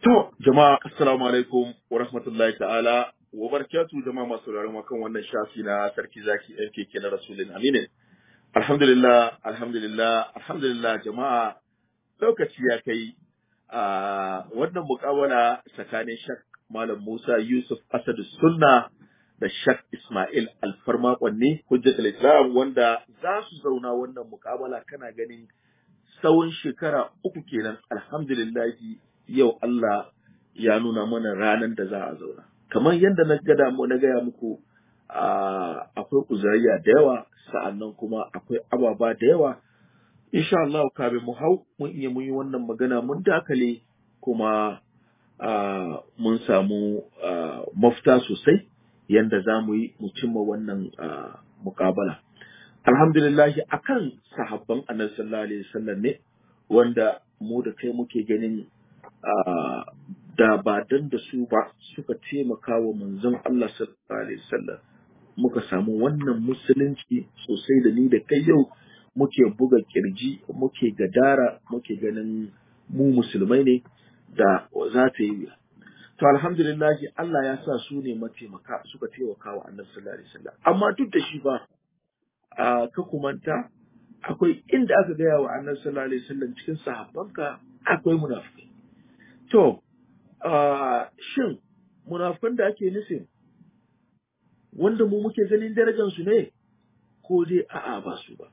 To, jama'a assalamu alaikum wa rahmatullahi ta'ala wa barakatu jama'a masu sauraron mu kan wannan shafi na sarki zaki MKK na Rasulun Aminin. Alhamdulillah, alhamdulillah, alhamdulillah jama'a lokaci ya kai a wannan mukawala tsakanin Shak Malam Musa Yusuf Asadu Sunna da Shak Ismail Alfarma Kwanne Hujjatul Islam wanda za su zauna wannan mukawala kana ganin tsawon shekara uku kenan alhamdulillahi yau Allah ya nuna mana ranar da za a zauna. Kamar yadda na gada mu na gaya muku akwai kuzariya da yawa sa'annan kuma akwai ababa da yawa. Insha Allah kafin mu hau mun iya mun yi wannan magana mun dakale kuma mun samu mafita sosai yadda za mu yi mu cimma wannan mukabala. Alhamdulillahi akan sahabban annabi sallallahu alaihi wasallam ne wanda mu da kai muke ganin da ba dan da su ba suka taimaka wa manzon Allah sallallahu alaihi wasallam muka samu wannan musulunci sosai da ni da kai yau muke buga kirji muke gadara muke ganin mu musulmai ne da za ta yi to alhamdulillah Allah ya sa su ne mataimaka suka taimaka wa annabi sallallahu alaihi wasallam amma duk da shi ba ka kumanta akwai inda aka gaya wa annabi sallallahu alaihi wasallam cikin sahabbanka akwai munafiki To, uh, shin munafukan da ake nufin wanda mu muke ganin darajansu ne ko dai a'a ba su ba.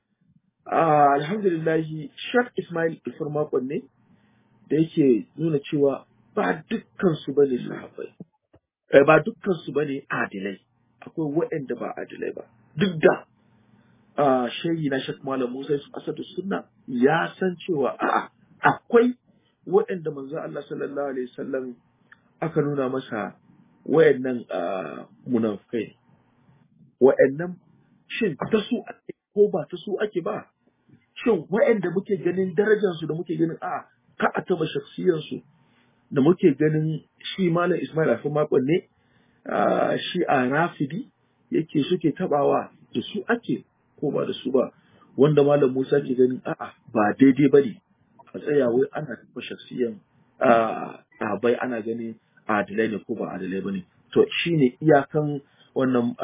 Uh, Alhamdulillahi, Shak Ismail Ifar makon ne da yake nuna cewa ba dukkansu ba ne sahabbai, eh, ba dukkansu ba ne adilai, akwai waɗanda ba adilai ba. Duk da uh, shayi na Shak Malam Musa Asadu Sunna ya san cewa a'a akwai waɗanda manzo Allah sallallahu alaihi wasallam aka nuna masa wayannan munafikai wayannan shin ta su ake ko ba ta su ake ba shin wayanda muke ganin darajar su da muke ganin a ka a taba shakhsiyar su da muke ganin shi malam Ismail Afin makon ne shi a Rafidi yake suke tabawa da su ake ko ba da su ba wanda malam Musa ke ganin a'a ba daidai bane a tsaya wai ana taɓa shaksiyan ɗabai ana gani adalai ne ko ba adalai ba ne to shine iyakan wannan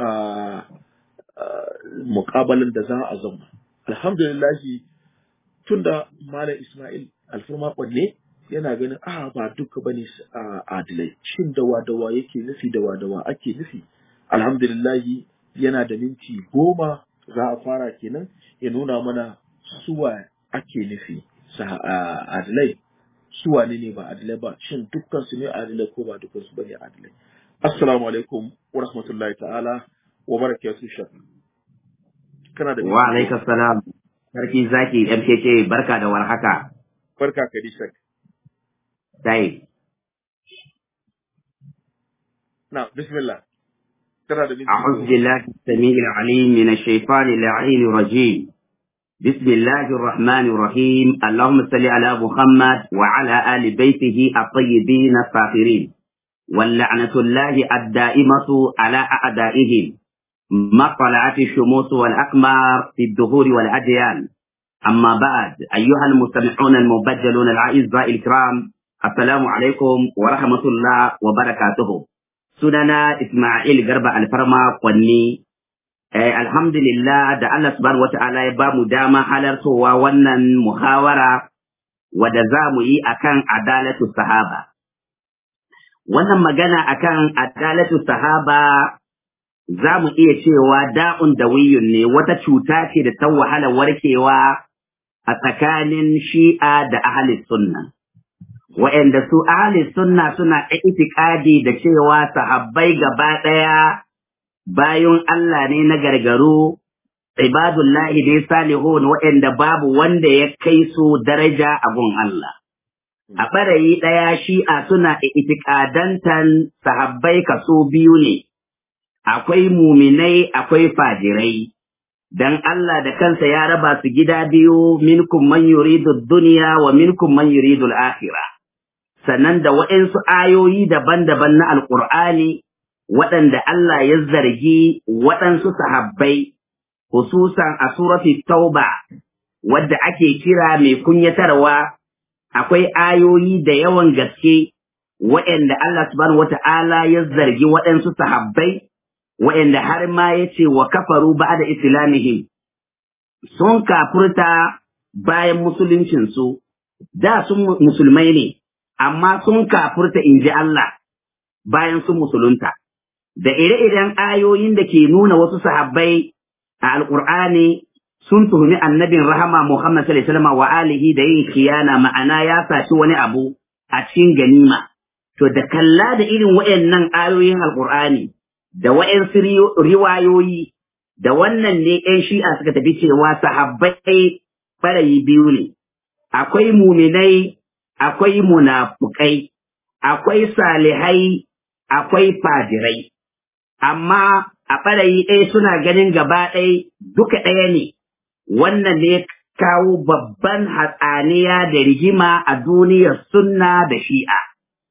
muƙabalin da za a zauna alhamdulillahi tunda malam ismail alfirma ne yana ganin a ba duka bane adalai shin dawa dawa yake nufi dawa dawa ake nufi alhamdulillahi yana da minti goma za a fara kenan ya nuna mana suwa ake nufi adilai su wane ne ba adilai ba shin dukkan su ne adilai ko ba dukkan su bane adilai assalamu alaikum wa rahmatullahi ta'ala wa barakatuhu shak kana da wa alaikum salam sarki zaki MKK barka da warhaka barka ka di shak dai na bismillah kana da أعوذ بالله السميع العليم من الشيطان اللعين الرجيم بسم الله الرحمن الرحيم اللهم صل على محمد وعلى آل بيته الطيبين الطاهرين واللعنة الله الدائمة على أعدائهم ما طلعت الشموس والأقمار في الدهور والأديان أما بعد أيها المستمعون المبجلون الأعزاء الكرام السلام عليكم ورحمة الله وبركاته سننا إسماعيل غرب الفرما قني Eh, alhamdulillah da Allah subhanahu wata'ala ya ba mu dama halartowa wannan muhawara wadda za mu yi akan adalatu sahaba. Wannan magana akan adalatu sahaba za mu iya cewa da'un da wiyun ne wata cuta ce da ta wahala warkewa a tsakanin shi'a da ahli sunna. Wa'yanda su ahli sunna suna itikadi da cewa sahabbai gaba ɗaya bayan Allah ne na gargaru, ibadullahi dai salihun waɗanda babu wanda ya kai su daraja a gun Allah. A ɓarayi ɗaya shi'a suna itikadantan sahabbai kaso biyu ne, akwai muminai akwai fajirai, don Allah da kansa ya raba su gida biyu minkum man yuridu duniya wa minkum man yuridu al'akhira. Sannan da waɗansu ayoyi daban-daban na Alƙur'ani waɗanda Allah ya zargi waɗansu sahabbai, hususan a surati tauba, wadda ake kira mai kunyatarwa, akwai ayoyi da yawan gaske waɗanda Allah subhanahu wata'ala ya zargi waɗansu sahabbai waɗanda har ma ya ce wa kafaru ba da islamihim sun kafurta bayan musuluncinsu da sun musulmai ne amma sun kafurta in ji Allah bayan sun musulunta da ire-iren ayoyin da ke nuna wasu sahabbai a alƙur'ani sun tuhumi annabin rahama Muhammad sallallahu alaihi wasallam wa alihi da yin khiyana ma'ana ya saci wani abu a cikin ganima to da kalla da irin waɗannan ayoyin alƙur'ani da waɗansu riwayoyi da wannan ne ƴan shi'a suka tafi cewa sahabbai ɓarayi biyu ne akwai muminai akwai munafukai akwai salihai akwai fajirai amma a ɓarayi ɗaya suna ganin gaba ɗaya duka ɗaya ne wannan ne kawo babban hatsaniya da rigima a duniyar sunna da shi'a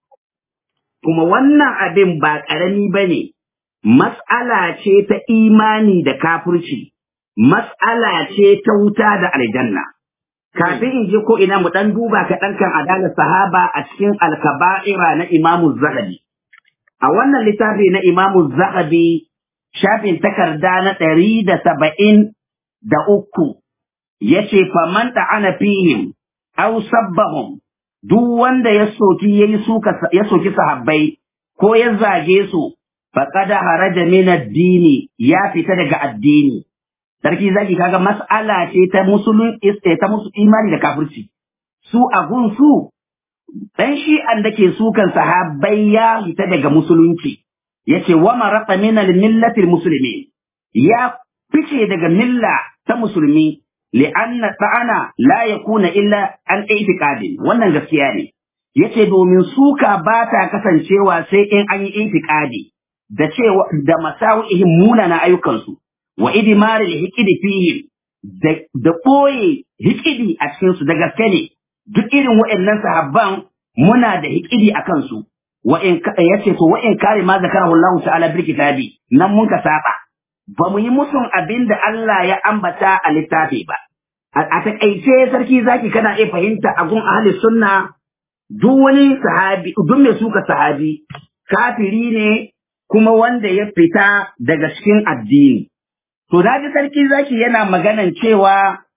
kuma wannan abin ba ƙarami ba ne mas'ala ce ta imani da kafirci mas'ala ce ta wuta da aljanna kafin in je ko ina mu ɗan duba kaɗan kan adalar sahaba a cikin alkaba'ira na imamu zahabi a wannan littafi na imamu zahabi shafin takarda na ɗari da saba'in da uku ya ce faman ana fihim au sabbahum duk wanda ya soki ya soki sahabbai ko ya zage su faqad haraja min ad-dini ya fita daga addini sarki zaki kaga mas'ala ce ta musulun ta musu imani da kafirci su a gun su dan shi an dake sukan sahabbai ya fita daga musulunci yace wa maraqa min al-millati al-muslimin ya fice daga milla ta musulmi li'anna ta'ana la yakuna illa an i'tiqadin wannan gaskiya ne yace domin suka ba ta kasancewa sai in an yi i'tiqadi da cewa da masawihim munana ayyukansu wa idmar al-hiqdi fihim da da koye hikidi a cikin su da gaske ne duk irin waɗannan sahabban muna da hikidi a kansu wa in yace to wa in kare ma zakarahu Allah ta'ala bil kitabi nan mun ka saba ba mu yi musun abin da Allah ya ambata a littafi ba. A taƙaice sarki zaki kana iya fahimta a gun ahli sunna duk wani sahabi, duk mai suka sahabi, kafiri ne kuma wanda ya fita daga cikin addini. To da ji sarki zaki yana maganan cewa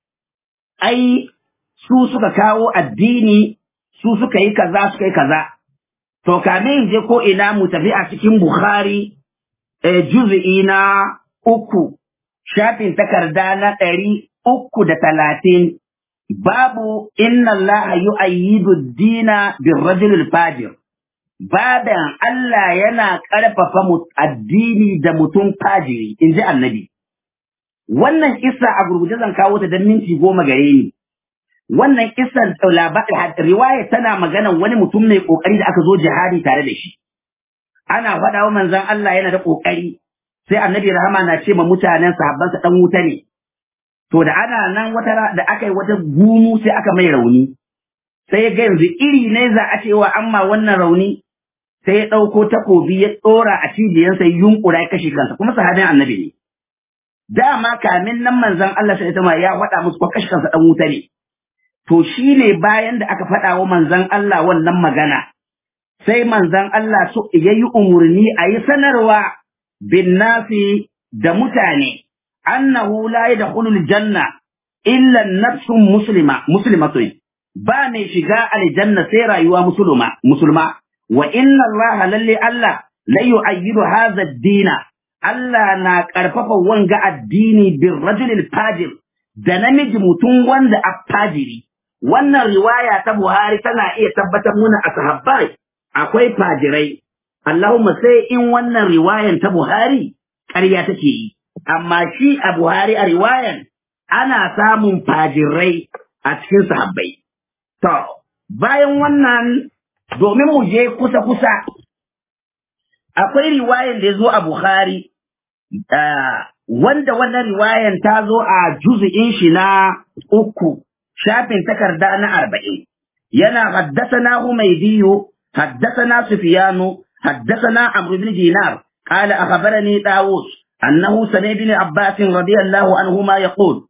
ai su suka kawo addini, su suka yi kaza, suka yi kaza. To kamin je ko ina mu tafi a cikin Bukhari, eh, juz'i na uku, shafin takarda na ɗari uku da talatin, babu inna Allah yu'ayyidu dina bin rajulul fajir. Baban Allah yana ƙarfafa addini da mutum fajiri, in ji annabi. Wannan kisa a gurguje zan kawo ta don minti goma gare ni. Wannan kisan riwaya tana maganan wani mutum mai ƙoƙari da aka zo jihadi tare da shi. Ana faɗa wa manzon Allah yana da ƙoƙari, sai annabi rahama na ce ma mutanen sahabbansa dan wuta ne to da ana nan wata da aka yi wata gumu sai aka mai rauni sai ga yanzu iri ne za a cewa amma wannan rauni sai ya ɗauko takobi ya ɗora a cibiyansa ya yunkura ya kashe kansa kuma sahabin annabi ne dama kamin nan manzon Allah sai ta ya faɗa musu ko kashe kansa dan wuta ne to shi ne bayan da aka faɗa wa manzon Allah wannan magana sai manzon Allah so yayi umurni a yi sanarwa binnasi da mutane annahu la yadkhulul janna illa nafsun muslima muslimatun ba mai shiga aljanna sai rayuwa musulma musulma wa inna Allah lalle Allah la yu'ayyidu hadha ad-dina Allah na karfafa wanga addini bir rajulil fajir da namiji mutum wanda a fajiri wannan riwaya ta Buhari tana iya tabbatar muna a sahabbai akwai fajirai Allahumma sai in wannan riwayan ta Buhari ƙarya take yi, amma shi a Buhari a riwayan ana samun fajirai a cikin sahabbai. To, bayan wannan domin mu je kusa-kusa, akwai riwayan da ya zo a Buhari, wanda wannan riwayan ta zo a juzu'in shi na uku, shafin takarda na arba'in. Yana haddasa na Humaydiyu, haddasa na Sufiyanu, حدثنا عمرو بن دينار قال أخبرني داوود أنه سمع بن عباس رضي الله عنهما يقول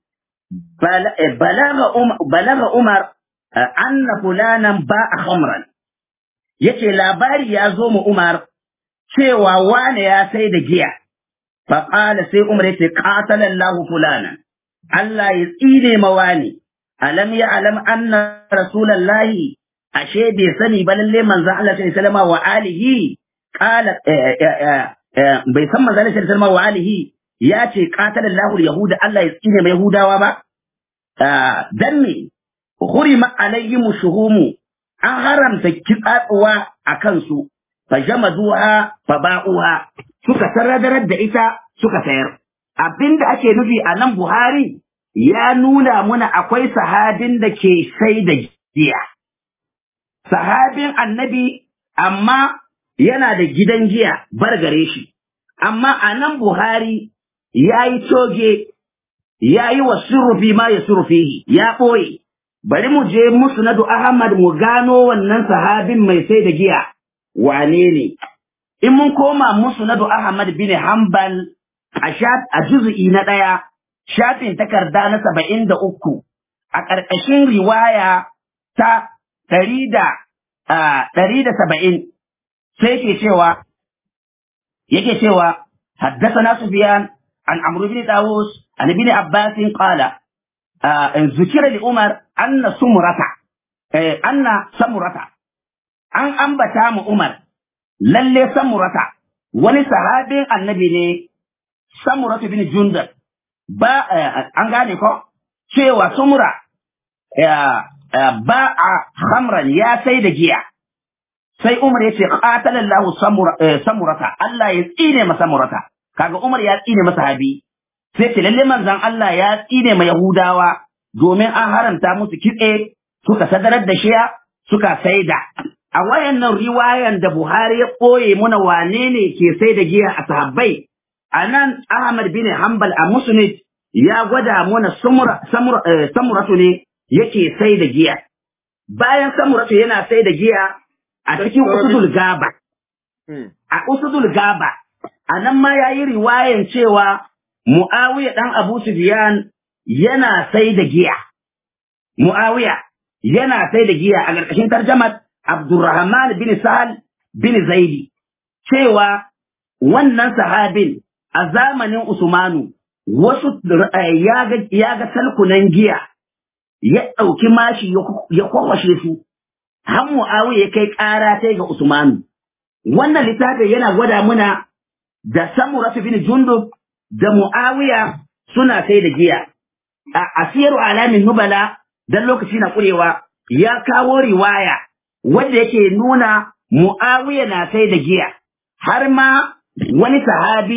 بلغ أم بلغ عمر أن فلانا باع خمرا yace labari ya zo mu Umar cewa wane ya sai da giya fa qala sai Umar yace qatala Allah fulana Allah ya tsine ma wani alam ya alam anna rasulullahi ashe bai sani ba lalle manzon Allah sallallahu alaihi wasallam wa alihi qala bai san manzon Allah sallallahu alaihi wasallam wa alihi ya ce qatala Allah yahuda Allah ya tsine ma yahudawa ba dan me hurima alayhim shuhumu an haramta kitsatsuwa a kansu fa jamaduha fa ba'uha suka sarradarar da ita suka sayar abinda ake nufi a nan Buhari ya nuna muna akwai sahabin da ke sai da giya sahabin annabi amma yana da gidan giya bar gare shi amma a nan Buhari ya yi toge ya yi wa surufi ma ya surufihi ya ɓoye bari mu je musnadu Ahmad mu gano wannan sahabin mai sai da giya wane ne in mun koma musnadu Ahmad bin Hanbal a a juz'i na ɗaya shafin takarda na saba'in da uku a ƙarƙashin riwaya ta ɗari da ɗari da saba'in sai ke cewa yake cewa حدثنا سفيان عن عمرو بن طاووس عن ابن عباس قال ذكر لعمر أن سمرة أن سمرة أن أنبتا عمر للي سمرة wani sahabin annabi ne samuratu bin jundar ba an gane ko cewa sumura ba a hamran ya sai da giya sai umar ya ce qatalallahu samurata Allah ya tsine masa samurata kaga umar ya tsine masa habi sai ce lalle manzon Allah ya tsine ma Yahudawa domin an haramta musu kitse suka sadarar da shiya suka saida a wayannan riwayan da Buhari ya koye muna wane ne ke sai da giya a sahabbai anan Ahmad bin Hanbal a Musnad ya gwada mana samura samuratu ne yake sai da giya bayan samuratu yana sai da giya a cikin usudul gaba a usudul gaba anan ma yayi riwayan cewa Mu'awiya ɗan Abu Sufyan yana sai da giya. Mu'awiya yana sai da giya a ƙarƙashin tarjamar Abdurrahman bin Sahal bin Zaidi. Cewa wannan sahabin a zamanin Usmanu wasu ya ga salkunan giya ya ɗauki mashi ya kwakwashe su. Har Mu'awiya ya kai ƙara sai ga Usmanu. Wannan littafin yana gwada muna da Samuratu bin Jundub da Mu'awiya suna sai da giya. A asiyaru alamin nubala dan lokaci na kurewa ya kawo riwaya wanda yake nuna Mu'awiya na sai da giya. Har ma wani sahabi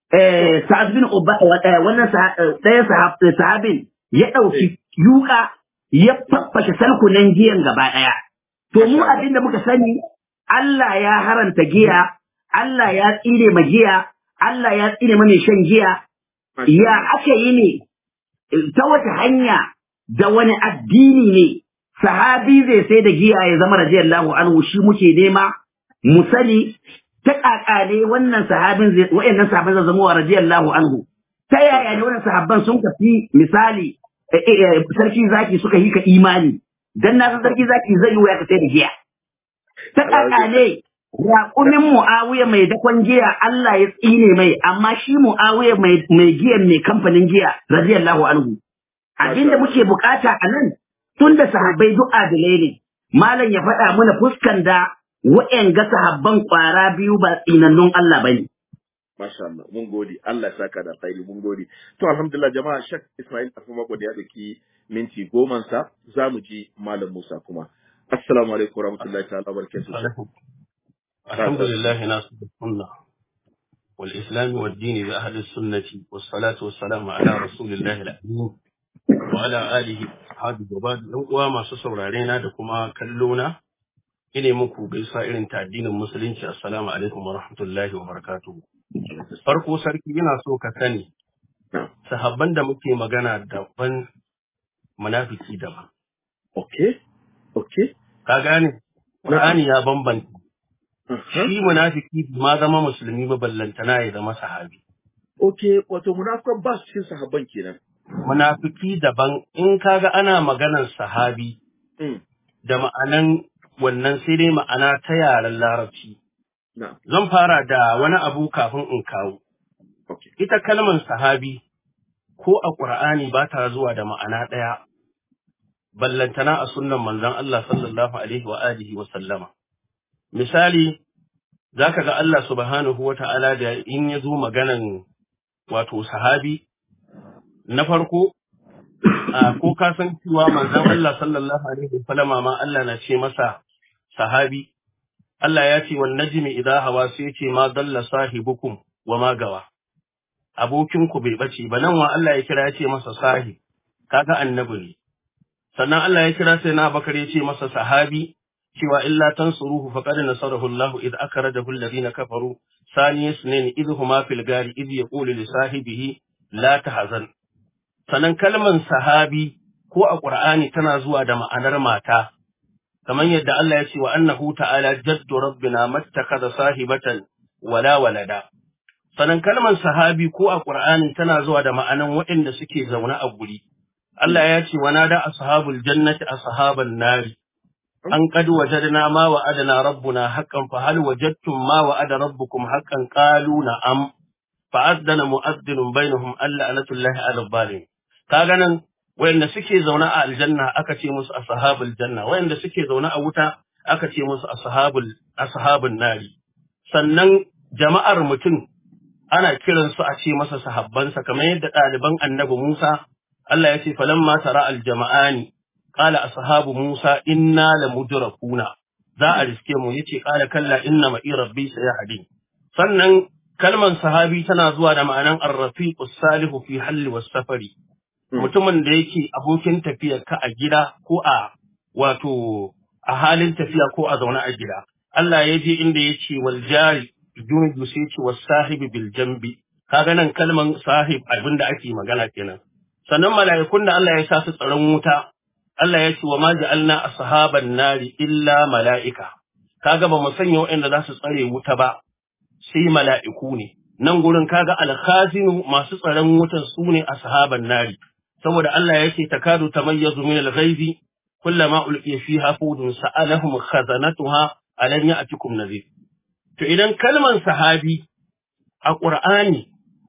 Sa'ad bin wannan ɗaya sahabin ya ɗauki yuka ya faffashe salkunan giyan gaba ɗaya. To mu abin da muka sani Allah ya haranta giya, Allah ya tsire ma giya, Allah ya tsine mana shan giya, ya aka yi ne, ta wata hanya da wani addini ne, sahabi zai sai da giya ya zama radiyallahu anhu shi muke nema, mu sani ta kakale wannan sahabin zai, wa'annan sahabin zai zama wa radiyallahu anhu. Ta yaya ne wannan sahabban sun kafi misali sarki zaki suka yi ka imani, dan na san sarki zaki zai yi wa ka sai da giya. Ta kakale Raƙumin Mu'awiya mai dakon giya Allah ya tsine mai, amma shi Mu'awiya mai giyan mai kamfanin giya, radiyallahu anhu. Abin da muke bukata a nan, tun da sahabbai duk adilai ne, malam ya faɗa mana fuskan da wa'yan ga sahabban ƙwara biyu ba tsinannun Allah ba ne. Masha Allah, mun gode, Allah ya saka da alkhairi, mun gode. To alhamdulillah jama'a Shek Ismail Afuma da ya ɗauki minti goman sa, za mu ji Malam Musa kuma. Assalamu alaikum warahmatullahi ta'ala barakatuh. الحمد لله ناصر السنة والإسلام والدين بأهل السنة والصلاة والسلام على رسول الله الأمين وعلى آله وصحبه وبعد وما سسر علينا دكما كلونا ine muku gaisa irin ta addinin musulunci assalamu alaikum wa rahmatullahi wa barakatuhu farko sarki ina so ka sani sahabban da muke magana daban munafiki daban Okay, okay. ka gane Qur'ani ya bambanta shi munafiki ma zama musulmi ba ballantana ya zama sahabi Okay, wato munafikan ba su cikin sahabban kenan. munafiki daban in kaga ana maganar sahabi Mm. da ma'anan wannan sai dai ma'ana ta yaren larabci. na'am Zan fara da wani abu kafin in kawo. okay Ita kalmar sahabi ko a ƙur'ani ba ta zuwa da ma'ana ɗaya, ballantana a sunnan manzon Allah sallallahu alaihi wa alihi wa sallama. Misali, za ka ga Allah subhanahu wa ta'ala da in ya zo maganan wato sahabi, na farko, a ko ka san cewa manzon Allah sallallahu alaihi wa sallama ma Allah na ce masa sahabi, Allah ya ce wan najmi idza hawa sai ya ce ma dalla sahibukum wa ma gawa. Abokinku bai bace ba nan wa Allah ya kira ya ce masa sahib, kaga annabi ne. Sannan Allah ya kira sai na Bakar ya ce masa sahabi, cewa illa tansuruhu faqad nasarahu Allah id akhrajahu alladhina kafaru sani isnin id huma fil gari id yaqulu li sahibihi la tahzan sanan kalman sahabi ko a Qur'ani tana zuwa da ma'anar mata kamar yadda Allah ya ce wa annahu ta'ala jaddu rabbina mattakhadha sahibatan wala walada sanan kalman sahabi ko a Qur'ani tana zuwa da ma'anan waɗanda suke zaune a guri Allah ya ce wa nada ashabul jannati ashaban nari an qad wajadna ma wa'adana rabbuna haqqan fa hal wajadtum ma wa'ada rabbukum haqqan qalu na'am fa azdana mu'addinun bainahum alla anatullahi 'ala zalim kaga nan wayanda suke zaune a aljanna aka ce musu ashabul janna wayanda suke zaune a wuta aka ce musu ashabul ashabun nari sannan jama'ar mutum ana kiransu a ce masa sahabbansa kamar yadda ɗaliban annabi Musa Allah ya ce falamma tara aljama'ani qala ashabu Musa inna lamudrakuna za a riske mu yace qala kalla inna ma'i rabbi sayahdi sannan kalman sahabi tana zuwa da ma'anan ar-rafiqus salihu fi halli was safari mutumin da yake abokin tafiya ka a gida ko a wato a halin tafiya ko a zaune a gida Allah ya je inda ya ce wal jari junudu sai ce was sahibi bil jambi kaga nan kalman sahib abinda ake magana kenan sannan mala'ikun da Allah ya sa su tsaron wuta Allah ya ce wa ma ja'alna ashaban nari illa mala'ika kaga ba mu sanya waɗanda za su tsare wuta ba sai mala'iku ne nan gurin kaga alkhazinu masu tsaron wutan su ne ashaban nari saboda Allah ya ce takadu tamayyazu min al-ghaizi kullama ulqiya fiha fudun sa'alahum khazanatuha alam ya'tikum nadhir to idan kalman sahabi a Qur'ani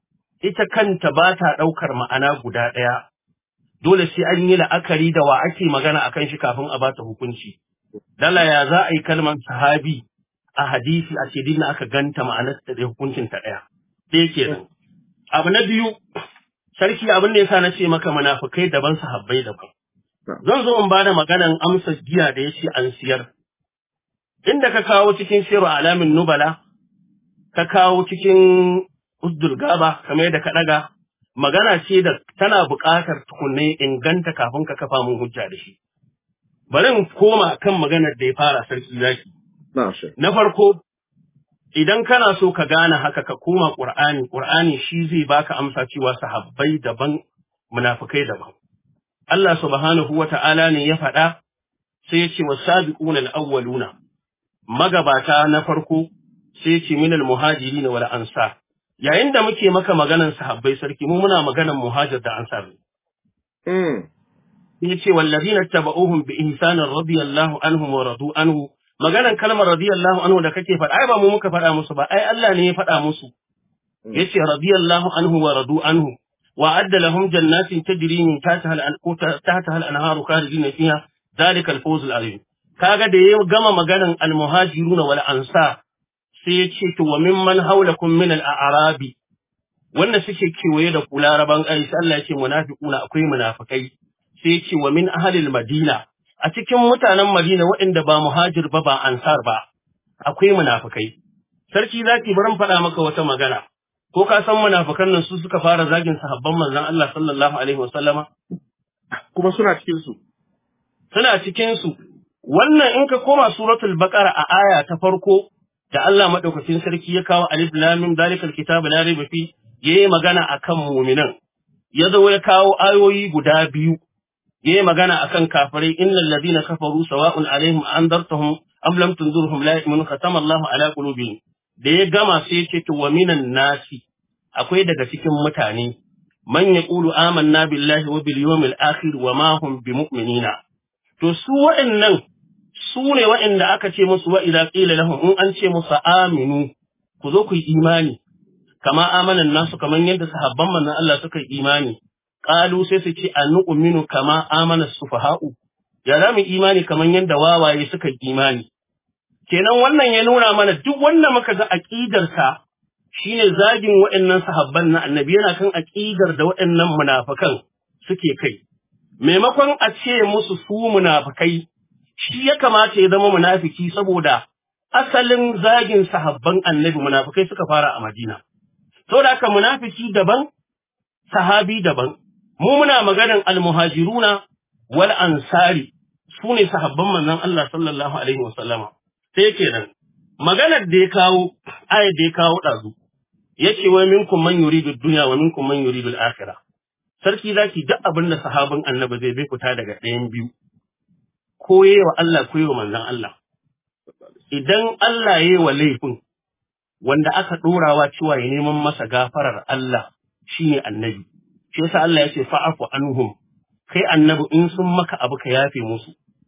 ita kanta ba ta ɗaukar ma'ana guda ɗaya, dole sai an yi la'akari da wa ake magana a kan shi kafin a bata hukunci. Dala ya za a yi kalmar sahabi a hadisi a ce dinna aka ganta ma'anar da hukuncin ta ɗaya. Ɗaya kenan. Abu na biyu, sarki abin da yasa na ce maka munafukai daban sahabbai daban. Zan zo in bada maganan amsa giya da ya ce an siyar. Inda ka kawo cikin siru alamin nubala, ka kawo cikin Uzdul Gaba kamar yadda ka ɗaga magana ce da tana buƙatar tukunne inganta kafin ka kafa mun hujja da shi. Bari in koma kan maganar da ya fara sarki zaki. Na farko idan kana so ka gane haka ka koma Ƙur'ani, Ƙur'ani shi zai baka amsa cewa sahabbai daban munafukai daban. Allah subhanahu wa ta'ala ne ya faɗa sai ya ce wa sabiquna al-awwaluna magabata na farko sai ya ce minal muhajirin wal ansar yayin da muke maka maganan sahabbai sarki mu muna maganan muhajir da ansar Mm. yace wallazina tabauhum bi ihsanin radiyallahu anhum wa radu anhu maganan kalmar radiyallahu anhu da kake faɗa ai ba mu muka faɗa musu ba ai Allah ne ya faɗa musu yace radiyallahu anhu wa radu anhu wa adda lahum jannatin tajri min tahtiha al tahtaha al-anharu khalidina fiha dhalika al-fawz al-azim kaga da ya gama maganan al-muhajiruna wal ansar sai ya ce to wa mimman haulakum min al-a'rabi wanda suke kewaye da ku laraban ai sai Allah ya ce munafiquna akwai munafikai sai ya ce wa min ahlil madina a cikin mutanen Madina waɗanda ba muhajir ba ba ansar ba akwai munafikai sarki zaki bari faɗa maka wata magana ko ka san munafikan nan su suka fara zagin sahabban manzon Allah sallallahu alaihi wasallama Kuma suna cikin su. suna cikin su wannan in ka koma suratul baqara a aya ta farko da Allah madaukakin sarki ya kawo alif lam mim dalikal kitabu la raiba fi yayi magana akan mu'minan ya zo ya kawo ayoyi guda biyu yayi magana akan kafirai innal ladina kafaru sawa'un alaihim andartahum am lam tunzurhum la yu'minun khatama Allahu ala qulubihim da ya gama sai ya ce to wa minan nasi akwai daga cikin mutane man yaqulu amanna billahi wa bil yawmil akhir wa ma hum bimu'minina to su waɗannan su ne waɗanda aka ce musu wa idza qila lahum in an ce musu aminu ku zo ku yi imani kama amanan nasu kamar yadda sahabban manzon Allah suka yi imani qalu sai su ce annu'minu kama amana sufaha'u ya za mu imani kamar yadda wawaye suka yi imani kenan wannan ya nuna mana duk wanda muka ga aqidarsa shine zagin waɗannan sahabban na annabi yana kan aqidar da waɗannan munafikan suke kai maimakon a ce musu su munafikai shi ya kamata ya zama munafiki saboda asalin zagin sahabban annabi munafikai suka fara a Madina saboda haka munafiki daban sahabi daban mu muna maganan almuhajiruna wal ansari su ne sahabban manzon Allah sallallahu alaihi wasallama sai kenan maganar da ya kawo ayat da ya kawo dazu yace wa minkum man yuridu dunya wa minkum man yuridu al-akhirah sarki zaki duk abin da sahabin annabi zai bai fita daga ɗayan biyu ko wa Allah ko wa manzon Allah idan Allah yayi wa laifin wanda aka ɗorawa cewa ya neman masa gafarar Allah shine annabi shi yasa Allah ya ce fa'afu anhum kai annabi in sun maka abu ka yafe musu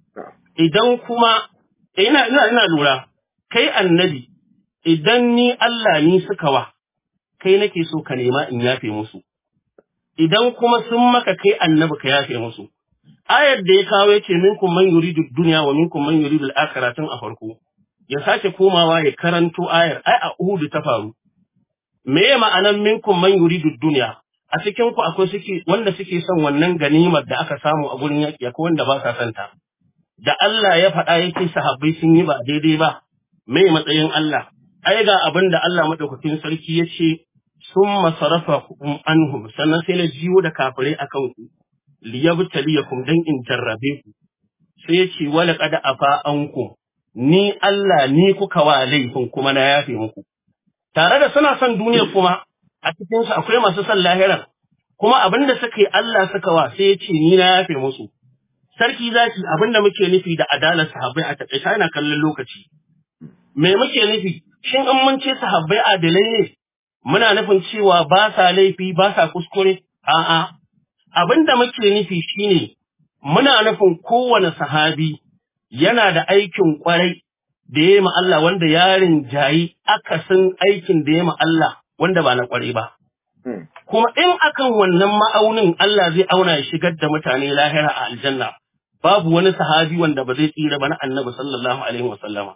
idan kuma ina ina ina lura kai annabi idan ni Allah ni suka wa kai nake so ka nema in yafe musu idan kuma sun maka kai annabi ka yafe musu ayar da ya kawo yace minkum man yuridu dunya wa minkum man yuridu al-akhirah tun a farko ya sake komawa ya karanto ayar ai a Uhud ta faru me ma'anan minkum man yuridu dunya a cikin ku akwai suke wanda suke son wannan ganimar da aka samu a gurin yaki akwai wanda ba sa son ta da Allah ya faɗa yake sahabbai sun yi ba daidai ba me matsayin Allah ai ga abin da Allah madaukakin sarki ya ce sun masarafa anhum sannan sai na jiwo da kafirai akan ku liyabtaliyakum dan in jarrabe ku sai ya ce wala qad afa ankum ni Allah ni kuka wa laifin kuma na yafe muku tare da suna son duniya kuma a cikin su akwai masu son lahiran kuma abinda suka yi Allah suka wa sai ya ce ni na yafe musu sarki zaki abinda muke nufi da adalar sahabbai a takaice yana kallon lokaci me muke nufi shin in mun ce sahabbai adalai ne muna nufin cewa ba sa laifi ba sa kuskure a'a abinda muke nufi shine muna nufin kowane sahabi yana da aikin kwarai da ya ma Allah wanda yarin jayi akasin aikin da ya ma Allah wanda ba na kwarai ba kuma in akan wannan ma'aunin Allah zai auna ya shigar da mutane lahira a aljanna babu wani sahabi wanda ba zai tsira ba na annabi sallallahu alaihi wasallama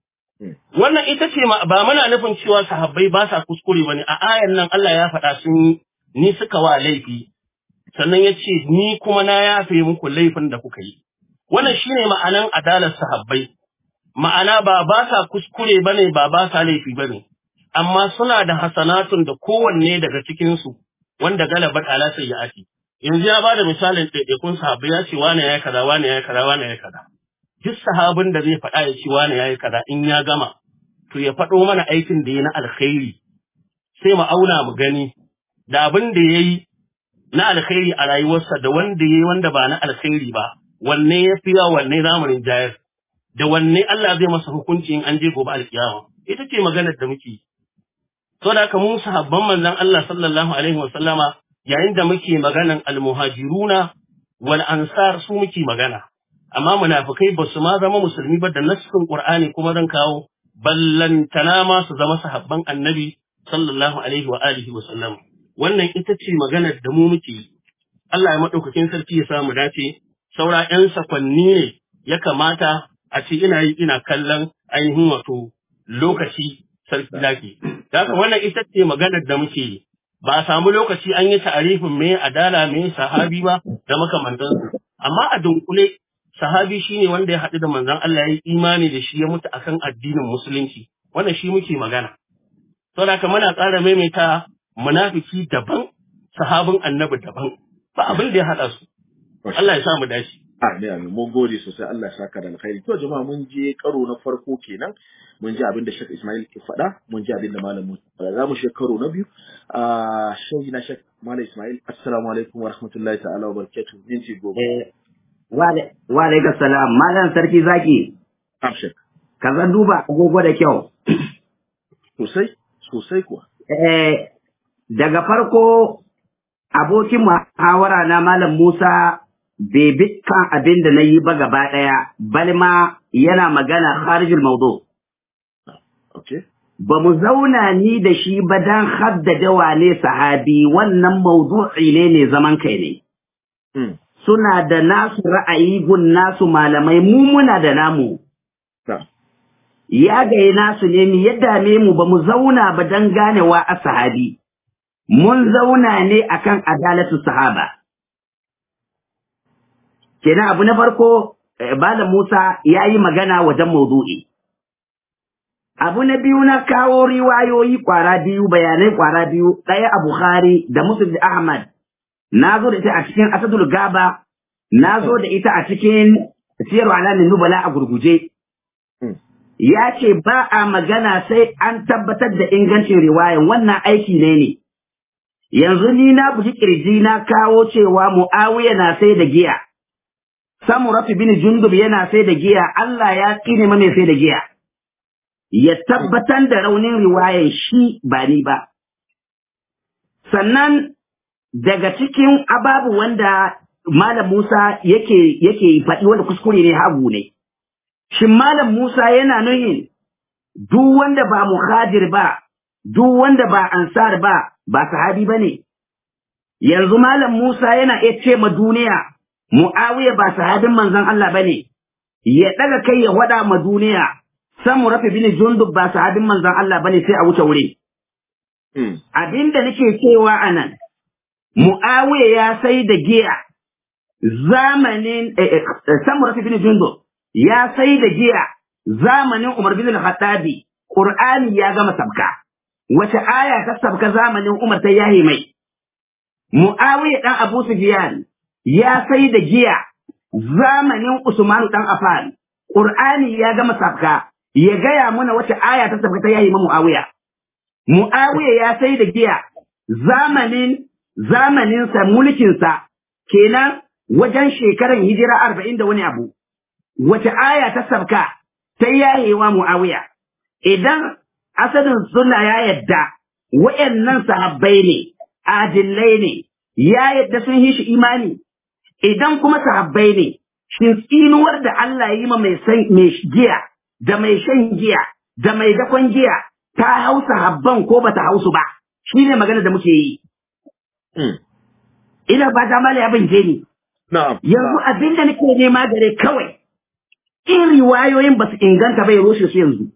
Wannan ita ce ba muna nufin cewa sahabbai ba sa kuskure ba ne, a ayan nan Allah ya faɗa sun ni suka wa laifi, sannan ya ce ni kuma na yafe muku laifin da kuka yi. Wannan shi ne ma'anan adalar sahabbai, ma'ana ba ba sa kuskure ba ne ba ba sa laifi ba ne, amma suna da hasanatun da kowanne daga cikinsu wanda galabar ala sai ya ake. Yanzu ya ba da misalin ɗaiɗaikun sahabbai ya ce wane ya kaza wane ya kaza wane ya kaza. duk sahabin da zai faɗa ya ci wani yayi kaza in ya gama to ya faɗo mana aikin da ya na alkhairi sai mu auna mu gani da abin da yayi na alkhairi a rayuwarsa da wanda yayi wanda ba na alkhairi ba wanne ya fi yawa wanne zamanin jayar da wanne Allah zai masa hukunci in an je gobe alkiyama ita ce maganar da muke to da haka mu sahabban manzon Allah sallallahu alaihi wa sallama yayin da muke maganan almuhajiruna wal ansar su muke magana amma munafikai ba su ma zama musulmi ba da nassin Qur'ani kuma zan kawo ballantana ma su zama sahabban annabi sallallahu alaihi wa alihi wa sallam wannan ita ce maganar da mu muke yi Allah ya madaukakin sarki ya samu dace saura ƴan sakwanni ne ya kamata a ce ina yi ina kallon ainihin wato lokaci sarki zaki da haka wannan ita ce maganar da muke yi ba a samu lokaci an yi ta'arifin me adala me sahabi ba da makamantansu amma a dunkule sahabi shine wanda ya haɗu da manzon Allah ya yi imani da shi ya mutu akan addinin musulunci wannan shi muke magana saboda haka muna ƙara maimaita munafiki daban sahabin annabi daban ba abin da ya haɗa su Allah ya sa mu dace Amin amin mun gode sosai Allah ya saka da alkhairi to jama'a mun je karo na farko kenan mun ji abin da Sheikh Ismail ke faɗa mun ji abin da Malam Musa za mu shi karo na biyu a shehi na Sheikh Malam Ismail assalamu alaikum wa rahmatullahi ta'ala wa barakatuh minti goma Wa alaikum salam, Malam Sarki Zaki, Amshek. ka zan duba agogo da kyau. Sosai, sosai kuwa. Eh, daga farko abokin muhawara na Malam Musa bai bi kan abin da na yi ba gaba ɗaya, bal ma yana magana kharijul maudu. Okay. Ba mu zauna ni da shi ba don haddada wane sahabi wannan maudu'i ne ne zaman kai ne. Mm. Suna da nasu ra'ayi gun nasu malamai mu muna da namu. Na'am. Ya gaye nasu ne mi ya dame mu ba mu zauna ba don ganewa a sahabi. Mun zauna ne akan adalatu sahaba. Kenan abu na farko, eh, Malam Musa ya yi magana wajen maudu'i. Abu na biyu na kawo riwayoyi kwara biyu, bayanai kwara biyu, ɗaya a Bukhari da Muslim da Ahmad. Na zo da ita a cikin Asadul Gaba, na zo da ita a cikin Siyar Alamin Nubala a gurguje. Mm. Ya ce ba a magana sai an tabbatar da ingancin riwayan wannan aiki ne ne. Yanzu ni na buji kirji na kawo cewa Mu'awiya na sai da giya. Samuratu bin Jundub yana sai da giya, Allah ya tsine ma mai sai da giya. Ya tabbatar da raunin riwayan shi ba ni ba. Sannan daga cikin ababu wanda Malam Musa yake yake faɗi wanda kuskure ne hagu ne. Shin Malam Musa yana nuhin duk wanda ba muhajir ba, duk wanda ba ansar ba, ba sahabi ba ne. Yanzu Malam Musa yana iya ce ma duniya, Mu'awiya ba sahabin manzon Allah ba ne, ya ɗaga kai ya waɗa ma duniya, samu rafi bin jundub ba sahabin manzon Allah ba ne sai a wuce wuri. Mm. Abin da nake cewa a nan, Mu'awiya ya sai da giya zamanin eh, eh, eh, samu rafi bin jundub ya sai da giya zamanin Umar bin al-Khattabi, Qur'ani ya gama sabka. Wace aya ta sabka zamanin Umar ta yahi mai? Mu'awiya dan Abu Sufyan ya sai da giya zamanin Usman dan Affan. Qur'ani ya gama sabka. Ya gaya mana wace aya ta sabka ta yahi ma Mu'awiya. Mu'awiya ya sai da giya zamanin zamaninsa mulkinsa kenan wajen shekaran hijira arba'in da wani abu. wace aya ta sabka ta yayewa Muawiya idan asalin sunna ya yadda wayannan sahabbai ne adillai ne ya yadda sun yi shi imani idan kuma sahabbai ne shin tsinuwar da Allah ya yi ma mai san mai giya da mai shan giya da mai dakon giya ta hau sahabban ko bata hausu ba shine magana da muke yi Mm. ina ba ta mala ya bince ni Na'am. yanzu abinda nake nema gare kawai in riwayoyin ba su inganta bai rushe su yanzu.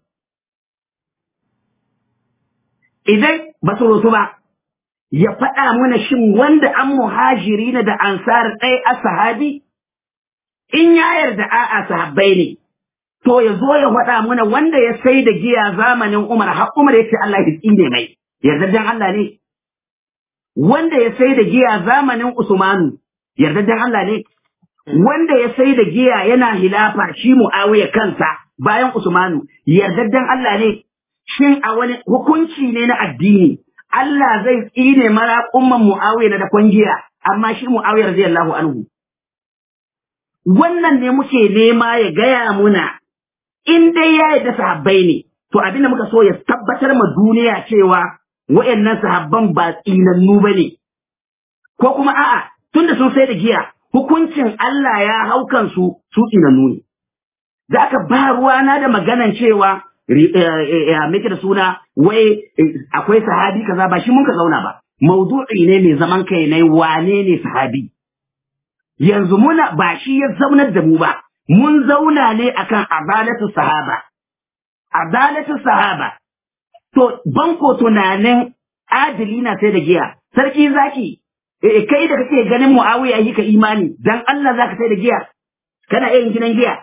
Idan ba su rusu ba, ya faɗa mana shin wanda an muhajiri na da ansar ɗaya a sahabi? In ya yarda a'a sahabbai ne, to ya zo ya faɗa mana wanda ya sai da giya zamanin Umar, har Umar ya ce Allah ya tsine mai, yardajjen Allah ne. Wanda ya sai da giya zamanin Usmanu, yardajjen Allah ne. wanda ya sai da giya yana hilafa shi Muawiya kansa bayan Usmanu yardaddan Allah ne shin a wani hukunci ne na addini Allah zai tsine mara umman Muawiya na da giya amma shi Muawiya radiyallahu anhu wannan ne muke nema ya gaya muna in dai ya yarda sahabbai ne to abinda muka so ya tabbatar ma duniya cewa wayannan sahabban ba tsinannu bane ko kuma a'a tunda sun sai da giya hukuncin Allah ya hau kansu su tsinannu ne. Za ka ba ruwana da maganan cewa meke da suna wai akwai sahabi kaza ba shi mun ka zauna ba. Maudu'i ne mai zaman kai ne wane ne sahabi. Yanzu muna ba shi ya zaunar da mu ba, mun zauna ne akan adalatu sahaba. Adalatu sahaba. To, banko tunanin adili na sai da giya, sarki zaki, eh, kai da kake ganin Muawiya yi ka imani dan Allah zaka sai da giya kana yin gidan giya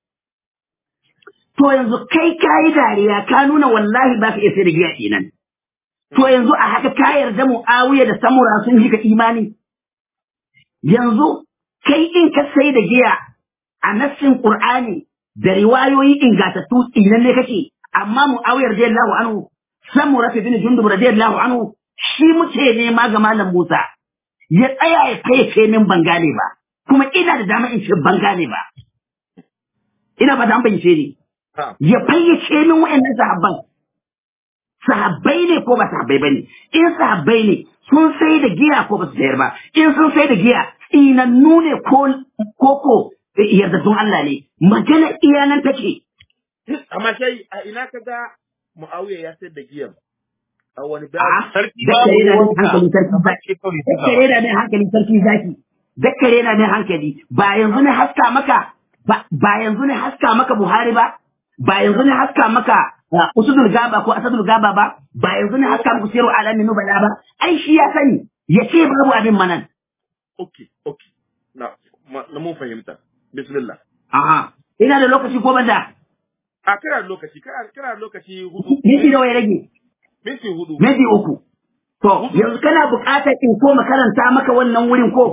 to yanzu kai kai dariya ka nuna wallahi ba ka iya sai da giya kenan to yanzu a haka ka yarda Muawiya da Samura sun yi ka imani yanzu kai in ka sai da giya a nassin Qur'ani da riwayoyi ingatattu tsinan ne kake amma Muawiya radiyallahu anhu Samura bin Jundub radiyallahu anhu shi muke nema ga Malam Musa ya tsaya ya fayyace min ban gane ba kuma ina da dama in ce ban gane ba ina ba da an bayyance ni ya fayyace min wa'annan sahabban sahabbai ne ko ba sahabbai bane in sahabbai ne sun sai da giya ko ba su sayar ba in sun sai da giya tsinannu ne ko koko yardaddun Allah ne magana iyanan take amma sai a ina ka ga Muawiya ya sayar da giyan a wani a babu sarki dakkare na babu mai hankali sarki kamar zaki ce kawai ta dakkare na mai hankali sarki zaki dakkare na mai hankali ba yanzu ne haska maka ba ba yanzu ne haska maka Buhari ba ba yanzu ne haska maka uh, Usudul Gaba ko Asadul Gaba ba ba yanzu ne haska maka Siru Alamin Nubala ba ai shi ya sani ya ce babu abin manan okay okay na ma- na mun fahimta bismillah aha ina da lokaci ko banda a kana da lokaci kana kana da lokaci hudu minti nawa ya rage minti hudu minti uku to yanzu kana buƙatar in ko makaranta maka wannan wurin ko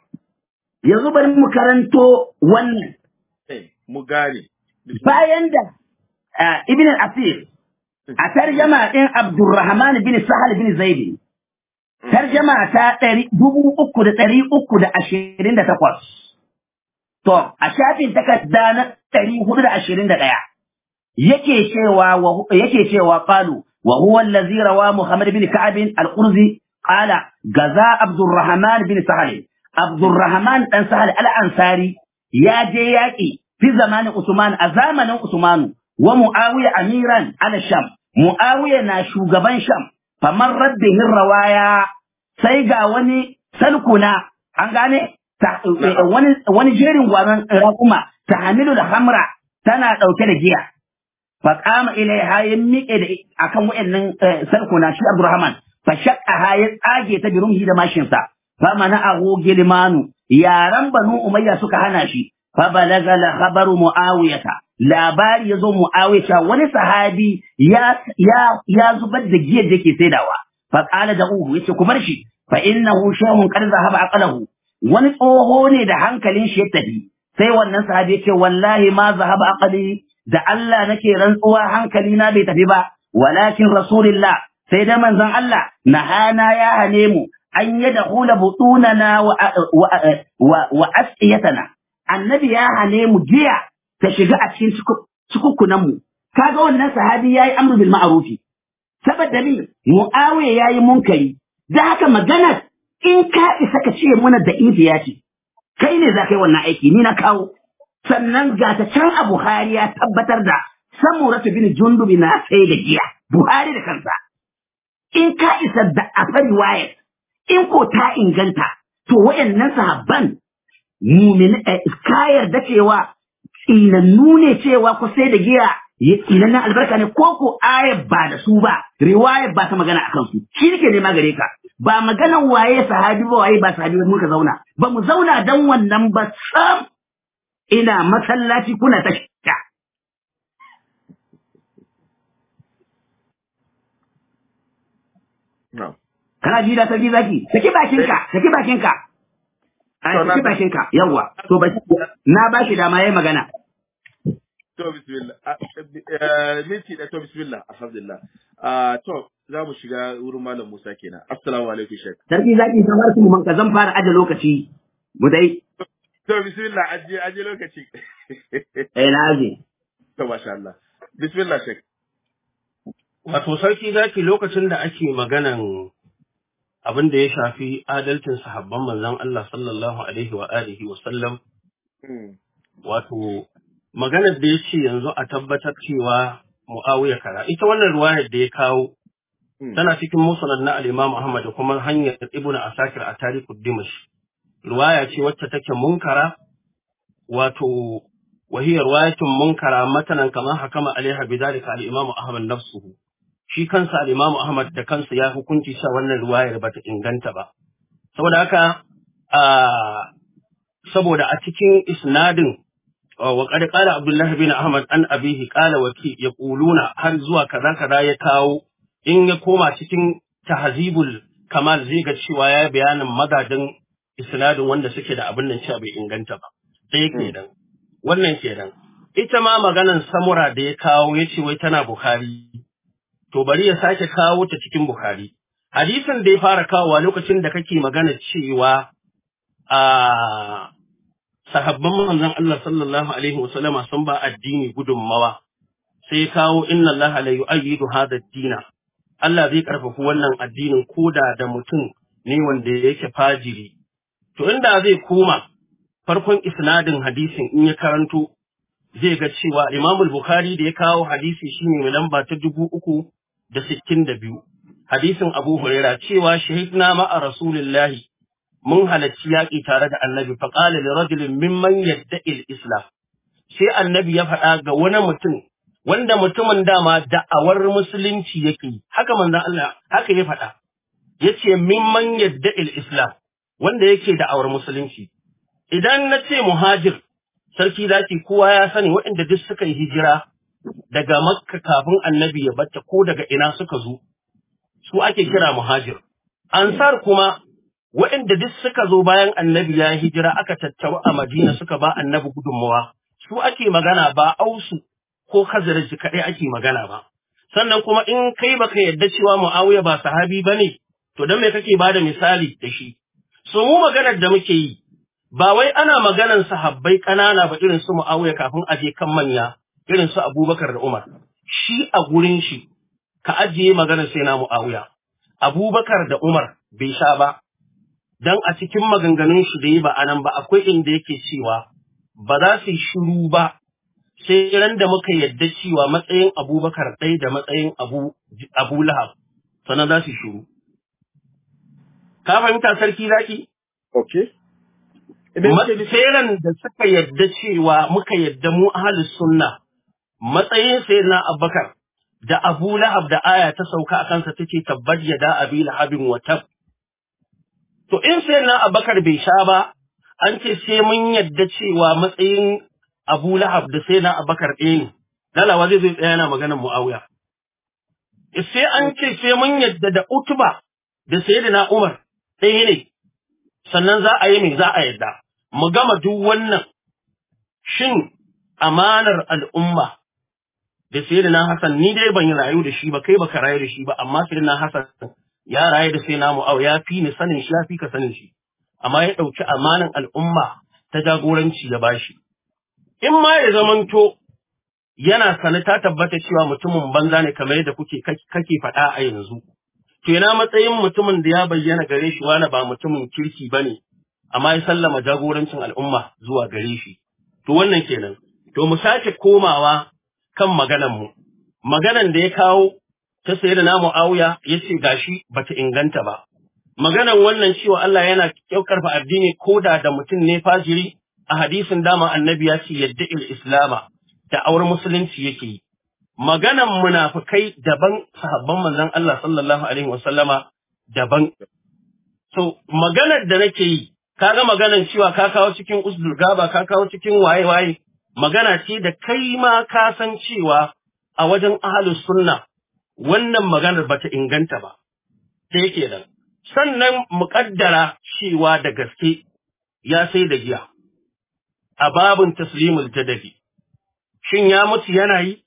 yanzu bari mu karanto wannan eh mu gane Bismillah. bayan da ah, ibn al-asir a tarjama ɗin abdurrahman bin sahal bin zaidi tarjama ta ɗari dubu uku da ɗari uku da ashirin da takwas to a shafin takarda na ɗari hudu da ashirin da ɗaya yake cewa wa yake cewa qalu wa huwa allazi rawa muhammad bin ka'ab al-qurzi qala gaza abdurrahman bin sahal abdurrahman dan sahal al-ansari ya je yaki fi zamanin usman a zamanin usman wa muawiya amiran ala sham muawiya na shugaban sham famar raddihin rawaya sai ga wani salkuna an gane ta- wani wani jerin gwanon raƙuma ta hamilu da hamra tana ɗauke da giya فقام إليها يميك أكم وإن سلكنا شي عبد الرحمن فشقها يتاجي تجرمه دا ماشينسا فمنعه جلمان يا رم بنو أمية سكهنا شي فبلغ الخبر معاوية لا بار يزو معاوية وني صحابي يا يا يا زبد جيه دكي سيداوا فقال دعوه يتي كبرشي فإنه شيء قد ذهب عقله wani tsoho ne da hankalin shi ya tafi sai wannan sahabi ya ce wallahi ma zahaba aqli da Allah nake rantsuwa hankali na bai tafi ba walakin rasulullah sai da manzon Allah nahana ya hane mu an yada hula butunana wa wa wa, wa asiyatana annabi ya hane mu giya ta shiga a cikin cikukkunan mu kaga wannan sahabi yayi amru bil ma'rufi saboda ni muawiya yayi munkari da haka magana in ka isa ka ce muna da ya ce kai ne za ka yi wannan aiki ni na kawo sannan ga ta can a Buhari ya tabbatar da samuratu bin jundubi na sai da giya Buhari da kansa in ka isa da a fari wayar in ko ta inganta to wayannan sahabban mumin ka yarda cewa tsinannu ne cewa ko sai da giya ya tsinannen albarka ne ko ko ayar ba da su ba riwayar ba ta magana akan su shi nake nema gare ka ba maganan waye sahabi ba waye ba sahabi ba muka zauna ba mu zauna dan wannan ba sam ina masallaci kuna ta shaka No. kana ji da sarki zaki saki bakinka saki bakinka a To, na- saki bakinka yawa to ba na ba shi dama yayi magana To bismillah. Ah, eh, Minti da to bismillah. Alhamdulillah. Ah, to za mu shiga wurin Malam Musa kenan. Assalamu alaikum Sheikh. sarki zaki san har kuma ka zan fara aje lokaci mu dai To bismillah aje aje lokaci. eh na aje to masha Allah. Bismillah Sheikh. Wato sarki zaki lokacin da ake maganan abin da ya shafi adalcin sahabban manzon Allah sallallahu alaihi wa alihi wa sallam Mm. wato maganar da ya ce yanzu a tabbatar cewa Muawiya kara ita wannan ruwayar da ya kawo Mm. tana cikin musnad na al-Imam Ahmad da kuma hanyar Ibn Asakir a Tarikhud Dimash ruwaya ce wacce take munkara wato وهي رواية منكرة مثلا كما حكم عليها بذلك الإمام أحمد نفسه shi kansa al-Imam Ahmad da kansa ya hukunci cewa wannan ruwayar bata inganta ba saboda haka a saboda a cikin isnadin wa qad qala Abdullah bin Ahmad an abihi qala waki yaquluna har zuwa kaza kaza ya kawo in ya koma cikin tahzibul kamal zai ga cewa ya bayanin madadin isnadin wanda suke da abin nan cewa bai inganta ba sai kenan wannan kenan ita ma maganan samura da ya kawo ya ce wai tana Bukhari to bari ya sake kawo ta cikin Bukhari. Hadisin da ya fara kawowa lokacin da kake magana cewa a sahabban manzon Allah sallallahu alaihi wasallama sun ba addini gudunmawa sai ya kawo inna Allah la yu'ayyidu hadha ad-dina Allah zai karfafa wannan addinin koda da mutum ne wanda yake fajiri To inda zai koma farkon isnadin hadisin in ya karanto zai ga cewa Imam Bukhari da ya kawo hadisi shine mai lamba ta dubu uku da sittin da biyu. Hadisin Abu Huraira cewa shahidna ma'a Rasulillahi mun halarci yaƙi tare da annabi faƙala da rajulin mimman yadda islam sai annabi ya faɗa ga wani mutum wanda mutumin dama da'awar musulunci yake yi haka manzon Allah haka ya faɗa yace mimman yadda islam wanda yake da'awar musulunci idan na ce muhajir sarki zaki kowa ya sani waɗanda duk suka yi hijira daga makka kafin annabi ya batta ko daga ina suka zo su ake kira muhajir ansar kuma waɗanda duk suka zo bayan annabi ya hijira aka tattaru a Madina suka ba annabi gudunmawa, su ake magana ba ausu ko kazaraji kaɗai ake magana ba. Sannan kuma in kai baka yadda cewa Muawiya ba sahabi ba ne, to don me kake ba da misali da shi. So mu maganar da muke yi, ba wai ana maganar sahabbai ƙanana ba irin su Muawiya kafin a je kan manya, irin su Abubakar da Umar. Shi a gurin shi, ka ajiye maganar sai na Muawiya. Abubakar da Umar bai sha ba, dan a cikin maganganun shi da yi ba anan ba akwai inda yake cewa ba za su yi shiru ba sai ran da muka yadda cewa matsayin abubakar ɗaya da matsayin abu, abu lahab sannan za su yi shiru. Ka fahimta sarki zaki? Ok. Sai ran da suka yadda cewa muka yadda mu ahalus sunna matsayin sai na abubakar da abu lahab da aya ta sauka a kansa take tabbat yada abi lahabin wa tab To in sai na Abakar bai sha ba, an ce sai mun yadda cewa matsayin Abu Lahab da sai na Abakar ɗaya ne, lalawa zai zai tsaya yana maganar Mu'awiya. Sai an ce sai mun yadda da Utuba da sai da na Umar ɗaya ne, sannan za a yi mai za a yadda. Mu gama duk wannan shin amanar al'umma da sai da na Hassan ni dai ban yi rayu da shi ba kai baka rayu da shi ba amma sai na Hassan ya raye da sai namu au ya fi ni sanin shi ya fi ka sanin shi amma ya ɗauki amanan al'umma ta jagoranci ya bashi in ma ya zamanto yana sane ta tabbata cewa mutumin banza ne kamar yadda kuke kake faɗa a yanzu to yana matsayin mutumin da ya bayyana gare shi wani ba mutumin kirki bane amma ya sallama jagorancin al'umma zuwa gare shi to wannan kenan to mu sake komawa kan maganan mu maganan da ya kawo ta sayi da namu auya ya ce gashi bata inganta ba. Maganan wannan cewa Allah yana ƙyaukarfa addini ko da da mutum ne fajiri a hadisin dama annabi ya ce yadda il islama da aure musulunci yake yi. Maganan munafukai daban sahabban manzon Allah sallallahu alaihi wasallama daban. So maganar da nake yi kaga maganan cewa ka kawo cikin usdul gaba ka kawo cikin waye waye magana ce da kai ma ka san cewa a wajen ahlus sunna wannan maganar bata inganta ba, ta yake nan. Sannan muƙaddara cewa da gaske ya sai da giya, a babin taslimul jadabi. Shin ya mutu yana yi?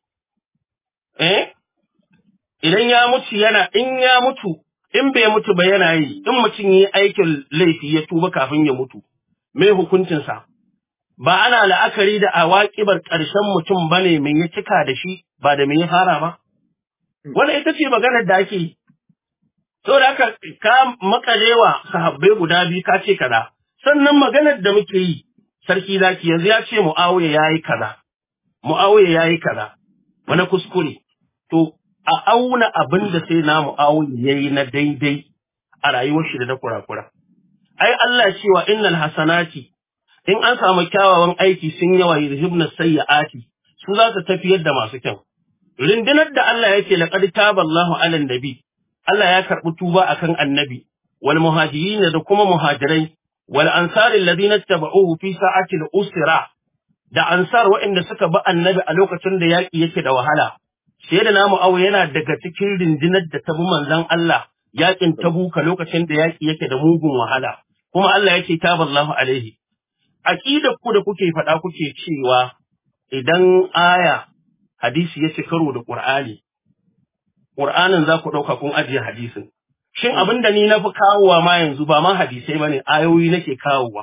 Eh? Idan ya mutu yana, in ya mutu, in bai mutu ba yana yi, in mutum yi aikin laifi ya tuba kafin ya mutu, mai hukuncinsa? Ba ana la'akari da awaƙibar ƙarshen mutum ba ne mai ya cika da shi, ba da mai ya fara ba? Wannan ita ce maganar da ake yi. So da aka ka makalewa sahabbai guda biyu ka ce kaza. Sannan maganar da muke yi, sarki zaki yanzu ya ce Mu'awiya ya yi kaza. Mu'awiya ya yi kaza. Wani kuskure. To, a auna abin da sai na Mu'awiya ya yi na daidai a rayuwar shi da na kurakura. Ai Allah cewa innal hasanati in an samu kyawawan aiki sun yawa yuzhibna sayyi'ati su za su tafiyar da masu kyau. rundunar da Allah yake laqad taballahu 'alan nabi Allah ya karɓi tuba akan annabi wal muhajirin da kuma muhajirai wal ansar alladhina tabauhu fi sa'ati al-usra da ansar waɗanda suka bi annabi a lokacin da yaƙi yake da wahala sai da namu awo yana daga cikin rundunar da ta bi manzon Allah yaƙin tabuka lokacin da yaƙi yake da mugun wahala kuma Allah yake taballahu alaihi aqidar ku da kuke faɗa kuke cewa idan aya hadisi ya ci karo da Ƙur'ani, Ƙur'anin za ku ɗauka kun ajiye hadisin. Shin abin da ni na fi kawowa ma yanzu ba ma hadisai ba ne ayoyi nake kawowa.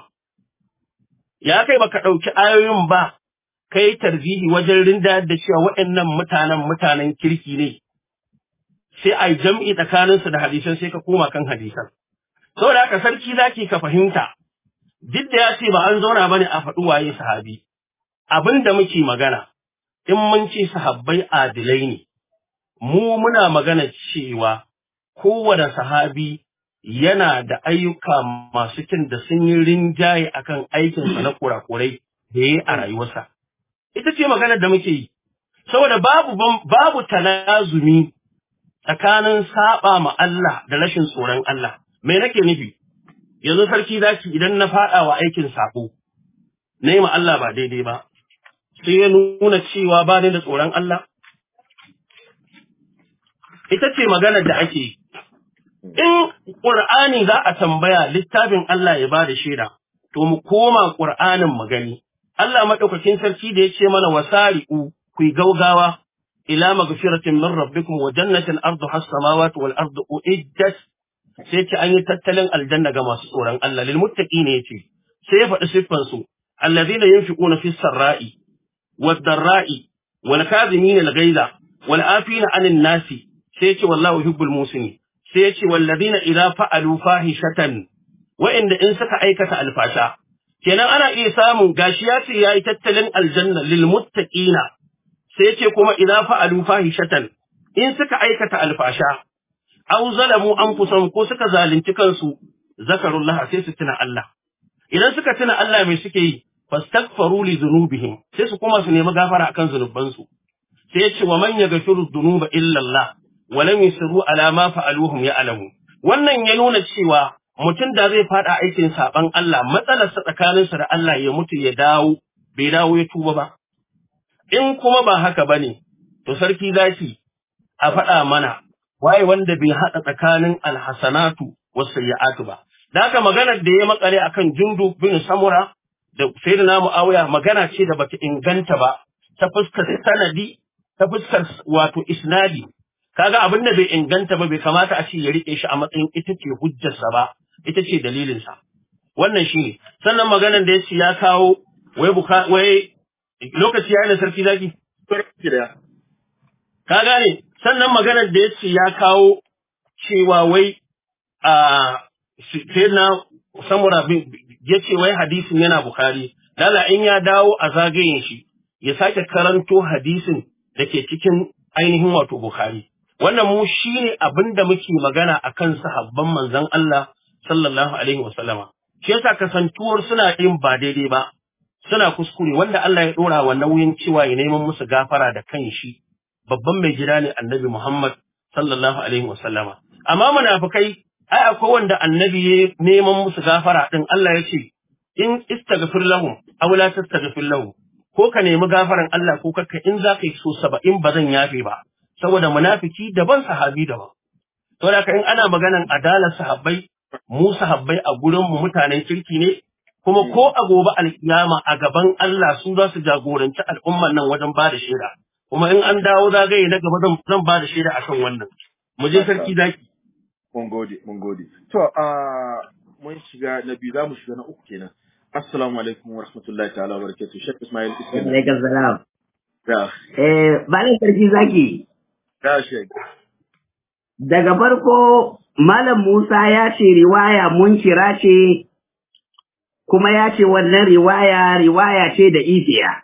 Ya kai baka ɗauki ayoyin ba, kai tarzihi wajen rindayar da cewa waɗannan mutanen mutanen kirki ne. Sai a yi jam'i tsakaninsu da hadisan sai ka koma kan hadisan. Saboda haka sarki zaki ka fahimta, duk da ya ce ba an zauna bane a faɗi waye sahabi abin da muke magana in mun ce sahabbai adilai ne mu muna magana cewa kowane sahabi yana da ayyuka masu kyan da sun yi rinjaye akan aikinsa na kurakurai da ya yi a rayuwarsa ita ce maganar da muke yi saboda babu babu talazumi tsakanin saba ma Allah da rashin tsoron Allah me nake nufi yanzu sarki zaki idan na faɗa wa aikin sako na yi ma Allah ba daidai ba sai ya nuna cewa ba ni da tsoron Allah ita ce maganar da ake yi in ƙur'ani za a tambaya littafin Allah ya ba da shaida to mu koma ƙur'anin mu gani Allah maɗaukakin sarki da ya ce mana wasari'u ku yi gaugawa ila magfiratin min rabbikum wa jannatin ardu has samawati wal ardu uiddat sai ce an yi tattalin aljanna ga masu tsoron Allah lil muttaqina yace sai ya faɗi siffan su alladhina yunfiquna fis sarra'i wad darra'i wal kadhimina al ghaiza wal afina 'anil nasi sai yace wallahu yuhibbul musini sai yace walladhina idza fa'alu fahishatan wa'inda in suka aikata alfasha kenan ana iya samun gashi ya ce yayi tattalin aljanna lil muttaqina sai yace kuma idza fa'alu fahishatan in suka aikata alfasha aw zalamu anfusahum ko suka zalunci kansu zakarullah sai su tuna Allah idan suka tuna Allah mai suke yi fastaghfaru li dhunubihim sai su kuma su nemi gafara akan zunubansu sai ya ce wa man yaghfiru dhunuba illa Allah wa lam yusru ala ma fa'aluhum ya'lamu wannan ya nuna cewa mutum da zai fada aikin saban Allah matsalarsa tsakaninsa da Allah ya mutu ya dawo bai dawo ya tuba ba in kuma ba haka bane to sarki zaki a faɗa mana waye wanda bai haɗa tsakanin alhasanatu was sayyi'atu ba da haka maganar da ya makale akan jundu bin samura da sayyidina muawiya magana ce da bata inganta ba ta fuskar sanadi ta fuskar wato isnadi kaga abin da bai inganta ba bai kamata a ce ya rike shi a matsayin ita ce hujjarsa ba ita ce dalilinsa wannan shine sannan maganar da yace ya kawo wai buka wai lokaci yayin da sarki zaki ka gane sannan maganar da yace ya kawo cewa wai a sai na samura ya ce wai hadisin yana Bukhari, lala in ya dawo a zagayen shi, ya sake karanto hadisin da ke cikin ainihin wato Bukhari. Wannan mu shi ne abin da muke magana a kan sahabban manzon Allah sallallahu alaihi wasallama. Shi yasa kasantuwar suna yin ba daidai ba, suna kuskure wanda Allah ya ɗora wa nauyin cewa ya neman musu gafara da kan shi. Babban mai gida ne annabi Muhammad sallallahu alaihi wasallama. Amma munafukai ai akwai wanda annabi ya neman musu gafara din Allah ya ce in istaghfir lahum aw la tastaghfir lahum ko ka nemi gafaran Allah ko kakka in za ka yi so saba'in ba zan yafe ba saboda munafiki daban sahabi daban to da in ana maganan adalar sahabbai mu sahabbai a gurin mu mutanen kirki ne kuma ko a gobe alkiyama a gaban Allah su za su jagoranci al'umman nan wajen ba da shaida kuma in an dawo zagaye na gaba zan ba da shaida akan wannan mu je sarki zaki Mun gode, mun gode. To, uh, mun shiga na biyu za mu shiga na uku kenan. Assalamu alaikum wa rahmatullahi ta'ala wa barakatuh. Shek Ismail Ismail. Alaikum salam. Ya, Eh, Malam Sarki Zaki, ya Shek. daga farko Malam Musa ya ce riwaya mun kira ce, kuma ya ce wannan riwaya riwaya ce da ifiya.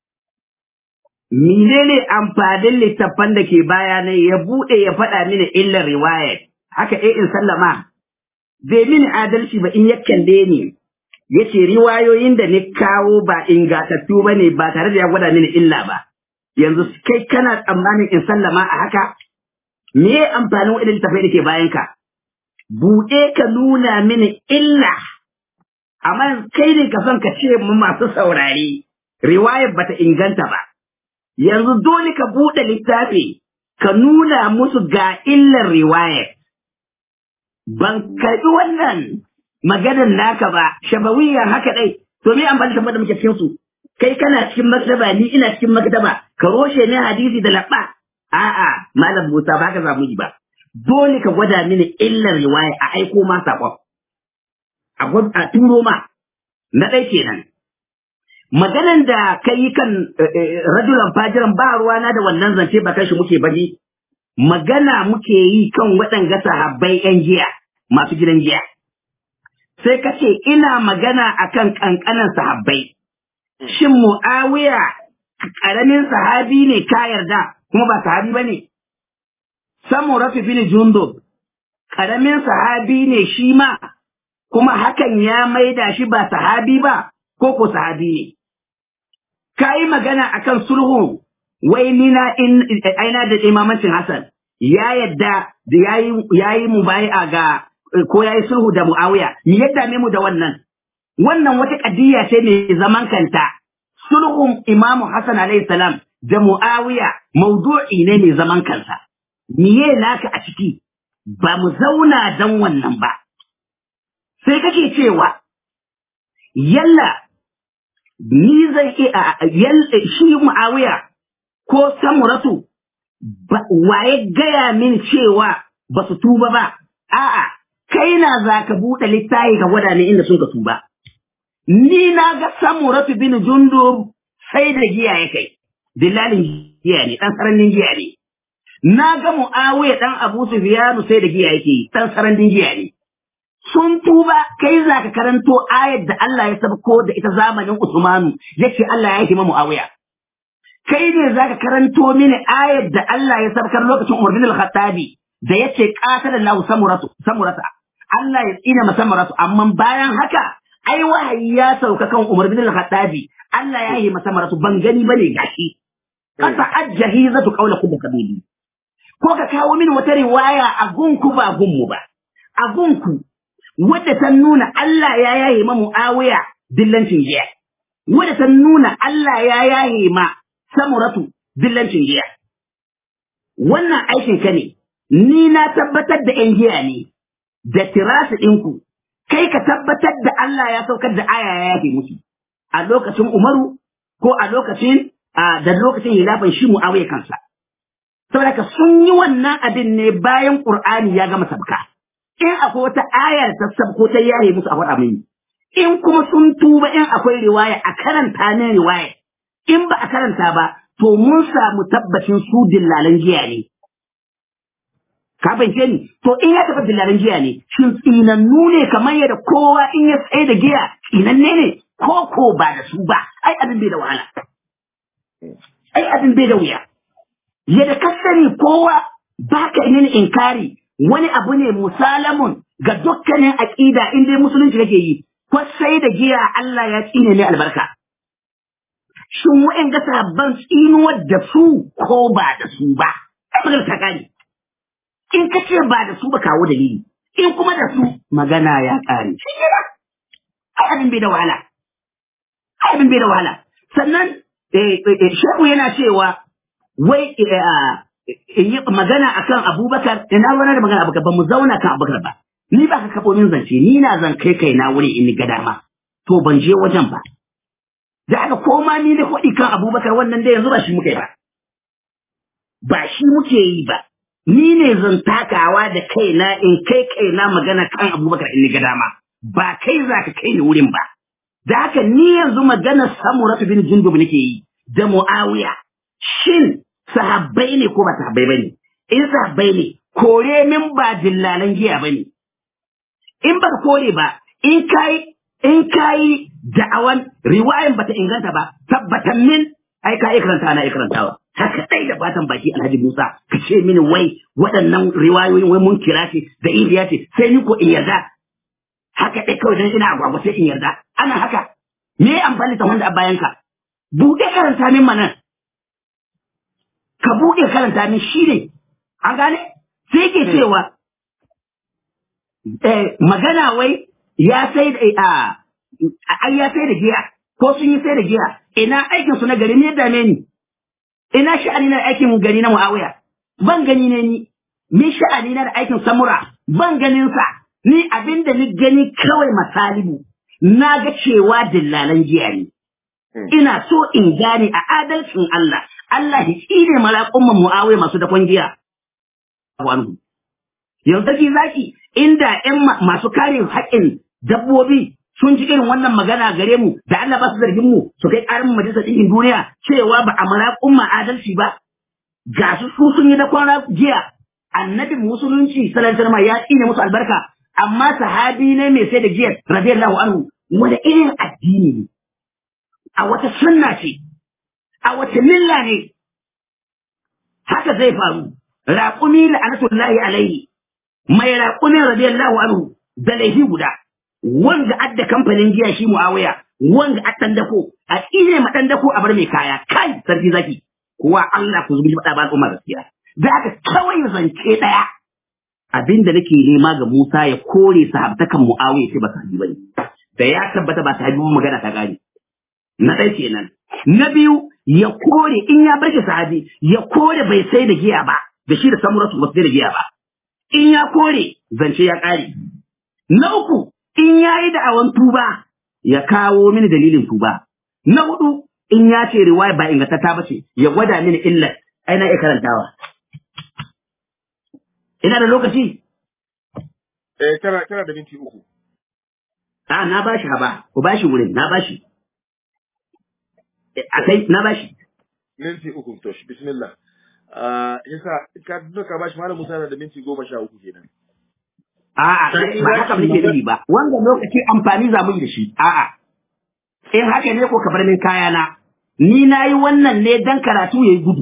Menene amfanin littattafan da ke bayanai ya buɗe ya faɗa mini illar riwayar, haka eh in sallama, bai mini adalci ba in ya kalle ni, ya ce riwayoyin da ni kawo ba ingatattu ba ne ba tare da ya gwada mini illa ba. Yanzu kai kana tsammanin in sallama a haka? Me ya amfanin waɗanda littattafai da ke bayanka? Buɗe ka nuna mini illa, amma kai ne ka son ka ce mu masu saurari, riwayar bata inganta ba. yanzu dole ka buɗe littafi ka nuna musu ga illar riwayar. Ban karɓi wannan maganar naka ba, shabawiyya haka ɗai, to me amfani da da muke cikin su. Kai kana cikin maktaba, ni ina cikin maktaba, ka roshe ne hadisi da laɓa. A'a, Malam Musa ba ka zamu yi ba. Dole ka gwada mini illar riwaya a aiko ma saƙon. A turo ma, na ɗai kenan. maganan da ka yi kan rajulan fajiran ba ruwana da wannan zance ba kashi muke bari magana muke yi kan waɗanga sahabbai ‘yan giya masu gidan giya sai ka ce ina magana akan kankanan sahabbai shin mu'awiya karamin sahabi ne ka yarda kuma ba sahabi ba ne samuratu bin jundub karamin sahabi ne shi ma kuma hakan ya maida shi ba sahabi ba ko ko sahabi ne ka yi magana akan sulhu wai ni na in aina da imamancin Hassan ya yadda da yayi yayi mubai'a ga ko yayi sulhu da Muawiya me yadda me mu da wannan wannan wata kadiyya ce mai zaman kanta sulhun Imam Hassan alayhi salam da Muawiya maudu'i ne mai zaman kansa miye naka a ciki ba mu zauna dan wannan ba sai kake cewa yalla ni zai iya shi Muawiya ko samuratu waye gaya min cewa ba su tuba ba, a'a, kai na za ka buɗe littafi ka gwada ni inda sun ka tuba. Ni na ga samuratu bin jundu sai da giya ya kai, dillalin giya ne, ɗan sararin giya ne. Na ga mu'awiya ɗan Abu Sufyanu sai da giya yake, ɗan sararin giya ne. Sun tuba kai za ka karanto ayar da Allah ya sabko da ita zamanin Usmanu, yace Allah ya hima mu'awiya. kai ne za ka karanto mini ayar da Allah ya sabkar lokacin Umar bin al-Khattabi da yace qatala Allahu samuratu samurata Allah ya tsina masa samuratu amma bayan haka ai wahayi ya sauka kan Umar bin al-Khattabi Allah ya yi masa samuratu ban gani bane gashi kasa ajjahizatu qawlakum kabili ko ka kawo mini wata riwaya a gunku ba gunmu ba a gunku wadda ta nuna Allah ya yaye ma Muawiya dillancin giya wadda ta nuna Allah ya yaye ma samuratu dillancin giya. Wannan aikin ka ne, ni na tabbatar da ‘yan giya ne, da tirasi ɗinku, kai ka tabbatar da Allah ya saukar da aya ya yafe musu, a lokacin Umaru ko a lokacin da lokacin hilafin shi mu'awiya kansa. Saboda ka sun yi wannan abin ne bayan Ƙur'ani ya gama sabka. In akwai wata ayar ta sabko ta yaye musu a faɗa mini. In kuma sun tuba in akwai riwaya a karanta ne riwaya. in ba a karanta ba, to mun samu tabbacin su dillalan jiya ne. Ka fahimce ni, to in ya taɓa dillalan jiya ne, shin tsinannu ne kamar yadda kowa in ya tsaye da giya tsinanne ne, ko ko ba da su ba, ai abin bai da wahala. Ai abin bai da wuya. Yadda ka sani kowa ba ka mini inkari wani abu ne musalamun ga dukkanin aƙida in dai musulunci kake yi, ko sai da giya Allah ya tsine ne albarka. shin wa'in ga sabban tsinuwar da su ko ba da su ba ai magana ta kare in ka ce ba da su ba kawo dalili in kuma da su magana ya kare shi ne ba ai abin bai da wahala ai abin bai da wahala sannan shehu yana cewa wai in yi magana akan abubakar ina wani da magana abubakar ba mu zauna kan abubakar ba ni ba ka kafo min zance ni na zan kai kai na wuri in ga dama to ban je wajen ba da aka koma ni da kuɗi kan abubakar wannan da yanzu ba shi muke ba ba shi muke yi ba ni ne zan takawa da kaina in kai kaina magana kan abubakar in ga dama ba kai za ka kai ni wurin ba da haka ni yanzu magana samuratu bin jundub nake yi da muawiya shin sahabbai ne ko ba sahabbai bane in sahabbai ne kore min ba dillalan giya bane in ba kore ba in kai in kayi da'awan riwayan bata inganta ba tabbatan min ai ka ikranta ana ikrantawa haka dai da fatan baki Alhaji Musa ka ce mini wai waɗannan riwayoyin wai mun kira ce da iliya ce sai ni ko in yarda haka dai kawai dan ina agwagwa sai in yarda ana haka me amfani ta wanda a bayan ka buɗe karanta min manan ka buɗe karanta min shi ne an gane sai ke cewa magana wai ya sai da a ai ya sai da giya ko sun yi sai da giya ina aikin su na gari ne dame ni ina sha'ani na aikin gari na Muawiya ban gani ne ni ni sha'ani na da aikin Samura ban ganin sa ni abinda ni gani kawai masalibu na ga cewa dillalan giya ne ina so in gane a adalcin Allah Allah ya tsine malaƙun Muawiya masu dakon giya yanzu sarki zaki inda ƴan masu kare haƙƙin dabbobi sun ji irin wannan magana gare mu da Allah ba su zargin mu su kai ƙarin majalisar ɗinkin duniya cewa ba a malaƙun adalci ba ga su su sun yi da kwana jiya annabin musulunci sallallahu alaihi ya tsine musu albarka amma sahabi ne mai sai da giyar radiyallahu anhu wani irin addini ne a wata sunna ce a wata milla ne haka zai faru raƙumi la'anatullahi alaihi mai raƙumin radiyallahu anhu da laifi guda wanda adda kamfanin giya shi muawiya wanda a ɗan dako a tsine ma ɗan dako a bar mai kaya kai sarki zaki kuwa Allah ku zubi faɗa ba al'umma gaskiya da aka kawai zance ɗaya abinda nake nema ga Musa ya kore sahabtakan muawiya ce ba sahabi bane da ya tabbata ba sahabi ba magana ta gane na ɗaya kenan na biyu ya kore in ya bar shi sahabi ya kore bai sai da giya ba da shi da samuratu ba sai da giya ba in ya kore zance ya ƙare na uku in ya yi da'awan tuba ya kawo mini dalilin tuba na hudu in ya ce riwaya ba ingantatta ba ce ya gwada mini illar ai na iya karantawa ina da lokaci Eh, kana kana da minti uku. a na bashi haba ku bashi wurin na bashi a kai na bashi Minti uku to shi bismillah. Ah, yasa ka duka bashi malam Musa na da minti goma sha uku kenan. A'a, Sarki ba zaki haka muke nufi ba. Wanda lokaci amfani za mu yi da shi. A'a. In haka ne ko ka bar min kayana. Ni na yi wannan ne dan karatu ya yi gudu.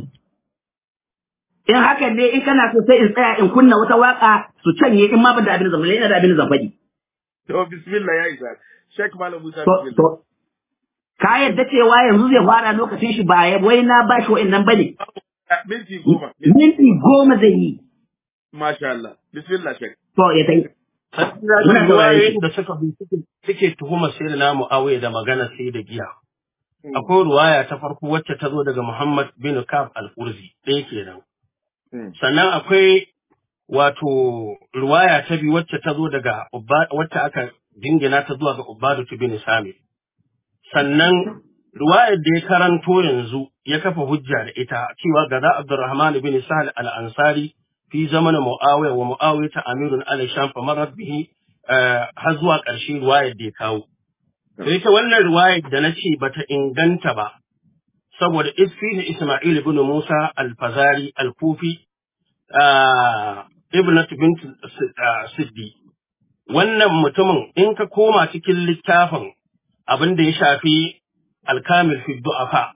In haka ne in kana so sai in tsaya in kunna wata waka su canye in ma ban da abin da zan faɗi, ina da abin da zan faɗi. To bismillah ya isa. Sheikh Malam Musa To, bismillah. to, ka yadda cewa yanzu zai fara lokacin shi ba ya wai na bashi wa'annan bane. Ah, Minti goma. Minti- Minti goma zai yi. Masha Allah. Bismillah Sheikh. To, ya tai. Sarki Muna zaki saurare ruwayoyin shi. da suka bi suke- suke tuhumar sai da Muawiya da magana sai da giya. Akwai ruwaya ta farko wacce ta zo daga Muhammad bin Kaf al-Qurzi ɗaya kenan. Mm. Sannan akwai wato ruwaya ta biyu wacce ta zo daga Ubba- wacce aka jingina ta zuwa ga Ubadu bin Sami. Sannan ruwayar da ya karanto yanzu ya kafa hujja da ita cewa gaza Abdurrahman bin Sahal al-Ansari fi zamanin Muawiya wa Muawiya ta amirun ala Sham fa marar bihi eh, har zuwa ƙarshe ruwayar da ya kawo. Da ita wannan ruwayar da na ce bata inganta ba saboda isfihi Isma'il ibn Musa al-Fazari al-Kufi ah, ibnat bint ah, Siddi wannan mutumin in ka koma cikin littafin abin da ya shafi alkamil fi du'afa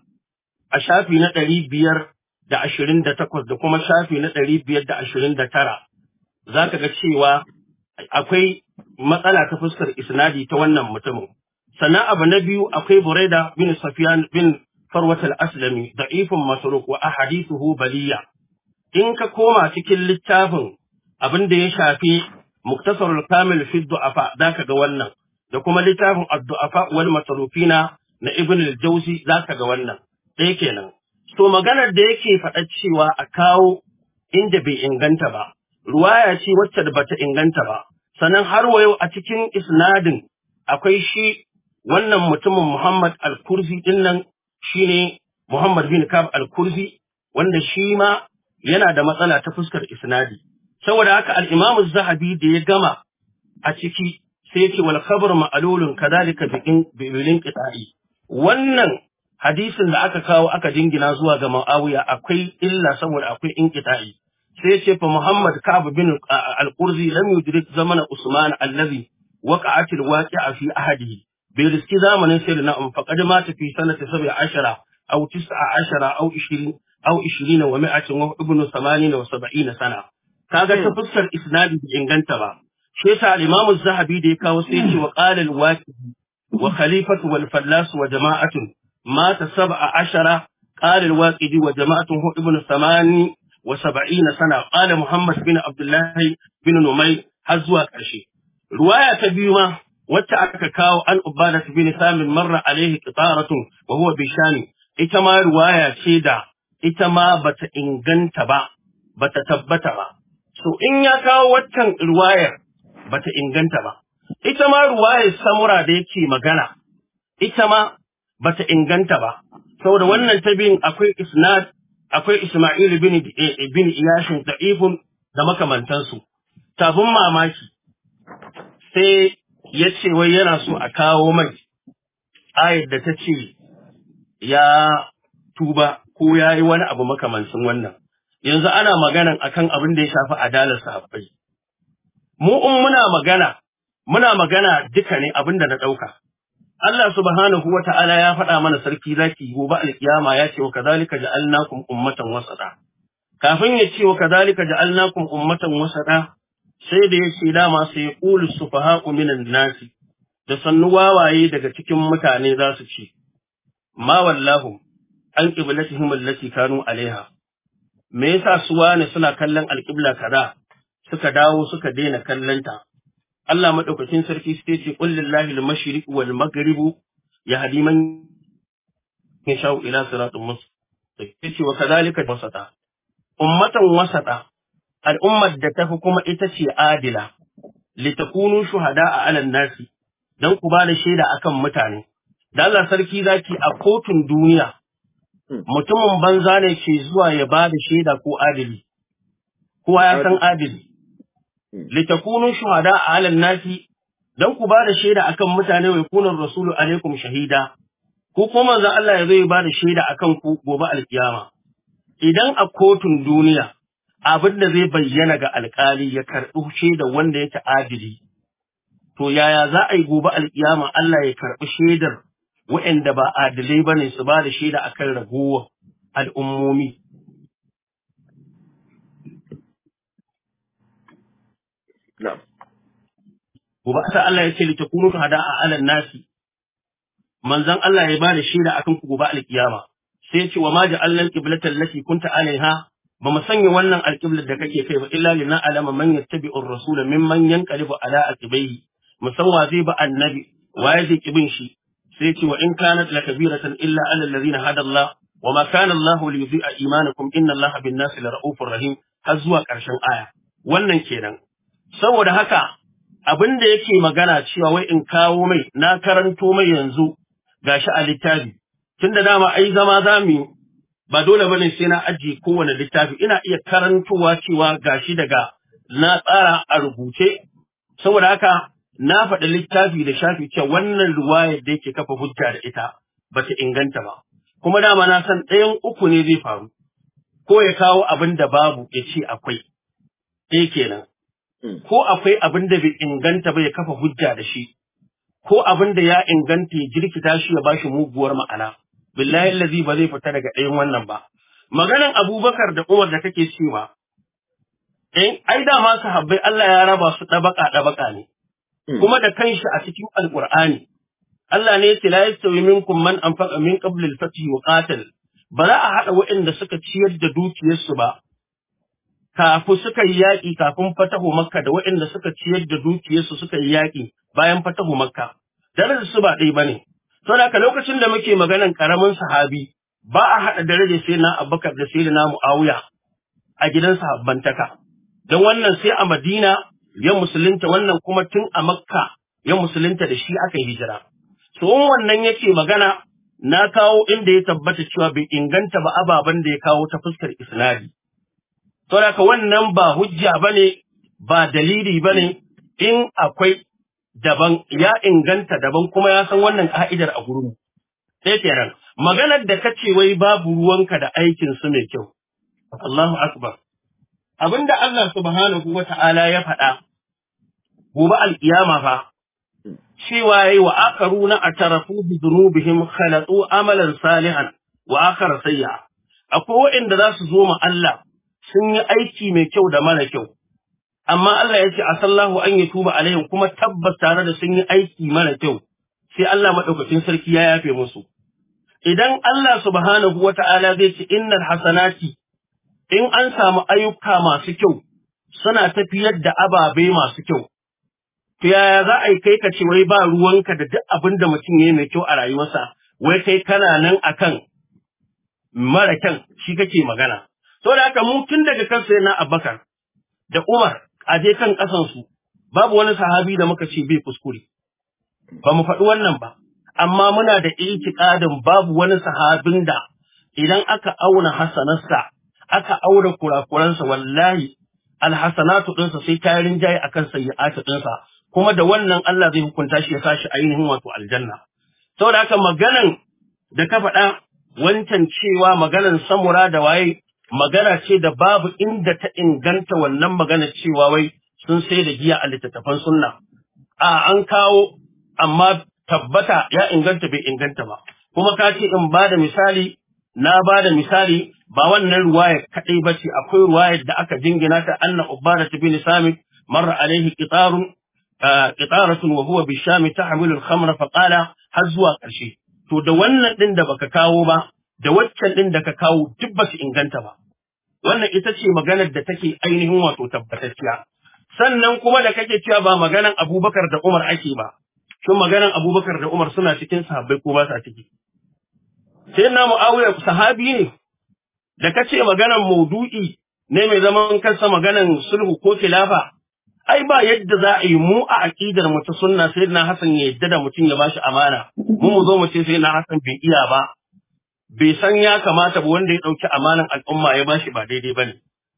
a shafi na ɗari biyar da ashirin da takwas da kuma shafi na ɗari biyar da ashirin da tara za ka ga cewa akwai matsala ta fuskar isnadi ta wannan mutumin sannan abu na biyu akwai buraida bin safiyan bin farwat al-aslami da'ifun masruq wa ahadithuhu baliya in ka koma cikin littafin abin da ya shafi muktasarul kamil fi du'afa zaka ga wannan da kuma littafin ad-du'afa wal masrufina na ibn al-jawzi zaka ga wannan ɗaya kenan to maganar da yake faɗa cewa a kawo inda bai inganta ba ruwaya ce wacce da bata inganta ba sannan har wa yau a cikin isnadin akwai shi wannan mutumin Muhammad al-Kurzi din nan shine Muhammad bin Kab al-Kurzi wanda shi ma yana da matsala ta fuskar isnadi saboda haka al-Imam az-Zahabi da ya gama a ciki sai ya ce wal khabar ma'lulun kadhalika bi bilin qita'i wannan hadisin da aka kawo aka jingina zuwa ga Muawiya akwai illa saboda akwai inqita'i sai ya ce fa Muhammad Ka'ab bin al-Qurzi lam yudrik zamana Usman allazi waqa'at al-waqi'a fi ahadihi bai riski zamanin sai na um faqad mata fi sanati 17 aw 19 aw 20 aw 20 wa 100 wa ibnu 80 wa 70 sana kaga ta fuskar isnadi bai inganta ba shi yasa al-Imam az-Zahabi da ya kawo sai ya ce wa qala al-waqi wa khalifatu wal fallas wa jama'atun مات سبع عشر قال الواقدي وجماعته ابن ثماني وسبعين سنة قال محمد بن عبد الله بن نمير هزوا كرشي رواية تبيما وتأكا كاو أن أبادة بن ثامن مر عليه قطارة وهو بشان إتما رواية شيدا إتما بت إنغنت با بت تبت با so in ya kawo waccan ruwayar bata inganta ba ita ma ruwayar samura da yake magana ita ma bata inganta ba saboda wannan ta biyun akwai isnad akwai Isma'il bin bin Iyashin da'ifun da makamantansu tafin mamaki sai ya ce wai yana so a kawo mai ayar da ta ce ya tuba ko ya yi wani abu makamancin wannan yanzu ana maganan akan abin da ya shafi adalar sahabbai mu in muna magana muna magana duka ne abinda na ɗauka Allah subhanahu wa ta'ala ya faɗa mana sarki zaki gobe alkiyama ya ce wa kazalika ja'alnakum ummatan wasata kafin ya ce wa kazalika ja'alnakum ummatan wasata sai da ya ce dama sai ya qulu sufaha'u minan nasi da sannu wawaye daga cikin mutane za su ce ma wallahu an qiblatihim allati kanu alaiha me yasa su wane suna kallon alqibla kaza suka dawo suka daina kallonta Allah madaukakin sarki sai ce qul lillahi al-mashriq wal maghrib yahdi man yasha ila siratin mustaqim yace wa kadhalika wasata ummatan wasata al'ummar da tafi kuma ita ce adila litakunu shuhada'a 'ala nasi dan ku ba da shaida akan mutane da Allah sarki zaki a kotun duniya mutumin banza ne ke zuwa ya ba da shaida ko adili kowa ya san adili litakunu shuhada a halin nasi dan ku ba da shaida akan mutane wai kunan rasulu alaikum shahida ko kuma manzon Allah ya zo ya ba da shaida akan ku gobe alkiyama idan a kotun duniya abin da zai bayyana ga alkali ya karɓi shaida wanda yake adili to yaya za a yi gobe alkiyama Allah ya karɓi shaidar waɗanda ba adilai bane su ba da shaida akan ragowar al'ummomi na'am gobe sai Allah ya ce li takunu hada'a 'alan nasi manzon Allah ya bada shaida akan ku gobe alkiyama sai ya ce wa ma ja'alna al-qiblata allati kunta 'alaiha ba mu sanya wannan alqiblar da kake kai ba illa lina alama man yattabi'ur rasula mimman yanqalibu ala aqibaihi musamman zai ba annabi waye zai kibin shi sai ya ce wa in kanat lakabiratan illa 'ala alladhina hada Allah wa ma kana Allah liyudhi'a imanakum inna Allah bin-nasi lara'ufur rahim har zuwa ƙarshen aya wannan kenan saboda haka abin da yake magana cewa wai in kawo mai na karanto mai yanzu gashi a littafi tunda dama ai zama zamu yi ba dole bane sai na ajiye kowane littafi ina iya karantowa cewa gashi daga na tsara a rubuce saboda haka na faɗi littafi da shafi cewa wannan ruwayar da yake kafa hujja da ita bata inganta ba kuma dama na san ɗayan uku ne zai faru ko ya kawo abin da babu ya ce akwai ɗaya kenan ko akwai abin da bai inganta ba ya kafa hujja da shi, ko abin da ya inganta ya jirkita shi ya bashi muguwar ma'ana, billahi lazi ba zai fita daga ɗayan wannan ba. Maganan Abubakar da Umar da kake cewa, in ai dama sahabbai Allah ya raba su ɗabaka ɗabaka ne, kuma da kanshi a cikin Alƙur'ani. Allah ne ya ce la yastawi minkum man anfaqa min qabl al-fath wa qatal ba za a haɗa waɗanda suka ciyar da dukiyarsu ba kafin suka yi yaƙi kafin fatahu makka da waɗanda suka ciyar da dukiyarsu suka yi yaƙi bayan fatahu makka darajar su ba ɗaya bane to da haka lokacin da muke maganan karamin sahabi ba a haɗa darajar sai na abubakar da sai na muawiya a gidan sahabbantaka don wannan sai a madina ya musulunta wannan kuma tun a makka ya musulunta da shi aka yi hijira to wannan yake magana na kawo inda ya tabbata cewa bai inganta ba ababen da ya kawo ta fuskar isnadi Saboda wannan ba hujja ba ne, ba dalili ba ne, in akwai daban, ya inganta daban kuma ya san wannan ka'idar a gurin. Sai kenan, maganar da ka ce wai babu ruwanka da aikin su mai kyau. Allahu Akbar. Abinda Allah subhanahu wa ta'ala ya faɗa, gobe al'iyama fa, cewa yayi wa akaruna a tarafu bi zunubihim khalatu amalan salihan wa akara sayya. Akwai waɗanda za su zo ma Allah sun yi aiki mai kyau da mara kyau. Amma Allah ya ce, a sallahu an yi tuba alaihim kuma tabbas tare da sun yi aiki mara kyau, sai Allah maɗaukacin sarki ya yafe musu. Idan Allah subhanahu wa ta'ala zai ce, innal hasanati, in an samu ayyuka masu kyau, suna tafiyar da ababe masu kyau. To yaya za a yi kai ka ce wai ba ruwanka da duk abin da mutum ya yi mai kyau a rayuwarsa, wai kai kana nan akan mara kyan shi kake magana. To da haka mu tun daga kan sai na Abubakar da Umar a je kan ƙasansu babu wani sahabi da muka ce bai kuskure. Ba mu faɗi wannan ba, amma muna da itiƙadin babu wani sahabin da idan aka auna hasanarsa, aka auna kurakuransa wallahi alhasanatu ɗinsa sai ta rinjaye akan sayyi'atu ɗinsa, kuma da wannan Allah zai hukunta shi ya sa shi ainihin wato aljanna. Saboda haka maganan da ka faɗa wancan cewa maganan samura da waye magana ce da babu inda ta inganta wannan magana cewa wai sun sai da giya a littattafan sunna a an kawo amma tabbata ya inganta bai inganta ba kuma ka ce in ba da misali na ba da misali ba wannan ruwayar kaɗai ba ce akwai ruwayar da aka jingina ta anna ubada ta bin samit marra alaihi qitarun qitaratun wa huwa bishami tahmilu al-khamra fa qala har zuwa ƙarshe to da wannan din da baka kawo ba da waccan din da ka kawo duk ba su inganta ba wannan ita ce maganar da take ainihin wato tabbatacciya sannan kuma da kake cewa ba maganan Abubakar da Umar ake ba shin maganan Abubakar da Umar suna cikin sahabbai ko ba sa ciki sai na Muawiya sahabi ne da kace maganan maudu'i ne mai zaman kansa maganan sulhu ko khilafa ai ba yadda za a yi mu a aqidar mu ta sunna sai na Hassan ya yadda da mutum ya bashi amana mu mu zo mu ce sai na Hassan bai iya ba bai san ya kamata ba wanda ya dauki amanan al'umma ya bashi ba daidai bane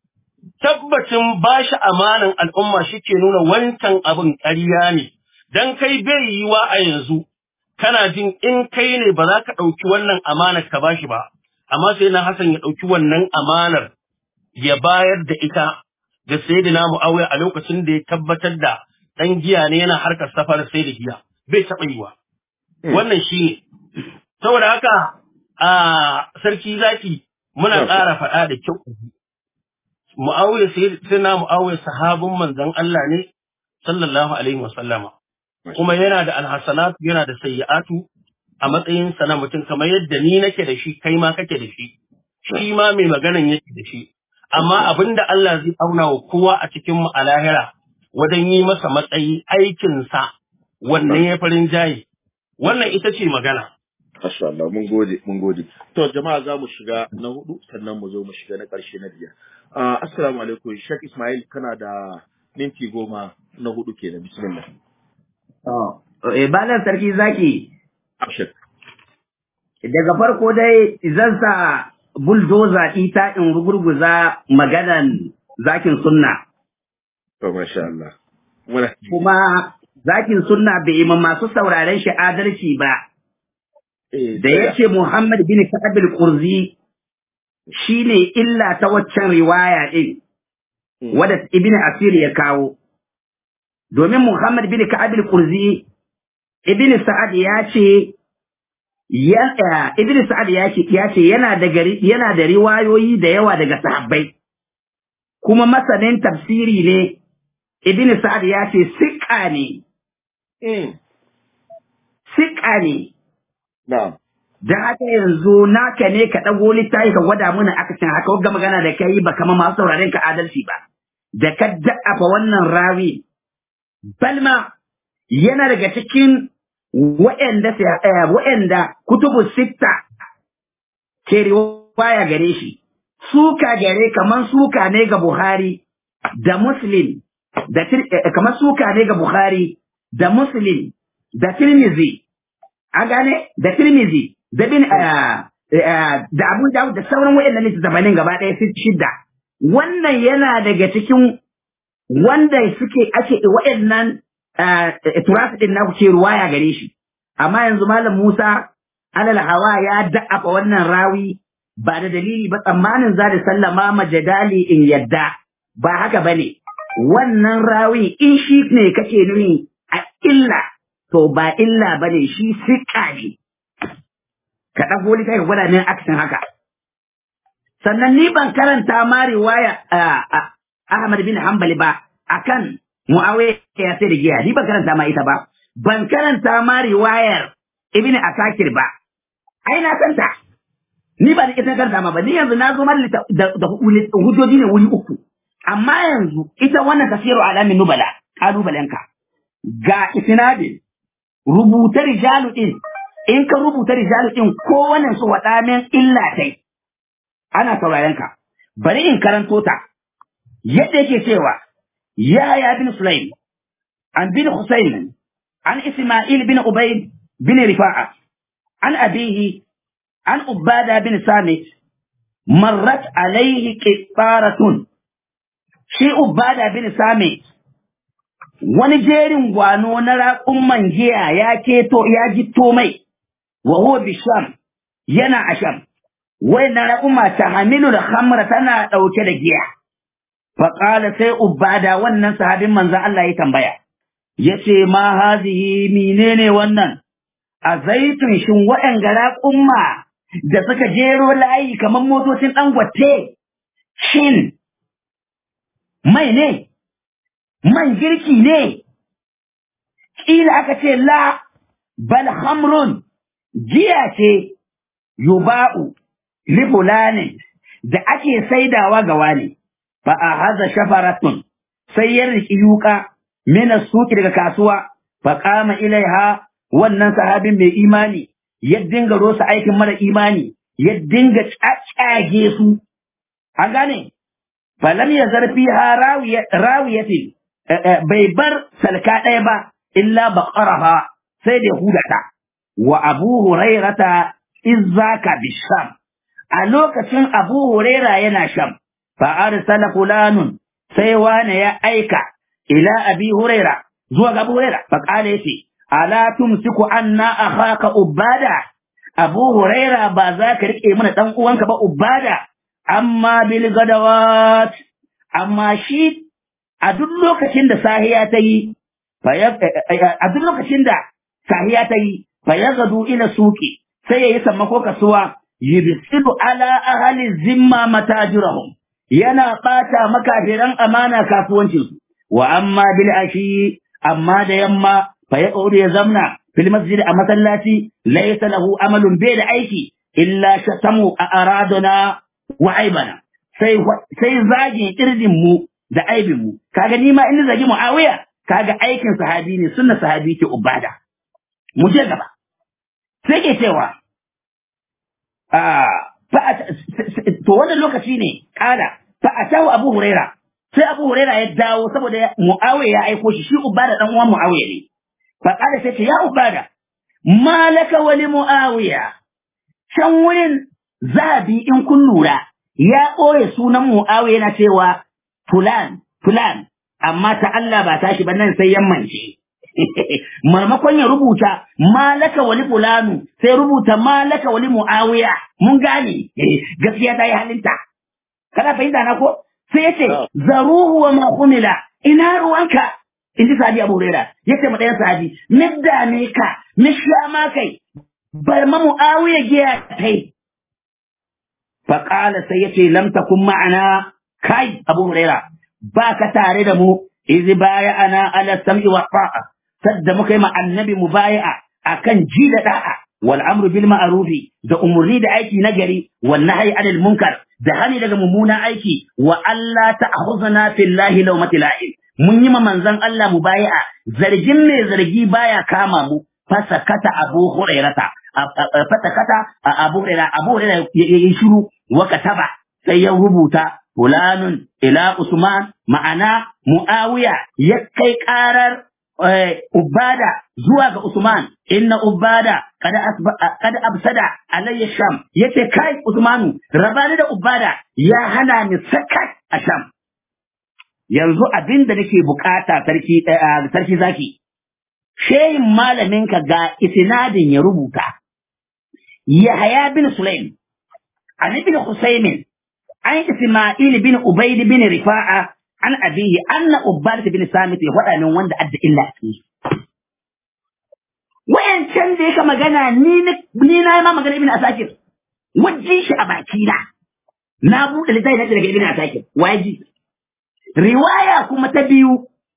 tabbacin bashi amanan al'umma shike nuna wancan abin ƙarya ne dan kai bai yiwa a yanzu kana jin in kai ne ba za ka ɗauki wannan amanar ka bashi ba amma sai na Hassan ya ɗauki wannan amanar ya bayar da ita ga sayyidina Muawiya a lokacin da ya tabbatar da dan giya ne yana harkar safar sai da giya bai taɓa yiwa wannan shi ne saboda haka a sarki zaki muna ƙara faɗa da kyau Muawiya sai na Muawiya sahabin manzon Allah ne sallallahu alaihi wasallama kuma yana da alhasanatu yana da sayyi'atu a matsayin sa na mutum kamar yadda ni nake da shi kai ma kake da shi shi ma mai maganan yake da shi amma abinda Allah zai auna wa kowa a cikin mu a lahira wajen yi masa matsayi aikinsa wannan ya farin jayi wannan ita ce magana Masha Allah, mun gode, mun gode. To, jama'a za mu shiga na hudu, sannan mu zo mu shiga na ƙarshe na biyar. Uh, assalamu alaikum, Sheikh Ismail, kana da minti goma na hudu kenan, bismillah. Oh, eh, balan sarki zaki, Abshir. daga farko dai zan sa buldoza ita in rugurguza maganan zakin sunna. To, masha Allah. Muna Kuma zakin sunna bai yi ma masu sauraren shi adalci ba. eh, Da ya ce Muhammad bin Ka'ab al-Qurzi shine illa ta waccan riwaya din Mm. wadda Ibn Asir ya kawo. Domin Muhammad bin Ka'ab al-Qurzi Ibn Sa'ad ya ce ya eh, Ibn Sa'ad ya ce ya ce yana da gari yana da riwayoyi da yawa daga sahabbai kuma masanin tafsiri ne Ibn Sa'ad ya ce siƙa ne Mm. siƙa ne Na'am. da haka yanzu naka ne ka ɗago littafi ka gwada mana akasin haka wagga magana da kai ba kama masu sauraren ka adalci ba da ka da'afa wannan rawi balma yana daga cikin wa'anda eh, wa'anda kutubu sitta ke riwaya gare shi suka gare kaman suka ne ga Buhari da Muslim da Tir- eh, kamar suka ne ga Buhari da Muslim da Tirmidhi a gane da Tirmidhi da bin ah, ah, da Abu Dawud da sauran waɗannan littattafan gaba ɗaya su shidda wannan yana daga cikin wanda suke ake waɗannan ah, turasu din na kuke ruwaya gare shi amma yanzu malam Musa alal hawa ya da'afa wannan rawi ba da dalili ba tsammanin za da sallama majadali in yadda ba haka bane wannan rawi in shi ne kake nuni a illa to ba illa bane shi siƙa ne ka ɗago littafi ka gwada min aksin haka. Sannan ni ban karanta ma riwaya ah, ah, Ahmad bin Hanbali ba akan Muawiya ya sai da giya, ni ban karanta ma ita ba. Ban karanta ma riwayar Ibn Asakir ba. Ai na kanta. Ni ba da ita karanta ma ba, ni yanzu na zo mara da, da hujjoji ne wuri uku. Amma yanzu ita wannan tafsiru alamin nubala, ƙalubalenka. Ga isnadin rubuta rijalu din in ka rubuta rijalu din kowannen su waɗa min illa tai ana sauraren ka bari in karanto ta yadda yake cewa ya ya bin sulaim an bin husayn an isma'il bin ubayd bin rifa'a an abihi an ubada bin samit marrat alaihi qittaratun shi ubada bin samit wani jerin gwano na raƙumman giya ya keto ya jitto mai wa huwa bisham yana asham wai na raƙuma ta hamilu da hamra tana ɗauke da giya Faƙala sai Ubada wannan sahabin manzan Allah ya tambaya, ya ce, Ma hazihi menene wannan, a zaitun shin waɗanga raƙumma da suka jero layi kamar motocin ɗangwate, shin mai ne, man girki ne, ƙila aka ce la, bal hamrun, jiya ce, yuba'u, li fulanin da ake saidawa ga wani. fa a haza shafaratun sai ya riki yuka mina suki daga kasuwa fa kama ilaiha wannan sahabin mai imani ya dinga rosa aikin mara imani ya dinga caccage su an gane falam ya zarfi ha rawiyatin bai bar salka ɗaya ba illa baqaraha sai da hudata wa abu hurairata izzaka bisham a lokacin abu huraira yana sham فأرسل فلان سيوان يا أيكا إلى أبي هريرة زوج أبو هريرة فقال يتي ألا تمسك عنا أخاك أبادا أبو هريرة بذاك رك من تنقوانك بأبادا أما بالغدوات أما شيء أدلوك شند ساهياتي أدلوك شند ساهياتي فيغدو إلى السوق سيسمكوك سوا يبسل على أهل الزمة متاجرهم yana ɓata makafiran amana kasuwancinsu, wa amma bil ashi amma da yamma fa ya ya zamna fil masjid a masallaci laysa lahu amalun bai da aiki illa shatamu a araduna wa aibana sai sai zagin irdin mu da aibin mu kaga ni ma in zagi muawiya kaga aikin sahabi ne sunna sahabi ke ubada mu je gaba sai ke cewa to wannan lokaci ne kala fa atahu abu huraira sai abu huraira ya dawo saboda muawiya ya aiko shi shi ubada dan uwan muawiya ne fa kala sai ce ya ubada malaka wa li muawiya can wurin zabi in kun lura ya ɓoye sunan muawiya yana cewa fulan fulan amma ta Allah ba tashi ba nan sai yammance marmakon ya rubuta malaka wali fulanu sai rubuta malaka wali muawiya mun gane gaskiya ta yi halinta kana fahimta na ko sai yace zaruhu wa ma humila ina ruwanka in ji sahabi abu huraira yace ma ɗayan sahabi midda ne ka misha ma kai bar ma muawiya giya kai fa qala sai yace lam takun ma'ana kai abu huraira ba ka tare da mu izi baya ana ala sam'i wa ta'a sadda muka yi ma annabi mubaya'a akan ji da da'a wal amru bil ma'rufi da umurni da aiki na gari wal nahyi anil munkar da hani daga mummuna aiki wa Allah ta'khuzna fillahi lawmati la'in mun yi ma manzon Allah mubaya'a zargin mai zargi baya kama mu fasakata abu hurairata fasakata abu hurairata abu hurairata ya shiru wa kataba sai ya rubuta fulanun ila usman ma'ana muawiya ya kai karar Ubada zuwa ga Usman, inna Ubada kada absada alayya Sham, yace kai Usmanu, rabani da Ubada ya hana ni sakat a Sham. Yanzu abin da nake bukata sarki sarki zaki, shehin malaminka ga isnadin ya rubuta. Yahaya bin Sulaim, an ibn Husaymin, an Isma'il bin Ubaid bin Rifa'a an abihi anna ubbadat bin samit ya faɗa min wanda adda illa a cikin wayancan da yake magana ni ni na ma magana ibn asakir wajji shi a baki na na buɗe littafi na daga ibn asakir waji riwaya kuma ta biyu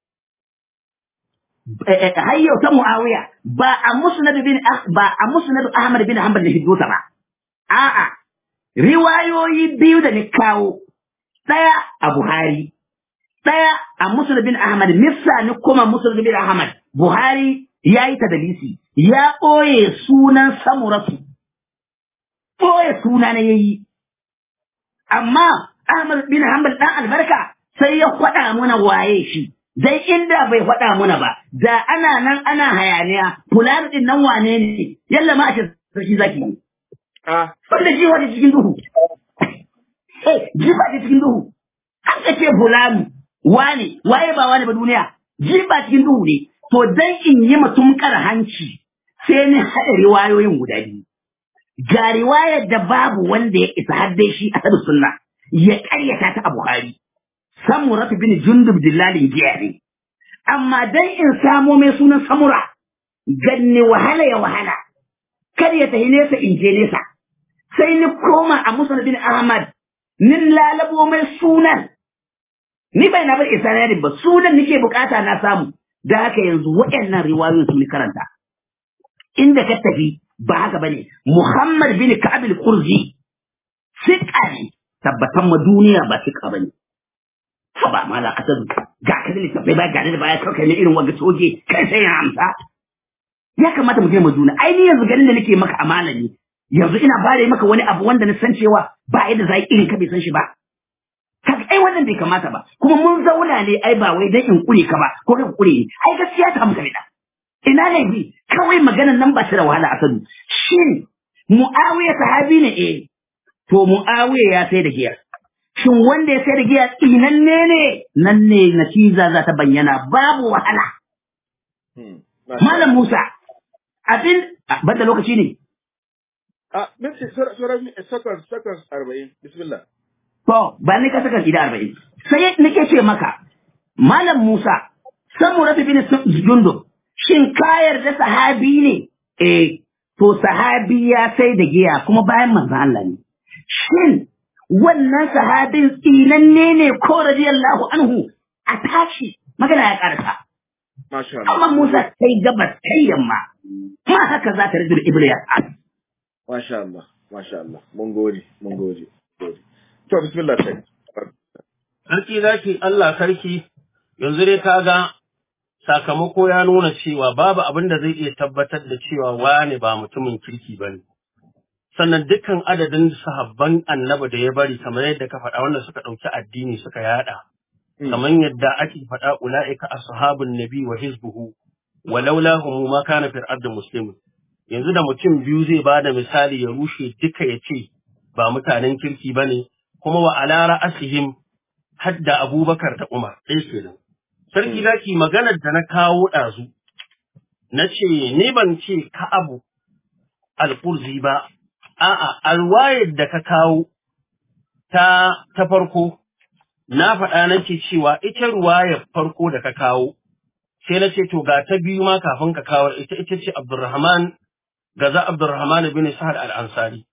hayyau ta muawiya ba a musnad bin ba a musnad ahmad bin hanbal da hiddusa ba a'a riwayoyi biyu da ni kawo ɗaya a buhari ɗaya a Musul bin Ahmad, Missa ni kuma Musul bin Ahmad, Buhari ya yi tadalisi, ya ɓoye sunan samuratu, ɓoye suna na yayi. Amma Ahmad bin Hanbal ɗan albarka sai ya faɗa muna waye shi, dai inda bai faɗa muna ba, da ana nan ana hayaniya, fulani ɗin nan wane ne, yalla ma a ce sarki zaki. Wanda jiwa da cikin duhu. Eh, jiwa da cikin duhu. An ka ce fulani, wane waye ba wane ba duniya ji ba cikin duhu ne to dan in yi mutum kar hanci sai ni haɗa riwayoyin guda biyu ga riwayar da babu wanda ya isa har dai shi a sunna ya ƙaryata ta a Buhari samura bin jundub dillalin giya ne amma dan in samo mai sunan samura ganni wahala ya wahala kar ya tahi nesa in je nesa sai ni koma a musnad bin ahmad nin lalabo mai sunan ni bai na bar isnadin ba sunan nake bukata na samu da haka yanzu waɗannan riwayoyin su ni karanta inda ka tafi ba haka bane muhammad bin ka'ab al-qurzi siqa ne tabbatan ma duniya ba siqa bane haba mala asadu ga ka da littafai ba ga da baya kawai ne irin wanga soje kai sai ya amsa ya kamata mu taimaka juna ai ni yanzu ganin da nake maka amana ne yanzu ina bare maka wani abu wanda na san cewa ba yadda za irin ka bai san shi ba kaga ai wannan bai kamata ba kuma mun zauna ne ai ba wai dan in kure ka ba ko ka kure ni ai gaskiya ta muka bida ina ne bi kawai maganar nan ba shi da wahala asadu shin muawiya sahabi ne eh to muawiya ya sai da giya shin wanda ya sai da giya tsinanne ne nan ne natiza za ta bayyana babu wahala malam musa abin banda lokaci ne a minti sauran sakon sakon arba'in bismillah to ba ni ka saka gida arba'in sai nake ce maka malam musa samu rafi bin jundo shin ka yarda sahabi ne eh to sahabi ya sai da giya kuma bayan manzon Allah ne shin wannan sahabin tsinanne ne ko radiyallahu anhu a tashi magana ya karasa masha Allah amma Musa kai gabas kai yamma ma haka za ta rajul ibliya masha Allah masha Allah mun gode mun gode gode to bismillah sai Sarki zaki Allah sarki yanzu dai ka ga sakamako ya nuna cewa babu abin da zai iya tabbatar da cewa wane ba mutumin kirki ba ne. Sannan dukkan adadin sahabban annaba da ya bari kamar yadda ka faɗa wanda suka ɗauki addini suka yaɗa. Kamar yadda ake faɗa ula'ika ashabun nabi wa hizbuhu walaula hum ma kana fil ardi muslimun. Yanzu da mutum biyu zai ba da misali ya rushe duka ya ce ba mutanen kirki ba ne, kuma wa ala ra'asihim hadda Abubakar da Umar ɗaya kenan. Sarki zaki maganar da na kawo ɗazu, na ce, ni ban ce ka abu alƙurzi ba, a'a, alwayar da ka kawo ta, ta farko, na faɗa nake cewa ita ruwayar farko da ka kawo, sai na ce, to ga ta biyu ma kafin ka kawo ita ita ce Abdurrahman, gaza Abdurrahman bin Sa'ad al-Ansari.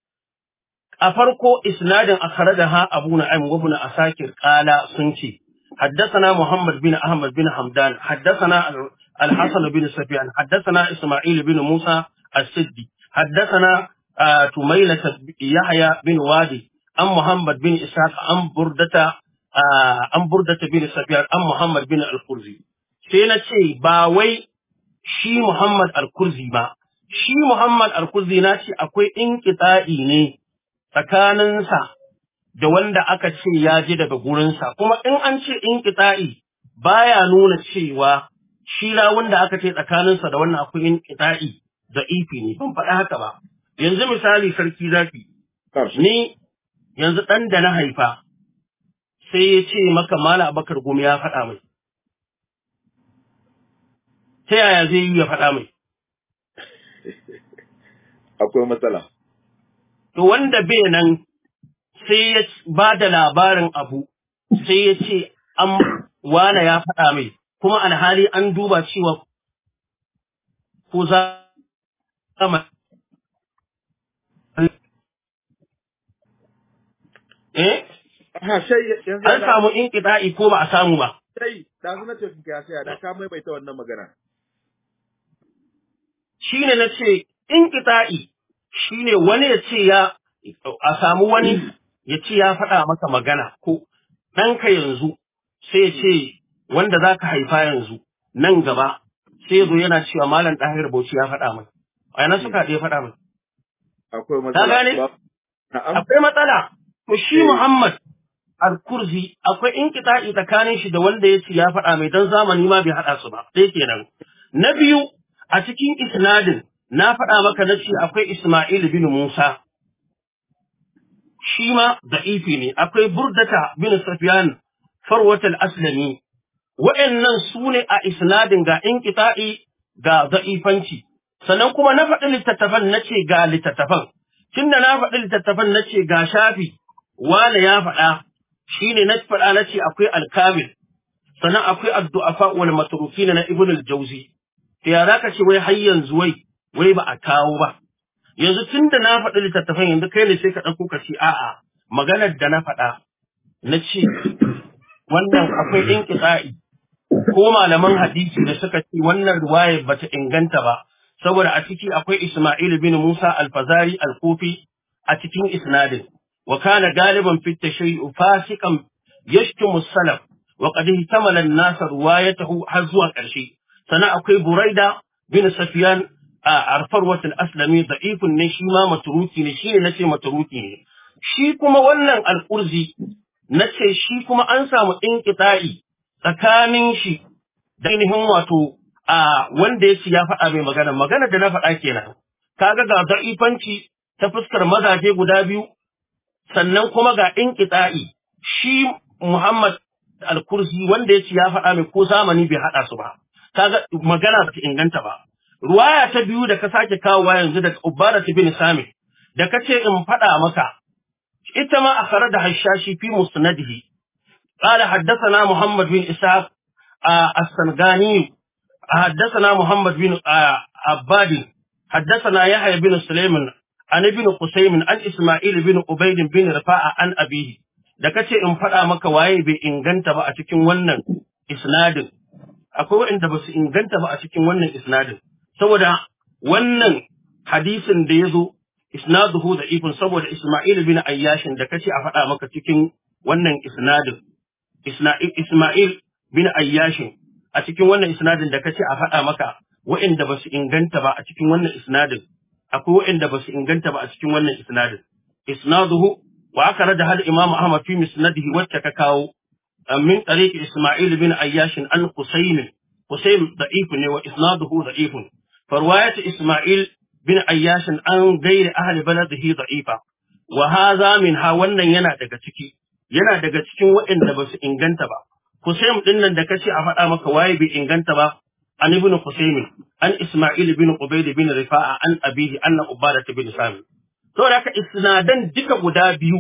A farko isnadin akhrajaha Abu Na'im wa Ibn Asakir qala sun ce, حدثنا محمد بن أحمد بن حمدان حدثنا الحسن بن سفيان حدثنا إسماعيل بن موسى السدي حدثنا آه تميلة يحيى بن وادي أم محمد بن إسحاق أم بردة آه أم بردة بن سفيان أم محمد بن الكرزي سينا شيء باوي شي محمد الكرزي ما شي محمد الكرزي ناشي أكوي إنكتائي ني tsakaninsa da wanda aka ce ya ji daga gurinsa, kuma in an ce in ƙita'i baya nuna cewa shi rawun da aka ce tsakaninsa da wannan akwai in ƙita'i da ifi ne, ban faɗa haka ba. Yanzu misali sarki zafi, ni yanzu ɗan da na haifa sai ya ce maka mala abakar gumi ya faɗa mai. Ta yaya zai yi ya faɗa mai? akwai matsala To wanda bai nan sai ya ba da labarin abu sai ya ce an wane ya faɗa mai kuma alhali an duba cewa ko za a eh ha sai yanzu an samu in ko ba a samu ba sai da na ce ka sai da ka maimaita wannan magana shine na ce in shine wani ya ce ya a samu wani ya ce ya faɗa maka magana ko ɗanka yanzu sai ya ce wanda za ka haifa yanzu nan gaba sai ya zo yana cewa malam ɗahir bauchi ya faɗa mai a yana suka ya faɗa mai akwai ka matsala gane Ba- na'am akwai matsala to shi Eh. Muhammad al-Kurzi akwai inkita'i tsakanin shi da wanda ya ce ya faɗa mai dan zamani ma bai haɗa su ba sai kenan na biyu a cikin isnadin na faɗa maka na ce akwai Isma'il bin Musa shi ma da'ifi ne akwai Burdata bin Sufyan Farwat al-Aslami wa'annan su ne a isnadin ga inkita'i ga da'ifanci sannan kuma na faɗi littattafan na ce ga littattafan tunda na faɗi littattafan na ce ga shafi wane ya faɗa shine na faɗa na ce akwai alkamil sannan akwai addu'afa wal matrukin na ibn al-jawzi to ya zaka ce wai har yanzu wai wai ba a kawo ba yanzu tunda na faɗi littattafan yanzu kai ne sai ka ɗauko ka ce a'a maganar da na faɗa na ce wannan akwai inqita'i ko malaman hadisi da suka ce wannan riwaya bata inganta ba saboda a ciki akwai Isma'il bin Musa al-Fazari al-Kufi a cikin isnadin wa kana galiban fi tashayyu fasikan yashtumu salaf wa qad ihtamala an-nas riwayatahu har zuwa ƙarshe sana akwai Buraida bin Sufyan a Arfarwat al-Aslami da'ifun ne shi ma matruki ne shi ne nace matruki ne shi kuma wannan al-Qurzi nace shi kuma an samu inqita'i tsakanin shi da ainihin wato a wanda ya ya faɗa mai magana magana da na faɗa kenan kaga ga da'ifanci ta fuskar mazaje guda biyu sannan kuma ga inqita'i shi Muhammad al-Kursi wanda ya ya faɗa mai ko zamani bai haɗa su ba kaga magana ba ta inganta ba ruwaya ta biyu da ka sake kawowa yanzu daga Ubbara bin Sami da kace in faɗa maka ita ma a da hashashi fi musnadihi قال حدثنا محمد بن إسحاق السنغاني حدثنا محمد بن عباد حدثنا يحيى بن سليمان عن ابن قسيم عن إسماعيل بن عبيد بن رفاعة عن أبيه da kace in faɗa maka waye bai inganta ba a cikin wannan isnadin akwai waɗanda ba su inganta ba a cikin wannan isnadin saboda wannan hadisin da ya zo isnaduhu da ifin saboda Isma'il bin Ayyashin da kace a faɗa maka cikin wannan isnadin Isma'il bin Ayyashin a cikin wannan isnadin da kace a faɗa maka waɗanda ba su inganta ba a cikin wannan isnadin akwai waɗanda ba su inganta ba a cikin wannan isnadin isnaduhu wa aka rada hal Imam Ahmad fi musnadihi wacce ka kawo min tariqi Isma'il bin Ayyashin an Qusaym Qusaym da'if ne wa isnaduhu da'if farwayat Isma'il bin Ayyashin an gairi ahli baladihi da'ifa wa hadha minha wannan yana daga ciki yana daga cikin waɗanda ba su inganta ba. Husaym ɗin nan da kace a faɗa maka waye bai inganta ba, an ibn Husaym, an Isma'il bin Ubayd bin Rifa'a, an abihi, anna Ubada bin Sami. Saboda haka isnadan duka guda biyu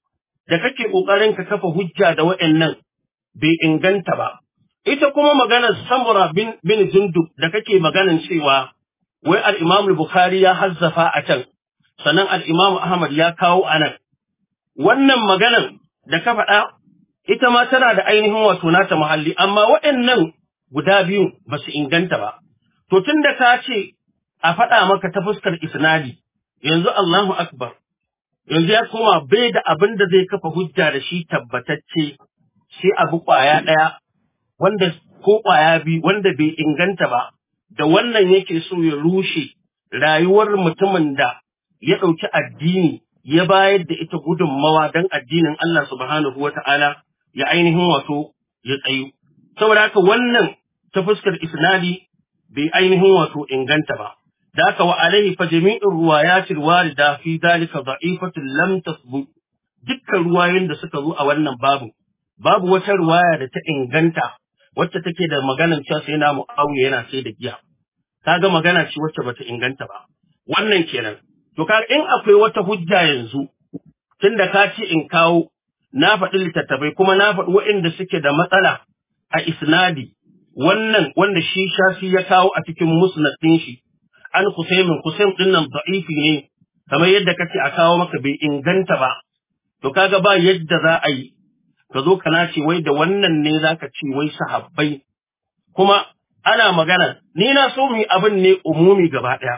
da kake ƙoƙarin ka kafa hujja da waɗannan bai inganta ba. Ita kuma maganar Samura bin, bin Jundub da kake maganar cewa wai al-Imam Bukhari ya hazzafa a can, sannan al-Imam Ahmad ya kawo a nan. Wannan maganar da ka faɗa ita ma tana da ainihin wato nata muhalli amma waɗannan guda biyu ba su inganta ba to tun da ka ce a faɗa maka ta fuskar isnadi yanzu Allahu akbar yanzu ya koma bai da abin da zai kafa hujja da shi tabbatacce sai abu ƙwaya ɗaya wanda ko ƙwaya biyu wanda bai inganta ba da wannan yake so ya rushe rayuwar mutumin da ya ɗauki addini ya bayar da ita gudunmawa don addinin Allah subhanahu wa ta'ala ya ainihin wato ya tsayu. Saboda haka wannan ta fuskar isnadi bai ainihin wato inganta ba. Da haka wa alaihi fa jami'in ruwayatil warida fi dalika da'ifatun lam tasbu dukkan ruwayoyin da suka zo a wannan babu babu wata ruwaya da ta inganta wacce take da maganar cewa sai na mu'awiya yana sai da giya. Kaga magana ce wacce bata inganta ba. Wannan kenan. To ka in akwai wata hujja yanzu, tunda ka ce in kawo, na faɗi littattafai kuma na faɗi waɗanda suke da matsala a isnadi, wannan wanda shi shafi ya kawo a cikin musnad ɗin shi, an Kusaimin, Kusaim ɗin nan da'ifi ne, kamar yadda ka ce a kawo maka bai inganta ba, to kaga ba yadda za a yi, ka zo kana ce wai da wannan ne za ka ce wai sahabbai, kuma ana magana, ni na so mu yi abin ne umumi gaba ɗaya.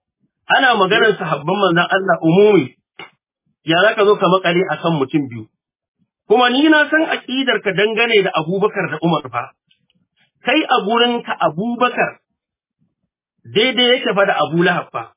ana maganar sahabban manzon Allah umumi ya za ka zo ka makale a kan mutum biyu kuma ni na san aƙidar ka dangane da Abubakar da Umar fa kai a gurinka Abubakar daidai yake fa da Abu Lahab fa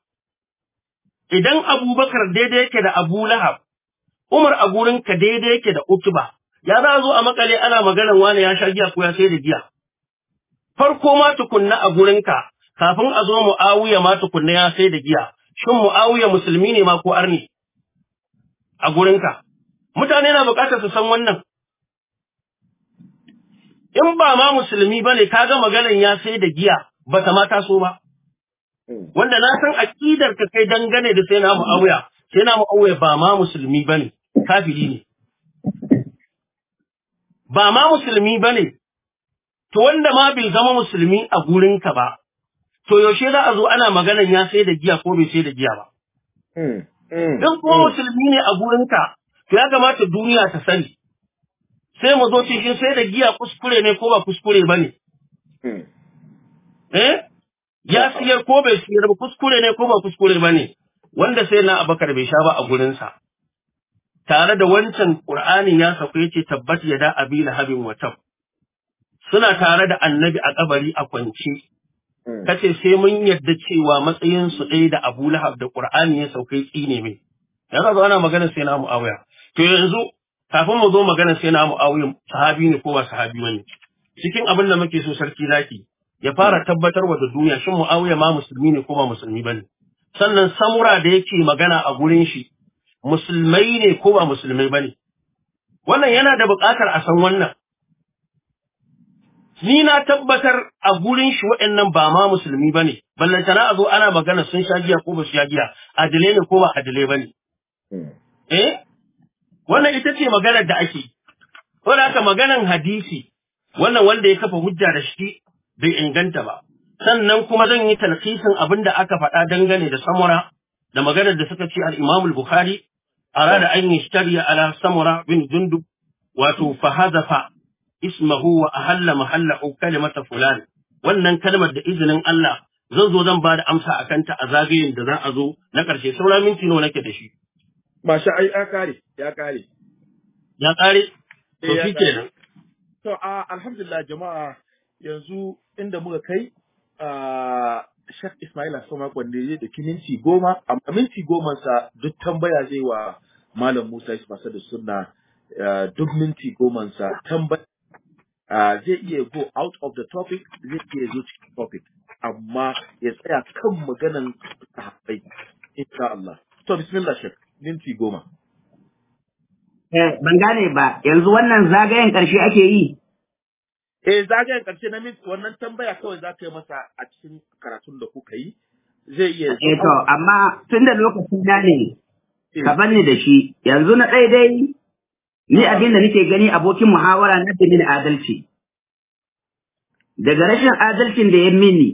idan Abubakar daidai yake da Abu Lahab Umar a gurinka daidai yake da Utba ya za zo a makale ana maganar wani ya sha giya ko ya sai da giya farko ma tukunna a gurinka kafin a zo Mu'awiya ma tukunna ya sai da giya, shin Mu'awiya musulmi ne ma ko arni a gurinka? Mutane na bukatar su san wannan. In ba ma musulmi ba ne, kaga maganan ya sai da giya ba ta ma taso ba. Wanda na san aƙidar ka kai dangane da sai na Mu'awiya, sai na Mu'awiya ba ma musulmi ba ne, kafiri ne. ba ma musulmi ba ne, to wanda ma bai zama musulmi a gurinka ba, to yaushe za a zo ana maganan ya sai da giya ko bai sai da giya ba. Mm, mm, In kuma mm. musulmi ne a gurinka, to ya kamata duniya ta sani. Sai mu zo cikin sai da giya kuskure ne ko ba kuskure ba ne. Mm. Eh? Ya siyar ko bai siyar ba kuskure ne ko ba kuskure ba ne. Wanda sai na abakar bai sha ba a gurinsa. Tare da wancan Ƙur'anin ya sauka yace tabbat ya da abi lahabin wa tab. Suna tare da annabi a kabari a kwance. Mm. kace sai mun yadda cewa matsayin su ɗaya da Abu Lahab da Qur'ani ya saukai tsine mai yanzu zo ana magana sai na Muawiya to yanzu kafin mu zo magana sai na Muawiya sahabi ne ko ba sahabi bane cikin abin da muke so sarki zaki ya fara tabbatarwa da duniya shin Muawiya ma musulmi ne ko ba musulmi bane sannan samura da yake magana a gurin shi musulmai ne ko ba musulmai bane wannan yana da buƙatar a san wannan ni na tabbatar a gurin shi waɗannan ba ma musulmi ba ne, ballantana a zo ana magana sun sha giya ko ba su sha giya, adilai ne ko ba adilai ba ne. Mm. Eh? Wannan ita ce maganar da ake. Wanda haka maganan hadisi, wannan wanda ya kafa hujja da shi bai inganta ba. Sannan kuma zan yi talkisin abin da aka faɗa dangane da samura da maganar da suka ce al-Imam al-Bukhari arada an yi shari'a ala samura bin jundub wato fahazafa ismahu wa ahalla mahallahu kalimata fulan wannan kalmar da izinin Allah zan zo zan ba da amsa a kanta a zagayen da za a zo na ƙarshe saura minti nawa nake da shi Masha ai ya kare, ya kare. ya ƙare to Eh, ya shi ƙare. kenan To, a alhamdulillah jama'a yanzu inda muka kai a Shek Ismail Asoma Kwande da minti goma, amma minti goma sa duk tambaya zai wa Malam Musa Ismasa da Sunna ah, duk minti goma sa tambaya ah, zai iya go out of the topic, zai iya zo cikin topic, amma ya tsaya kan maganan sahabbai, insha Allah. To, bismillah Shek, minti goma. Eh, ban gane ba, yanzu wannan zagayen ƙarshe ake yi. Eh zagayen ƙarshe na minti wannan tambaya kawai za ka yi masa a cikin karatun da kuka yi zai iya Eh to, amma tun da lokaci na ne, Eh, ka banni da shi, yanzu na ɗaya dai, ni abin da nake gani abokin muhawara na da mini adalci. Daga rashin adalcin da ya mini,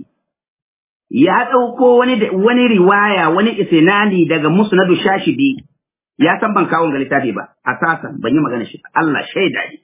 ya ɗauko wani da- wani riwaya, wani isinani daga musnadu shashidi, ya san ban kawo ga littafi ba, a sasan ban yi magana shi ba, Allah shaida ne.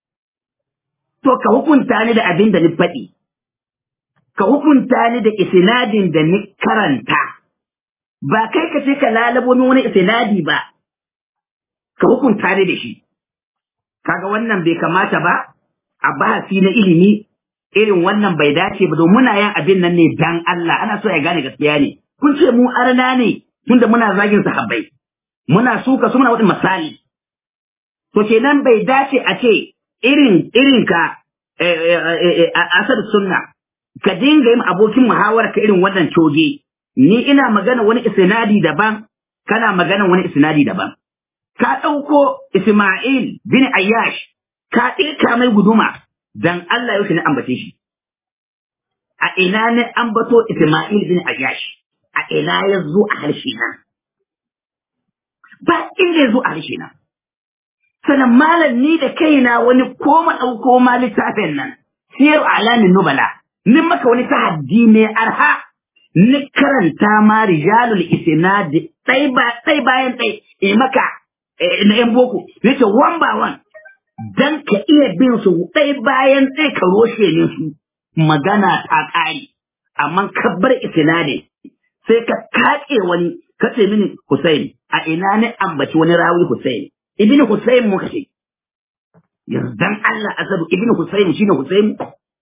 To ka hukunta ni da abin da ni faɗi, ka hukunta ni da isinadin da ni karanta, ba kai ka ce ka lalabo min wani isinadi ba, ka hukunta ni da shi. Kaga wannan bai kamata ba, a bahasi na ilimi irin wannan bai dace ba domin muna yin abin nan ne dan Allah, ana so ya gane gaskiya ne. Kun ce mu arna ne tunda muna zagin sahabbai. Muna suka su muna wata misali. To kenan bai dace a ce irin irin ka eh, eh, eh, eh, a asar sunna ka dinga yin abokin muhawara ka irin wannan coge. Ni ina magana wani isnadi daban, kana magana wani isnadi daban. Ka ɗauko Ismail bin Ayyash, ka ɗirka mai guduma, dan Allah yau na ambace shi. A ina ne ambato Ismail bin Ayyash, a ina ya zo a harshe na. Ba inda ya zo a harshe na. Sannan malam ni da kaina wani koma ɗauko ma littafin nan, siyar alamin nubala, ni maka wani tahaddi mai arha, ni karanta ma rijalul isnadi ɗai ba ɗai bayan ɗai, in maka eh, na ‘yan boko, yace one by one, dan ka iya bin su ɗai bayan ɗai ka roshe ne su, magana ta ƙare, amma ka bar isnadin, sai ka kaƙe wani, ka ce mini Hussein, a ina ne ambaci wani rawi Hussein, ibn Hussein muka ce, yanzu dan Allah asabu ibn Hussein shine Hussein,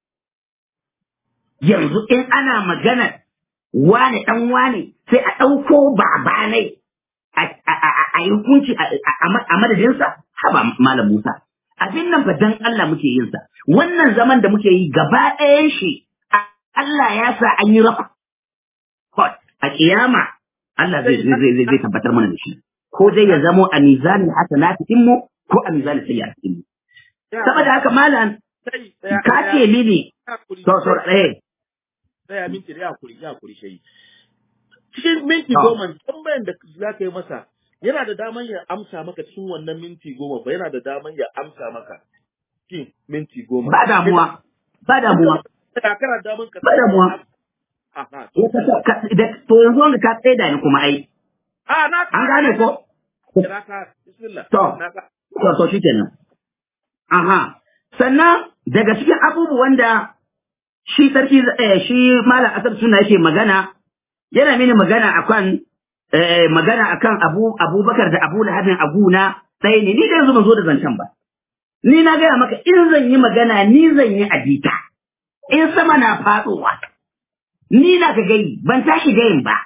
yanzu in ana magana wane ɗan wane sai a ɗauko babanai a a- a- a yi hukunci a a- a madadinsa haba malam Musa abin nan fa dan Allah muke yin sa wannan zaman da muke yi gaba ɗayan shi a- Allah ya sa an yi rafa Hot, a kiyama Allah zai zai zai zai tabbatar mana da shi ko dai ya zamo a mizanin hasanatin mu ko a mizanin sayyi'atin mu saboda haka malam sai tsaya ka ce mini to so eh tsaya minti da ya kuri ya kuri shayi cikin minti To. goma tambayan da za ka yi masa yana da daman ya amsa maka cikin wannan minti goma ba yana da daman ya amsa maka cikin minti goma. ba damuwa ba damuwa Da kana damun ka. ba damuwa Aha. to ka- ka- da- to yanzu wanda ka tsaida ni kuma ai Ah, na an gane ko Na ka. Bismillah. To. Na ka. to to shikenan aha sannan daga cikin abubuwan da shi sarki eh, shi malam asar suna yake magana yana mini magana akan eh, magana akan abu abubakar da abu lahabin aguna ɗaya ne ni da yanzu ban zo da zancen ba ni na gaya maka in zan yi magana ni zan yi adita in sama na faɗowa ni na ka gai ban tashi gayin ba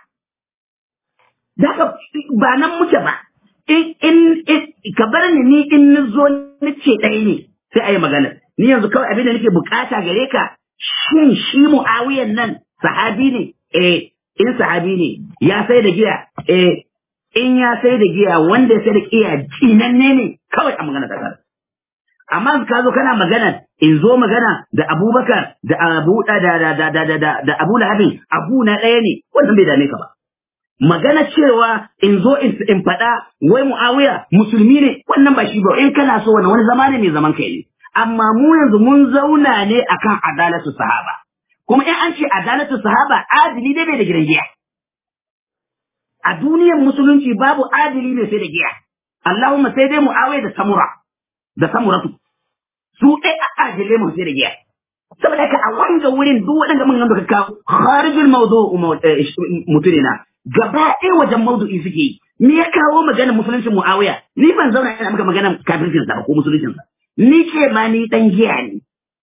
Daga ba nan muke ba in in in- ka bar ni ni in na zo ni ce ɗaya ne sai a yi magana ni yanzu kawai abin da nake bukata gare ka shin shi mu'awiyan nan sahabi ne eh in sahabi ne ya sai da giya eh in ya sai da giya wanda ya sai da giya jinanne ne kawai a magana ta kar amma ka zo kana magana in zo magana da abubakar da abu da da da da da da da abu lahabin abu na ɗaya ne wannan bai dame ka ba magana cewa in zo in in faɗa wai mu'awiya musulmi ne wannan ba shi ba in kana so wannan wani zama ne mai zaman kai ne amma mu yanzu mun zauna ne akan adalatu sahaba kuma in an ce adalatu sahaba adili dai bai da gidan giya a duniyar musulunci babu adili mai sai da giya Allahumma sai dai mu'awiya da samura da samuratu su ɗai a adilai mu sai da giya saboda haka a wanga wurin duk waɗanda mun da ka kawo kharijul mawdu'u mutunina gaba ɗaya wajen mawdu'i suke yi me ya kawo magana musuluncin muawiya ni ban zauna ina maka magana kafircin sa ba ko musuluncin sa ni ce ma ni dan giya ne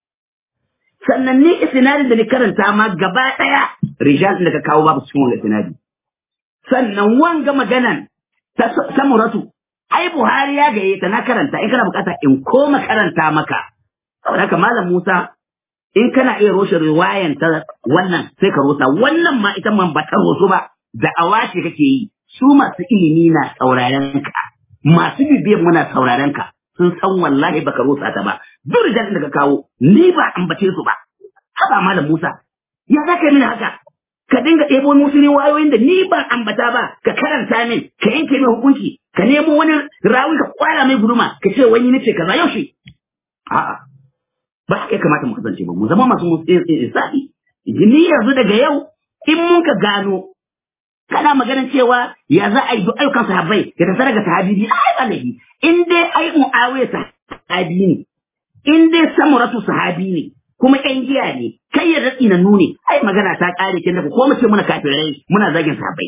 sannan ni isnadin da ni karanta ma gaba ɗaya rijal din da ka kawo babu cikin wannan isnadi sannan wanga maganan ta samuratu ai buhari ya gaye ta na karanta in kana bukata in koma karanta maka saboda haka malam musa in kana iya roshe riwayan ta wannan sai ka rosa wannan ma ita man ba ta rosu ba da awashi kake yi su masu ilimi na sauraren ka masu bibiyan muna sauraren ka sun san wallahi baka rosa ta ba duk rijalin da ka kawo ni ba ambace su ba haba malam Musa ya za ka yi mini haka ka dinga ɗebo musu ne wayoyin da ni ba ambata ba ka karanta min ka yanke min hukunci ka nemo wani rawi ka kwara mai guduma ka ce wani nace kaza yaushe a'a ba haka ya kamata mu kasance ba mu zama masu isa'i ni yanzu daga yau in mun ka gano kana maganar cewa ya za a yi duk ayyukan sahabbai ya tafi daga sahabi biyu ai ba laifi in dai ai mu'awiya sahabi ne in dai samuratu sahabi ne kuma ƴan giya ne kai ya ratsi na nune ai magana ta ƙare kin da ko mu ce muna kafirai muna zagin sahabbai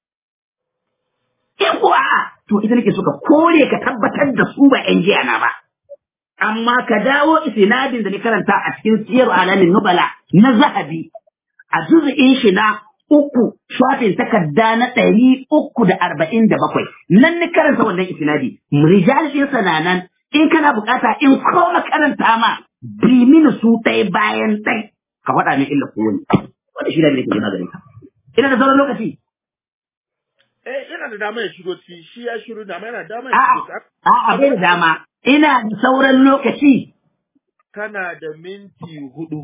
in ko a'a to ita nake so ka kore ka tabbatar da su ba ƴan giya na ba amma ka dawo isnadin da ni karanta a cikin siyar alamin nubala na zahabi a juzu'in shi na uku shafin takarda na ɗari uku da arba'in da bakwai nan ni karanta wannan isnadi rijal ɗin sananan in kana bukata in koma karanta ma bi mini su ɗaya bayan ɗai ka faɗa min illa kowane wanda shi da ne ke gina gare ka ina da sauran lokaci Eh, yana da dama ya shigo ci, shi ya shiru da yana da dama ya a'a shigo ci. a'a bai da dama ina da sauran lokaci Kana da minti hudu.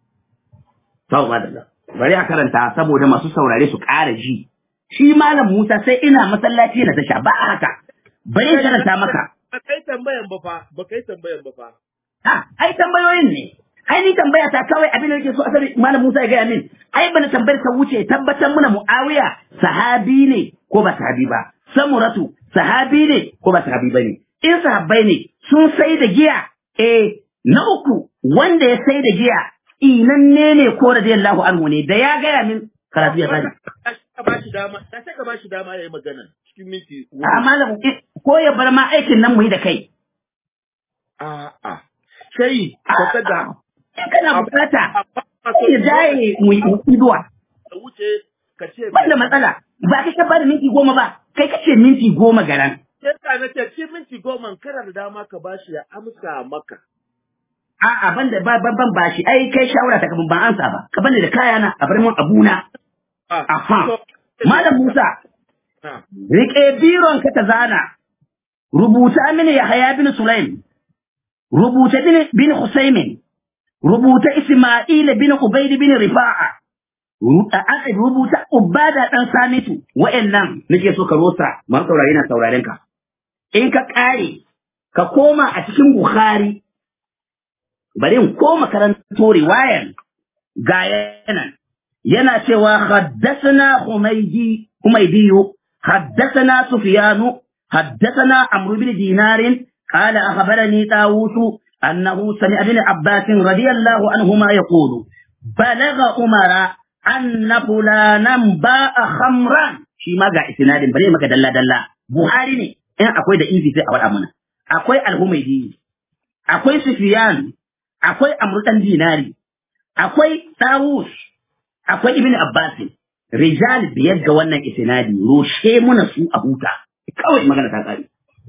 Sau ba da bari a karanta saboda masu saurare su ƙara ji. Shi Malam Musa sai ina masallaci na tasha ba a haka. Bari in karanta maka. Ba kai tambayan ba fa, ba kai tambayan ba fa. Ah, ai tambayoyin ne. Ai ni tambaya ta kawai abin da nake so asali Malam Musa ya gaya min. Ai bana tambayar ta wuce tabbatar muna Muawiya sahabi ne ko ba sahabi ba. Samuratu sahabi ne ko ba sahabi ba ne. In sahabbai ne sun sai da giya eh na uku wanda ya sai da giya inanne ne ko radiyallahu anhu ne da ya gaya min karatu ya sani. Ka ba shi dama, ka sai ka ba shi dama ya yi magana cikin minti hudu. A malam ko ya bar ma aikin nan mu yi da kai. A'a. Sai, ka da In kana bukata Amma ya jaye mu yi iduwa. ka wuce ka ce Ba da matsala ba ka ka bada minti goma ba kai ka ce minti goma garan. Yadda na ce cikin minti goma kana da dama ka ba shi ya amsa maka. A'a ban da ba ban ban bashi ai kai shawara ta kaman ban ansa ba ka bani da kayana a bar mun abuna. Ah, Aha. so- Malam Musa Ah, rike biron ka ta zana rubuta mini Yahaya bin Sulaim rubuta bin bin Husaymin rubuta Isma'il bin Ubayd bin Rifa'a Ru- a- a- rubuta Ubada dan Samitu wa'annan nake so ka rosa man saurare na sauraren ka in ka kare ka koma a cikin Bukhari bari in koma karanto riwayan ga yanan yana cewa haddathana humaydi humaydiyu haddathana sufyanu haddathana amr bin dinarin قال أخبرني طاووس أنه سمع ابن عباس رضي الله عنهما يقول بلغ عمر أن فلانا باء خمرا shi ma ga isnadin bare maka dalla dalla Buhari ne in akwai da izi sai a wada mana akwai al-Humaydi akwai Sufyan akwai Amr dan Dinari akwai Tawus akwai Ibn Abbas rijal biyar ga wannan isnadi roshe muna su a huta kawai magana ta kare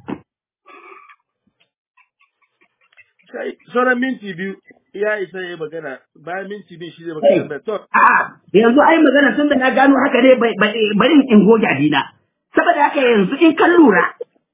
sauran minti biyu ya isa ya yi magana bayan minti biyu shi zai magana da to a yanzu ai magana tun da na gano haka ne bari in goge adina saboda haka yanzu in kan lura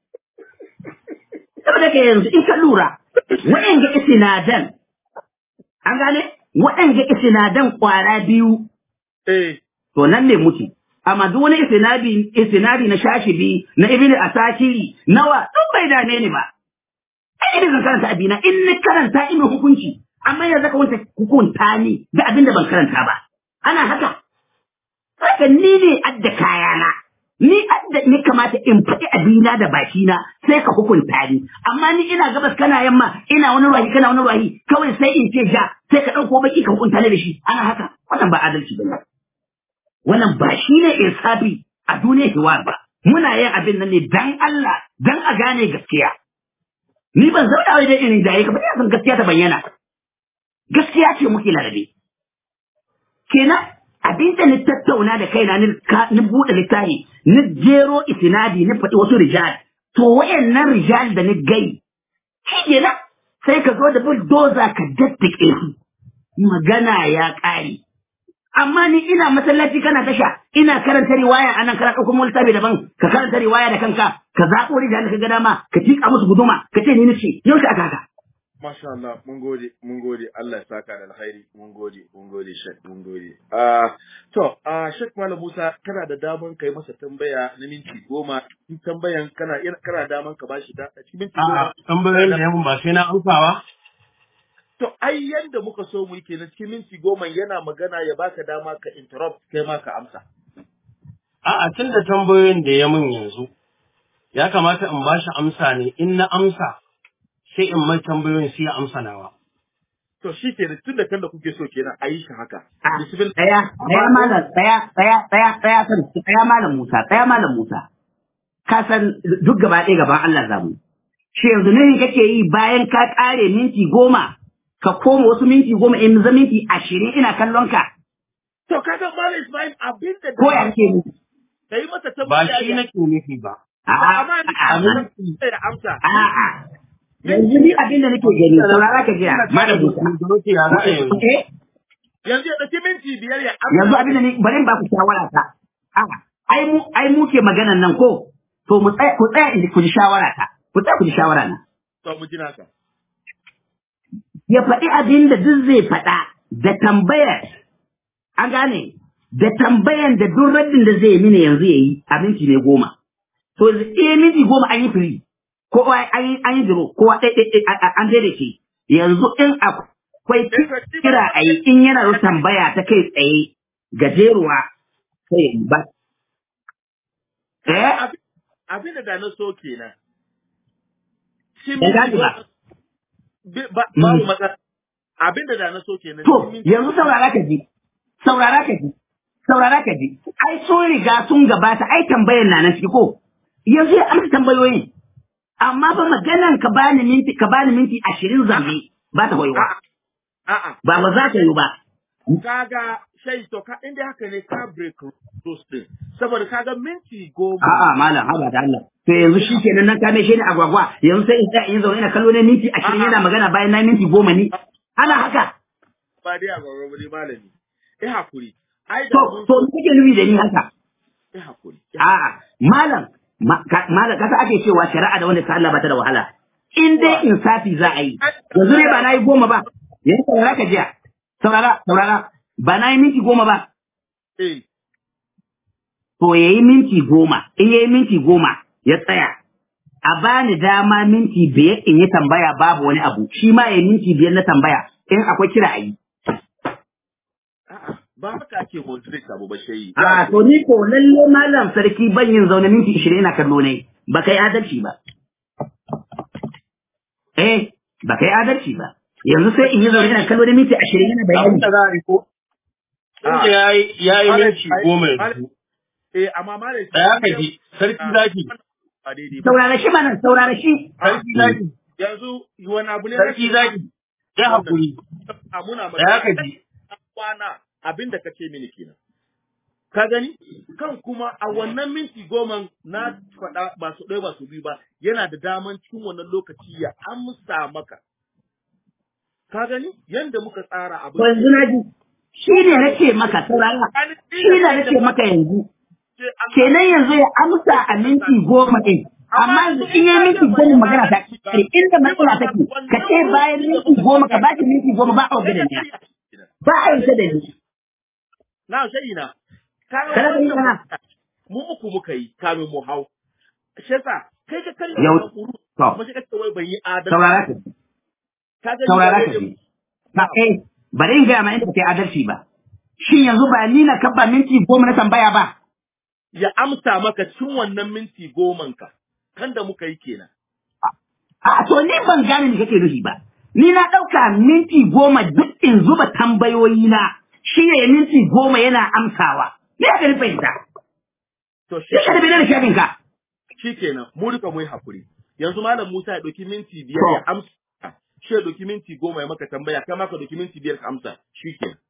saboda haka yanzu in kan lura waɗanda isinadan an gane waɗanda isinadan kwara biyu eh to nan ne muke amma duk wani isnadi isnadi na shashibi na ibnu asakiri nawa duk bai dame ni ba ai idan zan karanta abina in ni karanta ina hukunci amma yanzu ka wanta hukunta ni da abin da ban karanta ba ana haka haka ni ne adda kayana ni adda ni kamata in faɗi abina da bakina sai ka hukunta ni amma ni ina gabas kana yamma ina wani ruwahi kana wani ruwahi kawai sai in ce ja sai ka ɗauko baki ka hukunta ni da shi ana haka wannan ba adalci ba wannan ba shi ne insafi a duniyar hiwar ba muna yin abin nan ne dan Allah dan a gane gaskiya ni ban zauna wai dai irin jaye ka ba san gaskiya ta bayyana gaskiya ce muke larabe kenan abin da ni tattauna da kaina ni ni bude littafi ni jero isnadi ni faɗi wasu rijal to wayannan rijal da ni gai shi kenan sai ka zo da bulldozer ka daddake su magana ya ƙare amma ni ina masallaci kana tasha ina karanta riwaya anan kana ɗauko mu littafi daban ka karanta riwaya da kanka ka zaɓo rijal da ka ga dama ka tika musu guduma ka ce ni nace yau aka haka Masha Allah, mun gode, mun gode, Allah ya saka da alkhairi, mun gode, mun gode, Shek, mun gode. Ah, to, ah, Shek Malam Musa, kana da daman kai masa tambaya na minti goma, in tambayan kana kana daman ka bashi da a cikin minti goma. A'a, tambayoyin da yamin ba sai na amsa ba. To, ai yanda muka so mu yi kenan cikin minti goma yana magana ya baka dama ka interrupt kai ma ka amsa. A'a, tun da tambayoyin da ya min yanzu, ya kamata in bashi amsa ne, in na amsa, sai in mai tambayoyin sai ya amsa nawa. To, shi ke tun da kan da kuke so kenan a yi shi haka. Ah, Bismillah. Tsaya, tsaya malam, tsaya, tsaya, tsaya, tsaya, san, tsaya malam Musa, tsaya malam Musa. Ka san duk gaba ɗaya gaban Allah zamu. Shi yanzu ne kake yi bayan ka ƙare minti goma, ka koma wasu minti goma in za minti ashirin ina kallon ka. To, ka san Malam Ismail abin da Ko ya ke mu? ka yi masa Ba tambaya shi ya nake nufi ba. A'a, amma ni a'a, a da amsa. a'a. Yanzu ni abin da nake gani, saurara ka jiya, malam Musa. Ya za a yanzu. Eh, Yanzu ya ɗauki minti biyar ya amsa. yanzu abin da ni bari in ba ku shawara ta. A'a, ai mu ai mu ke maganan nan ko? To mu tsaya ku tsaya in ku ji shawara ta. Ku tsaya ku ji shawara na. To, mu ji naka. ya faɗi abin da duk zai faɗa da tambayar an gane da tambayan da duk raddin da zai mini yanzu ya yi a minti ne goma to eh minti goma an yi firi ko an yi an yi duro ko an daidaike yanzu in akwai kira a yi in yana da tambaya ta kai tsaye gajeruwa sai ya yi ba eh Abin- Abin da da na so kenan. Shi Ban gane ba. Bi- ba- Babu matsala. Abin da da na so kenan. To, shi minti- yanzu saurara ka ji, saurara ka ji, saurara ka ji, ai sun riga sun gabata, ai tambayan na nan ciki ko, yanzu ya amsa tambayoyin, amma ba maganan ka bani minti, ka bani minti ashirin zambe ba ta hoyewa, A'a, a'a. ba ba za ta yi ba. Kaga shai to ka inda haka ne ka break rules din. Saboda kaga minti goma. A'a malam, haba da Allah. To yanzu shi kenan nan kame shi ne agwagwa, yanzu sai in tsaya in zaune ina kallo ne minti ashirin yana magana bayan na minti goma ni. Ana haka. Ba dai a gwagwa ne malami. Eh hakuri. Ai da To, mun to me kake nufi da ni haka? eh hakuri. A'a, malam, ma- ka- malam kasa ake cewa shari'a da wanda ta Allah ba ta da wahala. In dai insafi za a yi, yanzu ne ba na yi goma ba, yanzu saurara ka jiya, saurara, saurara, ba na yi minti goma ba, Eh. to ya yi minti goma, in ya yi minti goma ya tsaya, a bani dama minti biyar in yi tambaya babu wani abu shi ma ya minti biyar na tambaya in akwai kira a yi. A'a, ba haka ake moderate abu ba shayi. A to ni ko lalle malam sarki ban yin zaune minti ishirin ina kallo ne ba kai adalci ba. Eh, ba kai adalci ba. Yanzu sai in yi zaune ina kallo da minti ashirin yana Abin bayani. da za a yi ko? Inda ya yi ya yi minti goma yanzu. Eh, amma malam Tsaya ka ji, sarki zaki. Ba daidai ba. Saurara shi mana saurara shi. Sarki zaki. Yanzu wani abu ne Sarki zaki. Ya haƙuri. a muna Tsaya ka ji. kwana abin da kace mini kenan. Ka gani? Kan kuma a wannan minti goma na faɗa ba su ɗaya ba su biyu ba yana da daman cikin wannan lokaci ya amsa maka. Ka gani? Yanda muka tsara abin. To yanzu na ji. Shi ne nake maka saurara. Shi ne nake maka yanzu. Kenan yanzu ya amsa a minti goma ɗin. Amma yanzu in yi minti goma magana ta kare inda matsala take ka ce bayan minti goma ka ba shi minti goma ba a wajen da ba a yi ta da ni. Na shayi na. Ka ga Kana da yi wannan kana? mu uku muka yi kamin mu hau. Shi yasa kai ka kalli Yau- wannan kuru. to. Kuma shi kace wai ban yi adalci. Saurara ka. Ka gani Saurara ba ka daidai ji. Ba eh bari in gaya ma inda kai adalci ba. Shin yanzu ba ni na kabba minti goma na tambaya ba. ya amsa maka cikin wannan minti goman ka kan da muka yi kenan. A to ni ban gane me kake nufi ba. Ni na ɗauka minti goma duk in zuba tambayoyi na shi ne minti goma yana amsawa. Me ya gani fahimta? To shi Sai ka tafi da shafin ka. shi kenan mu duka mu yi hakuri. Yanzu malam Musa ya ɗauki minti biyar To. ya amsa. Shi ya ɗauki minti goma ya maka tambaya, kai ma ka ɗauki minti biyar ka amsa. Shi kenan.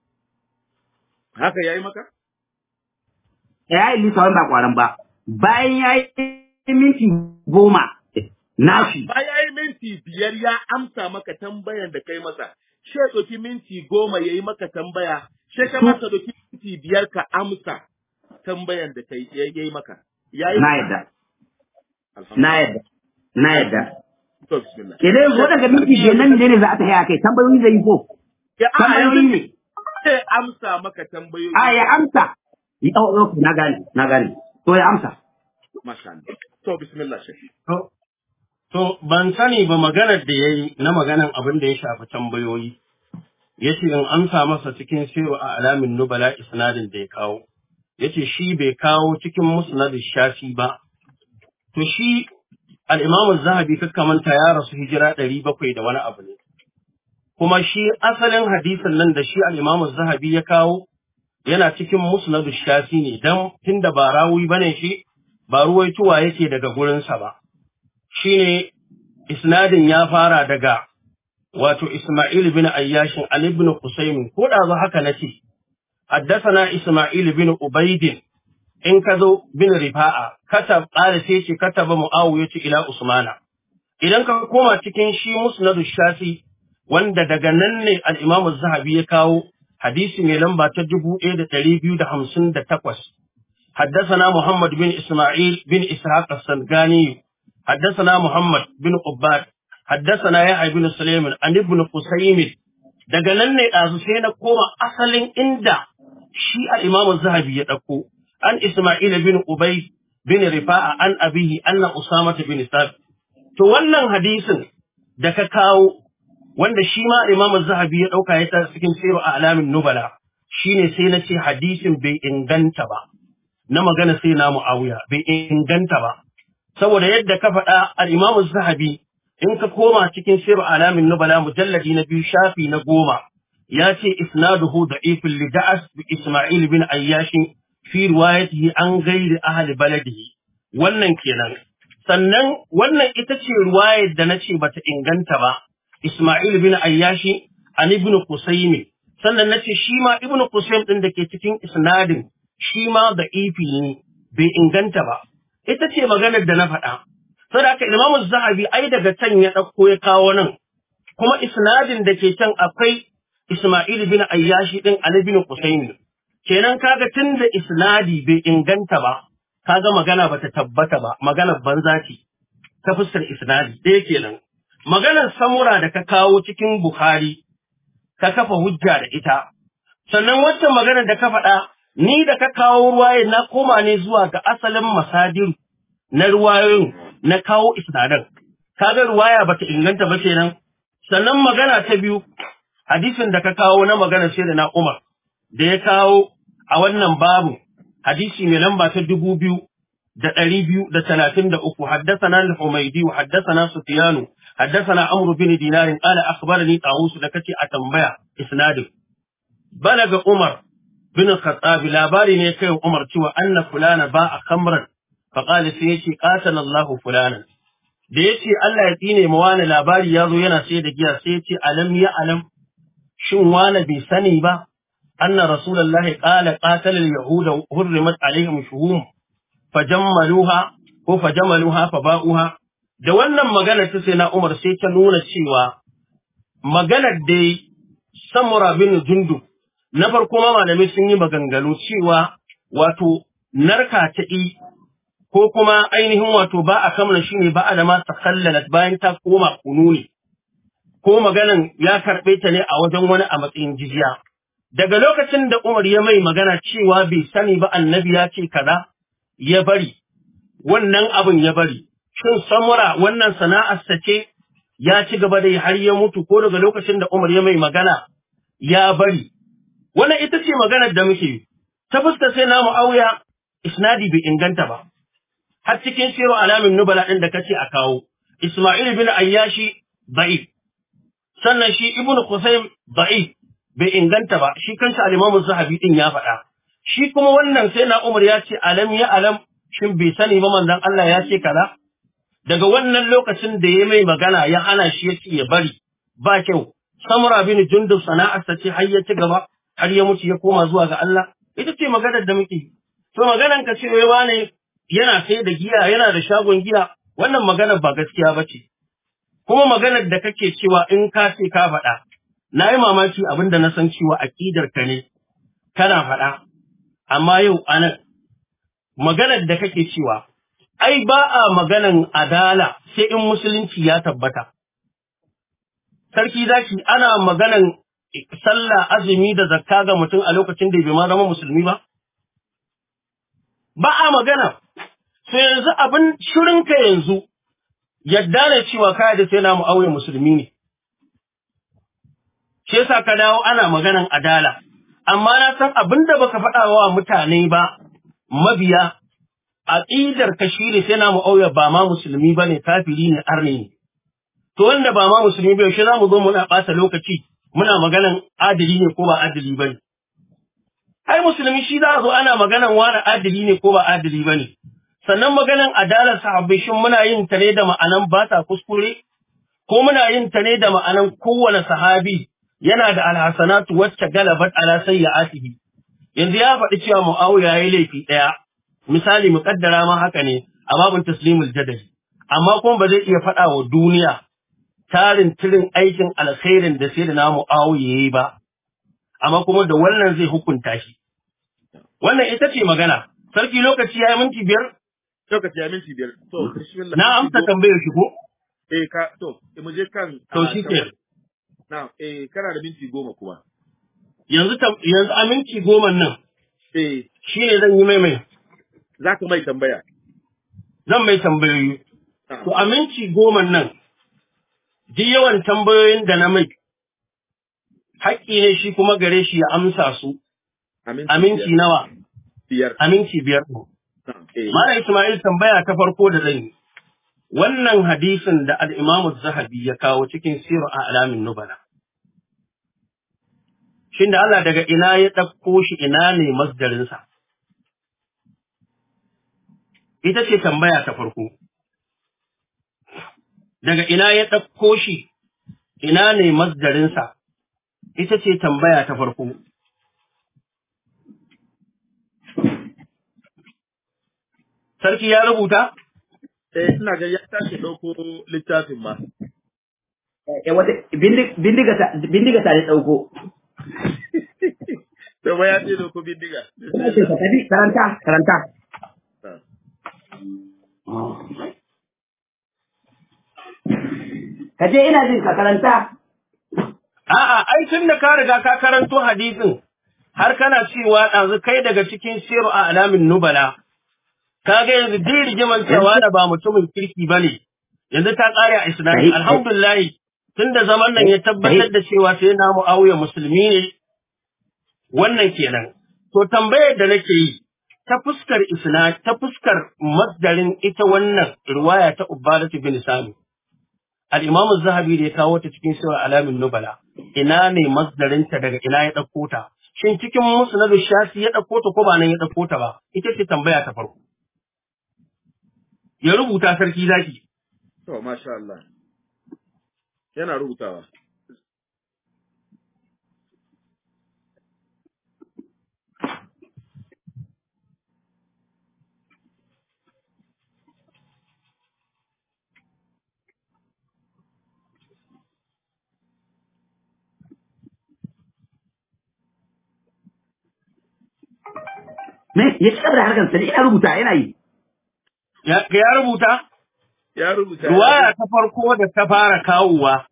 Haka ya yi maka? Ya yi lisa wani ba kwaran ba. Bayan ya yi minti goma nashi. Bayan ya yi minti biyar ya amsa maka tambayan da kai masa. Shi ya ɗauki minti goma ya yi maka tambaya. Shi ka masa ɗauki minti biyar ka amsa tambayan da kai ya yi maka. Ya yi Na maka? yadda. Na Alhamdulillah. yadda. Na yadda. To, bismillah. Ke dai yanzu waɗanda minti biyar nan ne ne za a tafi a kai tambayoyi zai yi ko? Ya a Tambayoyi yanzu ne. zai amsa maka tambayoyi. A ya amsa. Yi ɗau ɗau na gane na gane. To ya amsa. Masha Allah. To, bismillah shafi. To, to ban sani ba maganar da ya yi na maganan abin da ya shafi tambayoyi. Ya ce in amsa masa cikin siru a alamin nubala isnadin da ya kawo. Ya ce shi bai kawo cikin musnadin shafi ba. To shi al'imamu zahabi manta ya rasu hijira ɗari bakwai da wani abu ne. Kuma shi asalin hadisin nan da shi al'imamu zahabi ya kawo yana cikin musnadu shafi ne don tunda ba rawi bane shi ba ruwaituwa yake daga gurinsa ba. shine isnadin ya fara daga wato Isma'il bin Ayyashin Ali ibn Qusaymin ko da zo haka nace haddathana Isma'il bin Ubayd in ka zo bin Rifa'a katab qala sai ce kataba Muawiya ce ila Usmana idan ka koma cikin shi Musnad Shafi wanda daga nan ne al-Imam Az-Zahabi ya kawo hadisi mai lamba ta 1258 حدثنا محمد بن إسماعيل بن إسحاق السنغاني حدثنا محمد بن عباد حدثنا يحيى بن سليم عن ابن قسيم daga nan ne ɗazu sai na koma asalin inda shi al-Imam Zahabi ya ɗauko an Isma'il bin Ubay bin Rifa'a an abihi anna Usama bin Sabit to wannan hadisin da ka kawo wanda shi ma Imam Zahabi ya ɗauka ya ta cikin sirru a alamin nubala shine sai na ce hadisin bai inganta ba na magana sai na Muawiya bai inganta ba saboda yadda ka faɗa al-Imam Zahabi in ka koma cikin Sirr Alamin Nubala mujalladi na biyu shafi na goma ya ce isnaduhu da'ifun li da'as bi Isma'il bin Ayyash fi riwayatihi an ghairi ahli baladihi wannan kenan sannan wannan ita ce riwayar da nace bata inganta ba Isma'il bin Ayyash an ibn Qusaym sannan nace shi ma ibn Qusaym din da ke cikin isnadin shi ma da'ifi ne bai inganta ba ita ce maganar da na faɗa. Saboda haka Imam Zahabi ai daga can ya ɗauko ya kawo nan, kuma isnadin da ke can akwai Ismail bin Ayyashi ɗin Ali bin Husaini. Kenan kaga tun da isnadi bai inganta ba, kaga magana bata tabbata ba, maganar banza ce ta fuskar isnadi ɗaya kenan. Maganar samura da ka kawo cikin Bukhari, ka kafa hujja da ita. Sannan wacce maganar da ka faɗa, ni da ka kawo ruwaye na koma ne zuwa ga asalin masadiru na ruwayoyin na kawo isnadan kaga ruwaya bata inganta ba kenan sannan magana ta biyu hadisin da ka kawo na magana sai da na Umar da ya kawo a wannan babu hadisi mai lamba ta dubu biyu da ɗari biyu da talatin da uku haddasana al-Humaydi wa haddasana Sufyanu haddasana Amr bin Dinar qala akhbarani Tawus da kace a tambaya isnadin balaga Umar bin Khattab labari ne kai Umar cewa anna fulana ba a khamran fa qala sai yace qatala Allahu fulanan da yace Allah ya tsine ma wani labari yazo yana sai da giya sai yace alam ya alam shin wani bai sani ba anna rasulullahi qala qatala al-yahuda hurrimat alaihim shuhum fajammaluha ko fajamaluha faba'uha da wannan magana ta sai na Umar sai ta nuna cewa maganar da Samura bin Jundub na farko ma malamai sun yi maganganu cewa wato narka ta i ko kuma ainihin wato ba a kamar shi ne ba a da ma takallalat bayan ta koma kunu ne ko maganan ya karɓe ta ne a wajen wani a matsayin jijiya daga lokacin da Umar ya mai magana cewa bai sani ba annabi ya ce kaza ya bari wannan abin ya bari shin samura wannan sana'arsa ce ya ci gaba da har ya mutu ko daga lokacin da Umar ya mai magana ya bari wannan ita ce maganar da muke yi ta fuska sai na mu'awiya isnadi bai inganta ba har cikin siru alamin nubala ɗin da kace a kawo Isma'il bin Ayyashi ba'i sannan shi Ibn Qusaym ba'i bai inganta ba shi kansa al-Imam Zahabi din ya faɗa shi kuma wannan sai na Umar ya ce alam ya alam shin bai sani ba manzon Allah ya ce kaza daga wannan lokacin da ya mai magana ya hana shi ya ce ya bari ba kyau Samura bin Jundub sana'arsa ce har ya ci gaba har ya mutu ya koma zuwa ga Allah ita ce maganar da muke to maganar ka ce wai wane yana sai da giya yana da shagon giya wannan maganar ba gaskiya ba ce kuma maganar da kake cewa in ka ce ka faɗa na yi mamaki abin da na san cewa aƙidar ka ne kana faɗa amma yau anan maganar da kake cewa ai ba a maganan adala sai in musulunci ya tabbata sarki zaki ana maganan sallah azumi da zakka ga mutum a lokacin da bai ma zama musulmi ba ba a magana sai yanzu abin shirinka yanzu yadda ne cewa kaya da sai na aure musulmi ne shi yasa ka dawo ana maganan adala amma na san abin da baka faɗa wa mutane ba mabiya aqidar ka shine sai na aure ba ma musulmi bane kafiri ne arne ne to wanda ba ma musulmi ba shi za mu zo muna ɓata lokaci muna maganan adili ne ko ba adili ba ne. Ai, musulmi shi za a zo ana maganan wani adili ne ko ba adili ba ne. Sannan maganan adalar sahabbai shin muna yin ta ne da ma'anan ba ta kuskure, ko muna yin ta ne da ma'anan kowane sahabi yana da alhassanatu wacce galabat ala sayyi'atihi. Yanzu ya faɗi cewa Muawiya ya yi laifi ɗaya, misali muƙaddara ma haka ne a babin taslimul jadali. Amma kuma ba zai iya faɗa wa duniya tarin tirin aikin alkhairin da sai da namu awo ya yi ba, amma kuma da wannan zai hukunta shi. Wannan ita ce magana, sarki lokaci ya yi minti biyar? Lokaci ya minti biyar. To, bismillah. Na amsa tambayar shi ko? Eh, ka, to, mu je kan. To shi ke. Na, eh, kana da minti goma kuma. Yanzu yanzu a minti goma nan. Eh. Shi ne zan yi mai mai. Za ka mai tambaya. Zan mai tambayoyi. To a minti goma nan, duk yawan tambayoyin da na mai, haƙƙi ne shi kuma gare shi ya amsa su, aminci nawa, Biyar. aminci biyar. Mara Ismail tambaya ta farko da zan yi, wannan hadisin da al'imamu Zahabi ya kawo cikin siru a alamin nubala. Shin da Allah daga ina ya ɗauko shi ina ne masdarinsa? Ita ce tambaya ta farko. daga ina ya ɗauko shi, ina ne masdarinsa, ita ce tambaya ta farko. Sarki ya rubuta? Eh, ina ga ya tashi ɗauko littafin ma. Eh, wata bindiga ta ne ɗauko. To ba ya ce ɗauko bindiga. Karanta, karanta. Ka je ina jin ka karanta. A'a, ai tun da ka riga ka karanto hadisin har kana cewa ɗazu kai daga cikin siru a alamin nubala, kaga yanzu duk rigiman cewa da ba mutumin kirki bane yanzu ta kare a isnadi Sahih. alhamdulillah tunda zaman nan ya tabbatar da cewa sai na mu'awiya musulmi ne wannan kenan to tambayar da nake yi ta fuskar isna ta fuskar masdarin ita wannan riwaya ta ubadatu bin sami al-imam az-zahabi da ya kawo ta cikin sura alamin nubala ina ne masdarin ta daga ina ya dauko ta shin cikin musnad shafi ya dauko ta ko ba nan ya dauko ta ba ita ce tambaya ta farko ya rubuta sarki zaki To, masha Allah. Yana rubutawa. Me ya ci gaba da harkar sa ina rubuta yana yi. ya ya rubuta Ya rubuta. Ruwaya ta farko da ta fara kawowa,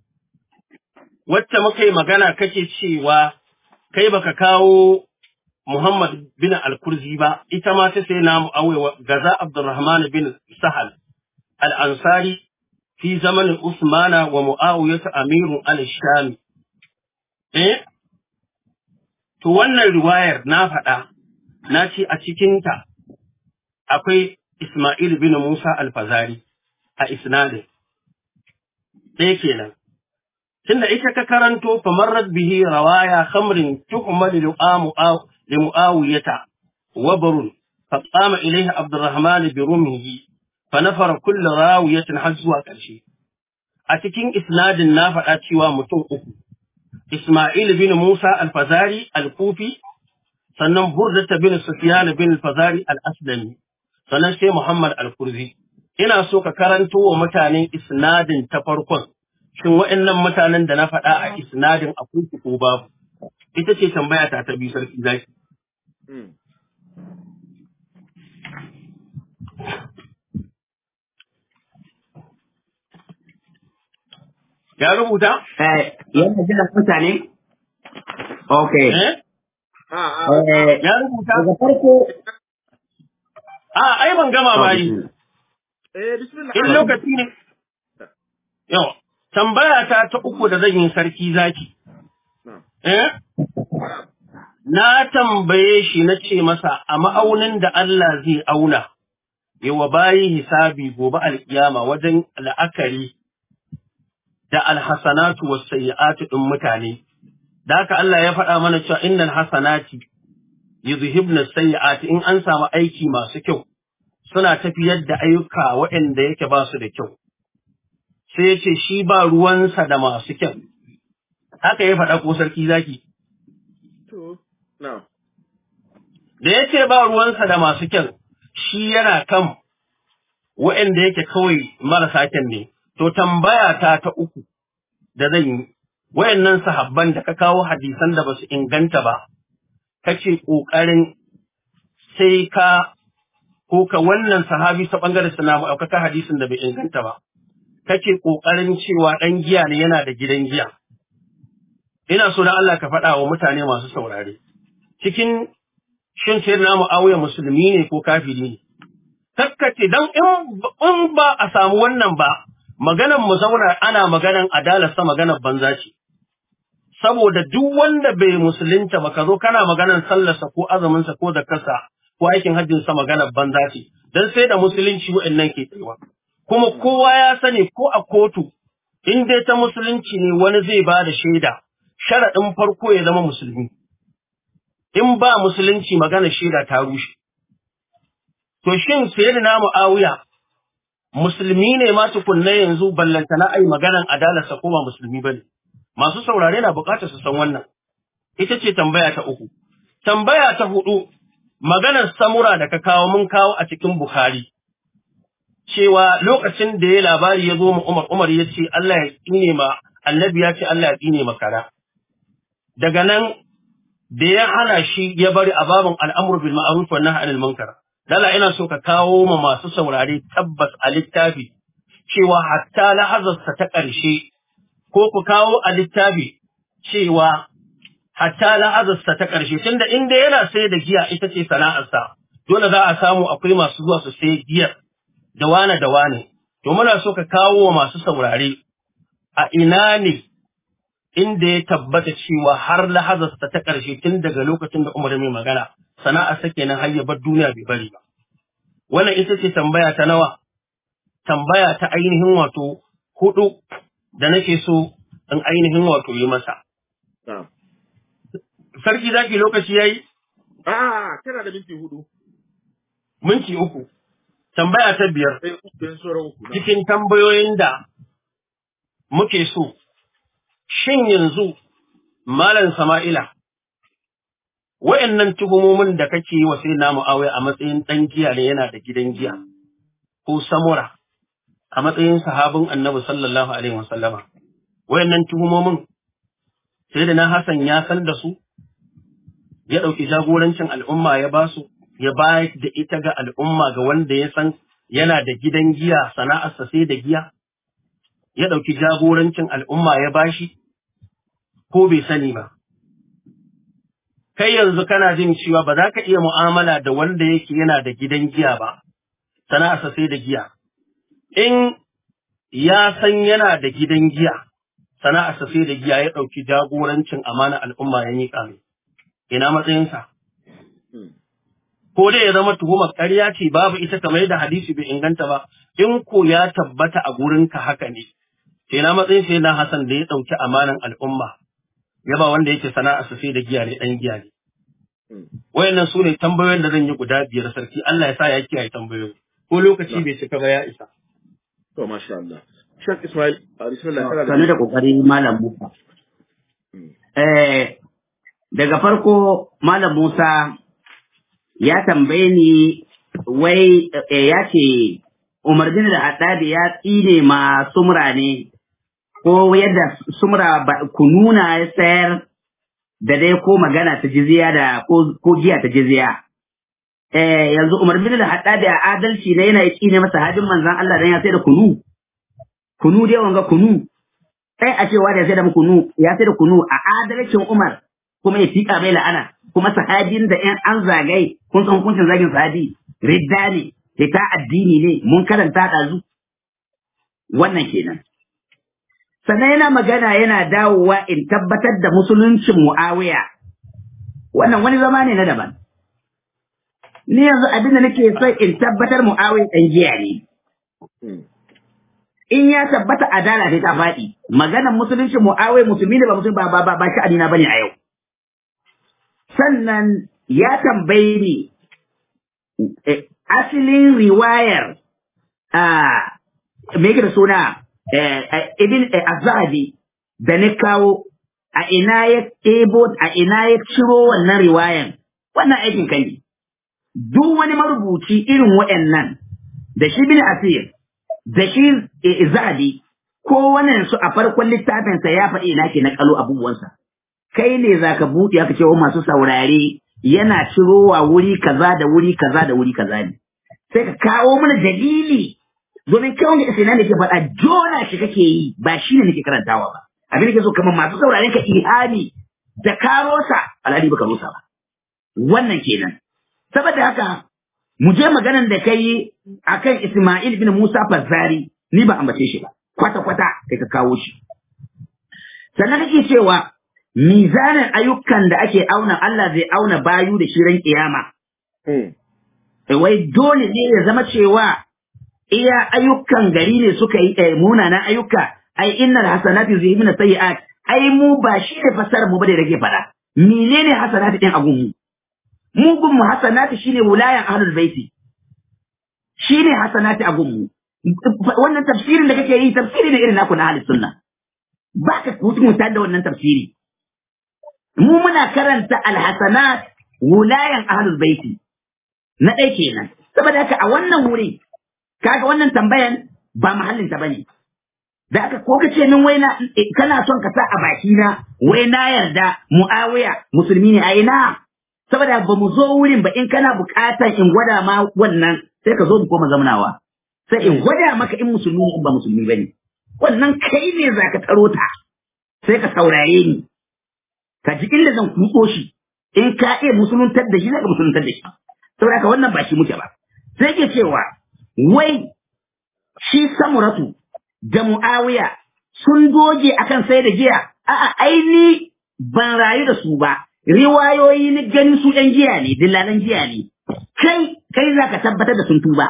wacce muka yi magana kake cewa kai baka kawo Muhammad bin Al-Kurzi ba, ita ma ta sai namu awewa gaza Abdurrahman bin Sahal Al-Ansari fi zamanin Usmana wa Mu'awiyatu Amirun al-Shami. Eh? To wannan riwayar na faɗa, na ce a cikinta akwai Ismail bin Musa Al-Fazari. a isnadin. Ɗaya kenan. Tunda ita ka karanto famarrat bihi rawaya khamrin tuhmal li mu'awiyata wa barun fa qama ilayhi Abdurrahman bi rumhi fa nafara kullu rawiyatin har zuwa ƙarshe. A cikin isnadin na faɗa cewa mutum uku. Ismail bin Musa al-Fazari al-Kufi sannan Burdata bin Sufyan bin al-Fazari al-Aslami sannan sai Muhammad al-Kurzi. ina so ka karanto wa mutanen isnadin ta farkon, shin wa'annan mutanen da na faɗa a isnadin akwai su ko babu? Ita ce tambaya ta ta biyu sarki zaki. Mm. Ya rubuta? Eh, yana jiran mutane? Okay. Eh? Ah, ah, Eh, Ya rubuta? daga farko A, ai ban gama ba yi. eh, bismillah. In lokaci ne. Yau, tambaya ta ta uku da zan yi sarki zaki. Na'am. Eh? Na tambaye shi na ce masa a ma'aunin da Allah zai auna, yawa bayi hisabi gobe alkiyama wajen la'akari da alhasanatu was sayyi'atu din mutane. Da haka Allah ya faɗa mana cewa innal hasanati yuzhibna sayyi'ati in an samu aiki masu kyau suna tafiyar da ayyuka waɗanda yake ba su da kyau. Sai ya ce shi ba ruwansa da masu kyau. Haka ya faɗa ko sarki zaki. To, na'am. da ya ce ba ruwansa da masu kyan, shi yana kan waɗanda yake kawai marasa kyan ne, to tambaya ta ta uku da zan yi, wayannan sahabban da ka kawo hadisan da ba su inganta ba, kace ƙoƙarin sai ka ko ka wannan sahabi ta ɓangaren sana ɗaukaka hadisin da bai inganta ba, kake ƙoƙarin cewa ɗan giya ne yana da gidan giya. Ina so na Allah ka faɗa wa mutane masu saurare. Cikin shin sai na mu'awiya musulmi ne ko kafiri ne kakkace dan in ba a samu wannan ba maganan mu zauna ana maganan adalarsa maganar banza ce saboda duk wanda bai musulunta ba ka zo kana maganan sallarsa ko azuminsa ko zakarsa ko aikin hajjinsa maganar banza ce dan sai da musulunci wa'annan ke tsayuwa kuma kowa ya sani ko a kotu in dai ta musulunci ne wani zai ba da shaida sharaɗin farko ya zama musulmi in ba musulunci magana shaida ta rushe. To shin sayyidina Muawiya musulmi ne ma tukunna yanzu ballantana ai maganan adalarsa ko ba musulmi bane. Masu saurare na bukatar su san wannan. Ita ce tambaya ta uku. Tambaya ta hudu maganar samura da ka kawo mun kawo a cikin Bukhari. Cewa lokacin da ya labari ya zo mu Umar Umar ya ce Allah ya tsine ma annabi ya ce Allah ya tsine ma kara. Daga nan da ya hana shi ya bari a babin al'amur bil ma'ruf wa nahy anil munkar dala ina so ka kawo ma masu saurare tabbas a littafi cewa hatta lahazarsa ta ƙarshe ko ku kawo a littafi cewa hatta lahazarsa ta ƙarshe tunda inda yana sai da giya ita ce sana'arsa dole za a samu akwai masu zuwa su sai giyar da wane da wane to muna so ka kawo wa masu saurare a ina ne inda ya tabbata cewa har lahazarsa ta ƙarshe tun daga lokacin da Umar mai magana sana'a sake nan har ya bar duniya bai bari ba wannan ita ce tambaya ta nawa tambaya ta ainihin wato hudu da nake so in ainihin wato yi masa Na'am. sarki zaki lokaci yayi Ah, kana da minti hudu. minti uku tambaya ta biyar Sai uku yan sauran uku. Na'am. cikin tambayoyin da muke so shin yanzu malam Sama'ila wayannan tuhumomin da kake yi wa sai na Muawiya a matsayin dan giya ne yana da gidan giya ko samura a matsayin sahabin Annabi sallallahu alaihi wasallama wayannan tuhumomin sai da na Hassan ya san da su ya ɗauki jagorancin al'umma ya ba su ya bayar da ita ga al'umma ga wanda ya san yana da gidan giya sana'arsa sai da giya ya ɗauki jagorancin al'umma ya bashi ko bai sani ba. Kai yanzu kana jin cewa ba za ka iya mu'amala da wanda yake yana da gidan giya ba, sana'arsa sai da giya. In ya san yana da gidan giya, sana'arsa sai da giya ya ɗauki jagorancin amana al'umma ya miƙa mai. Ina matsayinsa? Hmm. ko dai ya zama tuhumar ƙarya ce babu ita kamar yadda hadisi bai inganta ba in ko ya tabbata a gurinka haka ne sai na matsayin sai na Hassan da ya ɗauki amanan al'umma ya ba wanda yake sana'a su sai da giya ne ɗan giya ne Hmm. wayannan su ne tambayoyin da zan yi guda biyar sarki Allah ya sa ya kiyaye tambayoyi ko lokaci bai cika ba ya isa To, masha Allah. Shek Ismail, a bismillah, kana da Sanu da kokari Malam Musa. Hmm. Eh, daga farko Malam Musa ya tambaye ni wai eh, ya ce Umar bin da Haddadi ya tsine ma sumra ne ko yadda sumra ba, kununa ya sayar da dai ko magana ta jizya da ko, ko giya ta jizya. Eh, yanzu Umar bin da Haddadi a adalci ne yana tsine masa hadin manzan Allah dan ya sai da kunu. Kunu dai wanga kunu. sai a cewa da ya sai da kunu ya sai da kunu a adalcin Umar kuma ya tika mai la'ana kuma sahabin da ƴan an zagai kun san hukuncin zagin sahabi ridda ne fita addini ne mun karanta ɗazu wannan kenan sannan yana magana yana dawowa in tabbatar da musuluncin Muawiya wannan wani zama ne na daban ni yanzu abin da nake so in tabbatar Muawiya ɗan giya ne Hmm. in ya tabbata adala sai ta faɗi maganar musulunci mu'awai musulmi ne ba musulmi ba ba ba ba sha'ani na bane a yau sannan ya tambaye ni eh, asalin riwayar a me yake da suna eh, eh, ibn eh, azadi da na kawo a ina ya ɗebo a ina ya ciro wannan riwayan wannan aikin kai ne duk wani marubuci irin waɗannan da shi bin asir da shi eh, zahabi ko wannan su a farkon littafinsa ya faɗi ina ke na kalo abubuwansa kai ne za ka buɗe aka cewa masu saurare yana cirowa wuri kaza da wuri kaza da wuri kaza ne sai ka kawo mana dalili domin kai wanda isina ne ke faɗa jona shi kake yi ba shi ne nake karantawa ba abin da ke so kamar masu sauraren ka ihami da karosa alhali baka rusa ba wannan kenan saboda haka mu je maganan da kai akan Ismail bin Musa Fazzari ni ba ambace shi ba kwata kwata kai ka kawo shi sannan kake cewa mizanin ayyukan da ake auna Allah zai auna bayu da shi ran kiyama Hmm. wai dole ne ya zama cewa iya ayyukan gari ne suka yi eh, munanan ayyuka ai innal hasanati yuzhibuna sayyi'at ai mu ba shi ne fasarar mu ba da rage fada menene hasanati din agun mu mu gun mu hasanati shine wulayan ahlul baiti shine hasanati agun mu wannan tafsirin da kake yi tafsiri ne irin naku na ahlus sunna ba ka mutunta da wannan tafsiri mu muna karanta alhasanat wulayan ahlul baiti na ɗaya kenan saboda haka a wannan wuri kaga wannan tambayan ba mahallin ta bane da aka ko ka ce min wai na eh, kana son ka sa a baki na wai na yarda muawiya musulmi ne a ina saboda ba mu zo wurin ba in kana buƙatar in gwada ma wannan sai ka zo mu koma zamanawa sai in gwada maka in musulmi ne in ba musulmi bane wannan kai ne zaka taro ta sai ka saurare ni ka ji inda zan kutso shi in ka iya musuluntar da shi zaka musuluntar da shi saboda haka wannan ba shi muke ba sai ke cewa wai shi samuratu da mu'awiya sun doge akan sai da giya a'a aini ban rayu da su ba riwayoyi ni gani su ɗan giya ne dillalan giya ne kai kai za ka tabbatar da sun tuba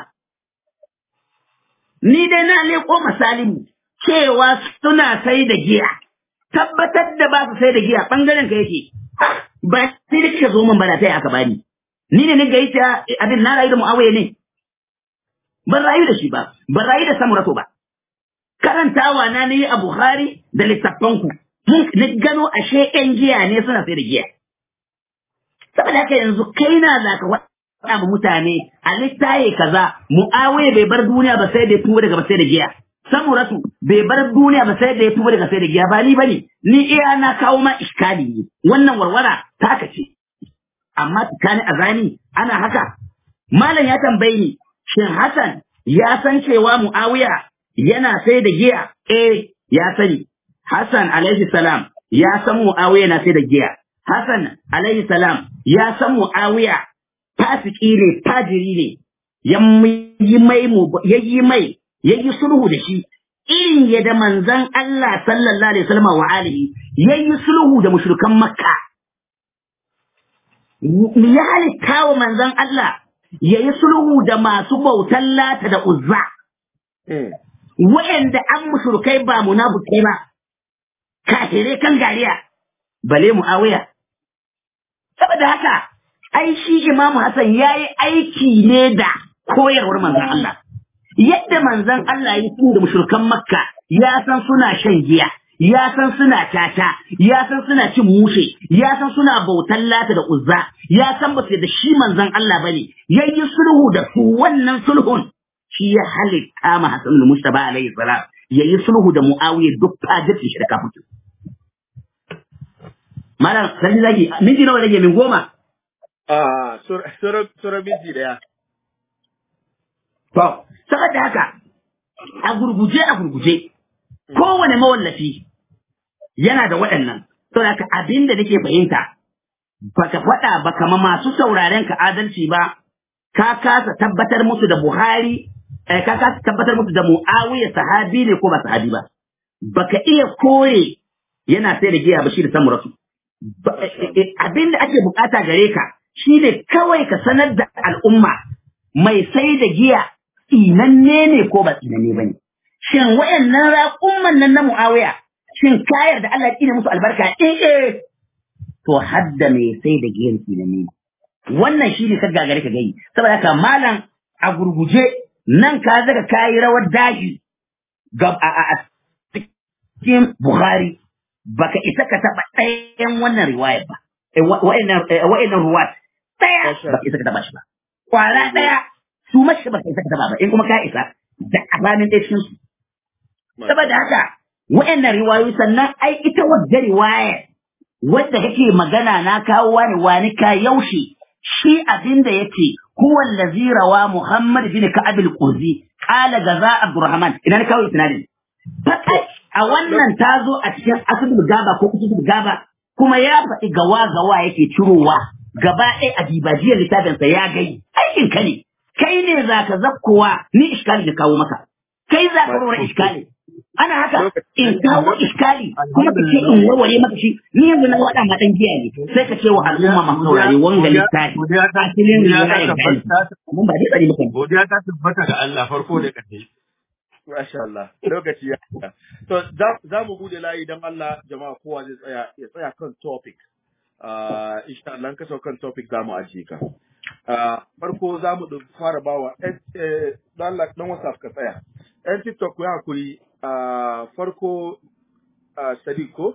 ni dai na leƙo misalimu cewa suna sai da giya tabbatar da ba su sai da giya ɓangaren ka yake ba sai da kika zo min bana sai aka bani ni ne ni gaita abin na rayu da mu'awiya ne ban rayu da shi ba ban rayu da samurato ba karantawa na ne a bukhari da littafanku mun ni gano ashe ƴan giya ne suna sai da giya saboda haka yanzu kai na za ka faɗa ma mutane a littaye kaza mu'awiya bai bar duniya ba sai da ya tuba daga ba sai da giya samuratu bai bar duniya ba sai da ya tuba daga sai da giya ba ni bane ni iya na kawo ma iskali ne wannan warwara taka ce amma tsakanin azani ana haka malam ya tambaye ni shin Hassan ya san cewa Muawiya yana sai da giya eh ya sani Hassan alaihi salam ya san Muawiya na sai da giya Hassan alaihi salam ya san Muawiya fasiki ne fajiri ne ya yi mai ya yi mai ya yi sulhu da shi irin yadda manzon Allah sallallahu alaihi wasallam wa alihi ya yi sulhu da mushrikan Makka ya halitta wa manzon Allah ya yi sulhu da masu bautan lata da uzza wa'anda an mushrikai ba munafukai ba kafirai kan gariya bale muawiya saboda haka ai shi imamu Hassan ya yi aiki ne da koyarwar manzon Allah yadda manzon Allah ya yi da mushrikan Makka ya san suna shan giya ya san suna tata ya san suna cin mushe ya san suna bautan lata da uzza ya san ba da shi manzon Allah bane yayi sulhu da su wannan sulhun shi ya halitta ma Hassan al-Mustafa alaihi salam yayi sulhu da Muawiya duk fajirci shi da kafin Malam sai zaki minti nawa rage min goma Ah, sura minti daya. To, saboda haka, a gurguje a gurguje, kowane mawallafi yana da waɗannan, saboda haka abin da nake fahimta, baka faɗa baka ma masu sauraren ka adalci ba, ka kasa tabbatar musu da Buhari, eh, ka kasa tabbatar musu da Muawiya sahabi ne ko ba sahabi ba. Baka iya kore yana sai da giya ba shi da samu rasu. Abin da ake bukata gare ka, shi ne kawai ka sanar da al'umma mai sai da giya tsinanne ne ko ba tsinanne ba ne. Shin wayannan raƙumman nan na Muawiya, shin kayar da Allah ya musu albarka eh eh to hadda mai sai da giyan tsinanne ne. Wannan shi ne ka gagare ka gani, saboda haka malam a gurguje nan ka zaga kayi rawar daji ga a cikin Bukhari baka isa ka taɓa ɗayan wannan riwayar ba. Wa'annan ruwat ɗaya ba ka isa ka taba shi ba. Kwara ɗaya su mashi ba ka isa ka taba ba in kuma ka isa da alamin ɗaya cikin su. Saboda haka wa'annan riwayoyi sannan ai ita wadda riwaya wadda kake magana na kawo wani wani ka yaushe shi abin da yake huwa allazi rawa Muhammad bin Ka'ab al-Qurzi qala gaza Abdurrahman idan kawo isnadin. Fakai a wannan ta zo a cikin asibul gaba ko kutubul gaba kuma ya faɗi gawa gawa yake cirowa gaba ɗaya a dibajiyar littafinsa ya gai aikin ka ne kai ne za ka zakkowa ni iskali da kawo maka kai za ka rora iskali ana haka in kawo iskali kuma ka ce in warware maka shi ni yanzu na waɗa ma ɗan giya ne sai ka ce wa al'umma masu saurare wanga littafi asilin ne ya gani mun ba dai tsari maka Godiya ta tabbata ga Allah farko da ƙarshe. Masha Allah, lokaci ya To, za mu bude layi don Allah jama'a kowa zai tsaya ya tsaya kan topic. Uh, insha Allah ka kan topic za mu ajiye ka. Uh, farko za mu fara bawa ɗan Allah ɗan WhatsApp ka tsaya. Ɗan TikTok ku yi hakuri uh, farko uh, Sadiq ko?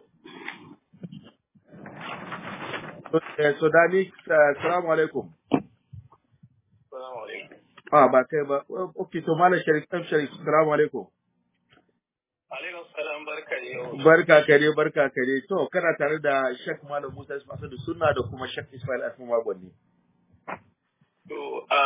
So, Dani, salamu alaikum. Ah, ba kai ba. Ok, to Malam Sharif, ɗan Sharif, salamu alaikum. Alaikum salam barka ne. Barka kare, barka kare. To, kana tare da Shek Malam Musa Ismail da Sunna da kuma Shek Ismail Asma Magwani. To, a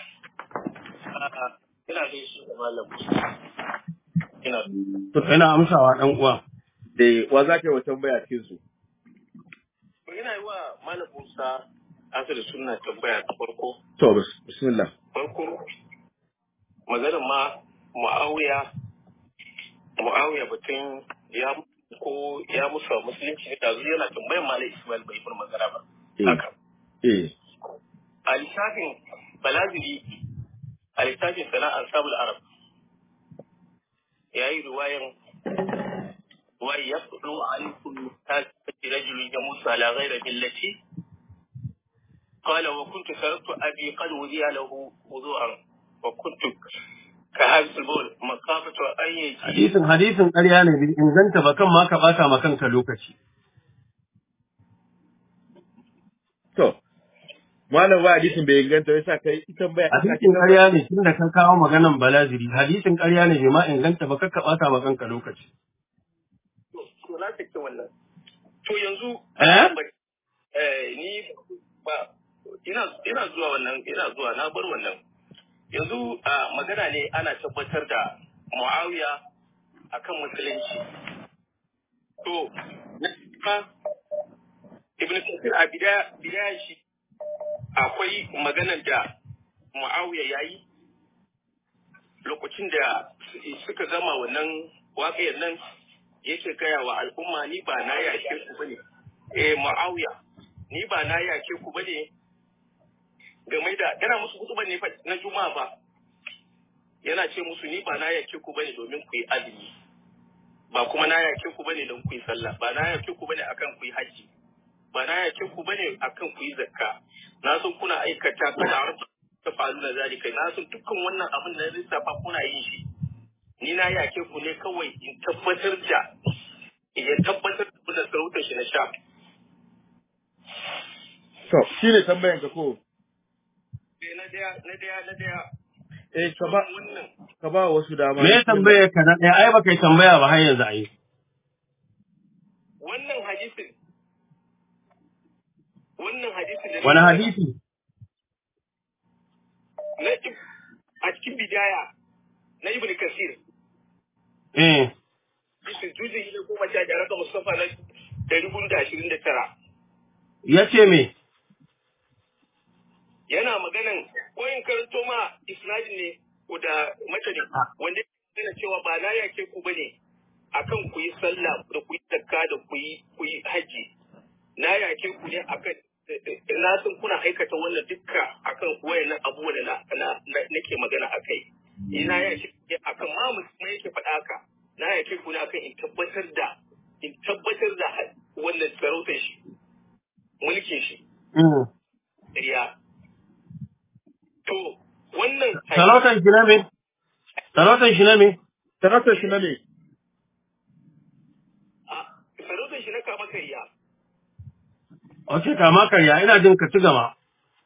ina da shi da Malam Musa. Ina To ina amsawa dan uwa. Da wa za ka yi wa tambaya cikin su? To ina yi wa Malam Musa asali suna tambaya ta farko To, bis- bismillah. farko maganar ma mu'awiya mu'awiya batun ya ko ya musa musulunci ne dazu yana tambayar malai ismail bai yi magana ba Eh. haka Eh, a lissafin balaziri a lissafin sana'ar sabul arab ya yi ruwayan wa ya fudu alaikum tasiri rajulun ya musa ala ghaira billati قال وكنت تركت أبي قد وذي له وضوءا وكنت كهذا البول مخافة أن يجي hadisin hadisin ƙarya ne bai inganta ba kan ma ka bata ma kanka lokaci to, malam wa hadisin bai inganta ya sa kai ita baya. hadisin ƙarya ne tunda kan kawo maganan balaziri hadisin ƙarya ne bai ma inganta ba kakka bata ma kanka lokaci to na sake wannan to yanzu Eh? eh, ni ba ina ina zuwa wannan ina zuwa na bar wannan yanzu a magana ne ana tabbatar da muawiya akan musulunci to na ibn kasir a bidaya bidaya shi akwai maganar da muawiya yayi lokacin da su- suka gama wannan waƙiyar nan yake gaya wa al'umma ni ba na yake ku bane eh muawiya ni ba na yake ku bane game da yana musu hutuba ne fa na juma'a ba yana ce musu ni ba na yake ku bane domin ku yi azumi ba kuma na yake ku bane don ku yi sallah ba na yake ku bane akan ku yi haji ba na yake ku bane akan ku yi zakka na san kuna aikata kuna ta faru na zalika na san dukkan wannan abin da na lissafa kuna yin shi ni na yake ku ne kawai in tabbatar da ya tabbatar da sarautar shi na sha To, shi ne tambayan ka ko? Eh, na daya na daya na daya Eh, ka ba, wannan ka ba wasu dama. me ya tambaye ka na ɗaya ai baka yi tambaya ba har yanzu ai wannan hadisin wannan hadisin da wani hadisi na ib- a cikin bidaya na ibn kasir eh bisu juzi ne goma sha biyar ga mustafa na dari hudu da ashirin da tara ya ce me yana maganan ko in karanto ma isnadin ne ko da matani wanda yana cewa ba na yake ku bane akan ku yi sallah da ku yi zakka da ku yi ku yi haji na yake ku ne akan na san kuna aikata wannan dukka akan wayannan abubuwa da na na- na- nake magana akai ina yake ku ne akan ma musulmai yake faɗa haka na yake ku ne akan in tabbatar da in tabbatar da wannan sarautar shi mulkin shi Mm. riya to wannan sarautan shi na me sarautan shi na me Sarautar shi na ne? a- sarautar shi na kama kariya ok kama karya ina jin ka ci gaba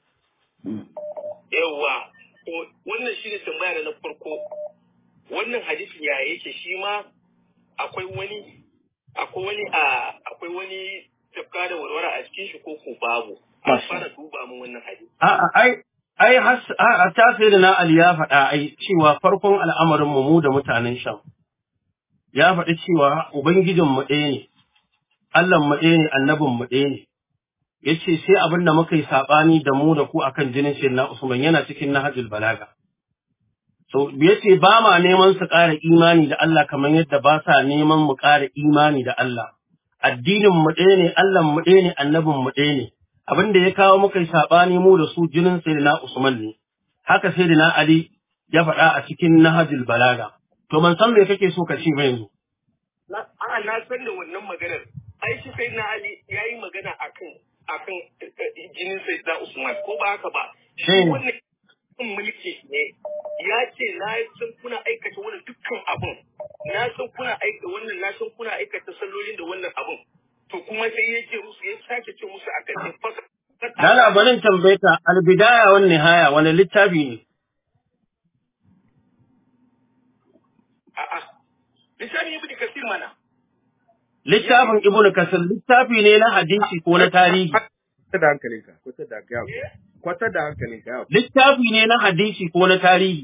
yawa to wannan shi ne tambaya na farko wannan hadisin ya yake shi ma akwai wani akwai wani a akwai wani tafka da warwara a cikin shi ko ko babu a Masha. fara duba mun wannan hadisi A'a, ai, ai, has- a ta sai da na Ali ya faɗa ai cewa farkon al'amarin mu mu da mutanen Sham. Ya faɗi cewa Ubangijin mu ɗaya ne, Allah mu ɗaya ne, annabin mu ɗaya ne. Ya ce sai abin da muka yi saɓani da mu da ku akan jinin shi na Usman yana cikin Nahajul Balaga. So, ya ce ba ma neman su ƙara imani da Allah kamar yadda ba sa neman mu ƙara imani da Allah. Addinin mu ɗaya ne, Allah mu ɗaya ne, annabin mu ɗaya ne. abin da ya kawo muka yi saɓani mu da su jinin Sayyidina Usman ne, haka Sayyidina Ali ya faɗa a cikin Nahajul Balaga. To ban san me kake so ka ce ba yanzu. na a na san da wannan maganar ai shi sai na ali yayi magana akan akan eh, eh, jinin sai da Usman ko ba haka ba shi Eh. wannan kan mulki ne ya ce na san kuna aikata wannan dukkan abun na san kuna aika wannan na san kuna aikata sallolin da wannan abun to kuma sai ya ce musu ya sake ce musu a kan fasa Lala barin tambaye ka albidaya wan nihaya wani littafi ne? a'a lisani ibn kasir mana Littafin Ibn Kasir littafi ne na hadisi ko na tarihi. Kwata da hankalinka, kwata da hankalinka. Kwata da hankalinka. ya. Littafi ne na hadisi ko na tarihi.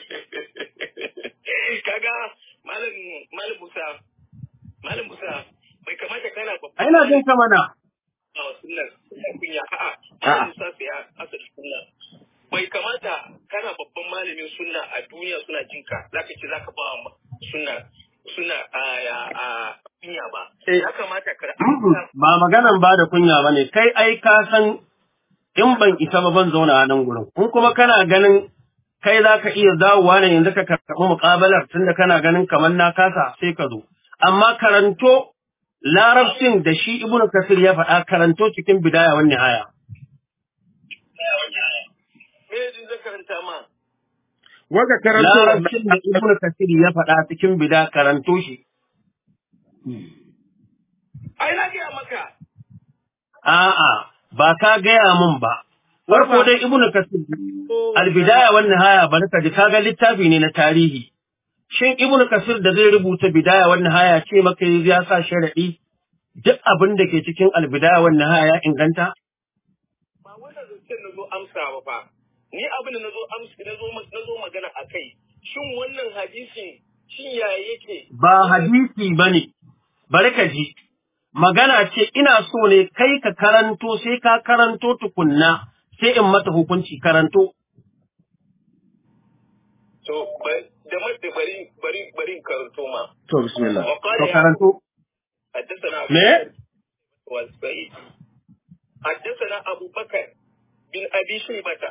kaga malam malam Musa malam Musa bai kamata kana babban ai na jin ka mana a sunnar kunya a'a A'a. Musa sai ya asali sunna bai kamata kana babban malamin sunna a duniya suna jinka zaka ce zaka ba wa sunna sunna a a kunya ba Eh. ya kamata ka ba maganan ba da kunya ba ne kai ai ka san in ban isa ba ban zauna a nan gurin in kuma kana ganin kai za ka iya dawowa ne yanzu ka karɓi muƙabalar tunda kana ganin kamar na kasa sai ka zo amma karanto larabcin da shi ibnu kasir ya faɗa karanto cikin bidaya wani haya me yadda zan karanta ma Waka karanto larabcin da ibnu kasir ya faɗa cikin bida karanto shi ai na gaya maka a'a ba ka gaya min ba farko dai ibnu kasir albidaya wan nihaya bari ka ji kaga littafi ne na tarihi shin ibnu kasir da zai rubuta bidaya wan nihaya ce maka yanzu ya sa sharadi duk abin da ke cikin albidaya wan nihaya ya inganta ba wannan zancen na zo amsa ba fa ni abin da na zo amsa na zo na zo magana a kai shin wannan hadisin shin ya yake ba hadisi bane bari ka ji magana ce ina so ne kai ka karanto sai ka karanto tukunna sai in mata hukunci karanto to ba- da madda bari bari bari in karanto ma To bismillah. wa to qala ya karanto حدثنا me والسعيد حدثنا أبو بكر بن أبي شيبة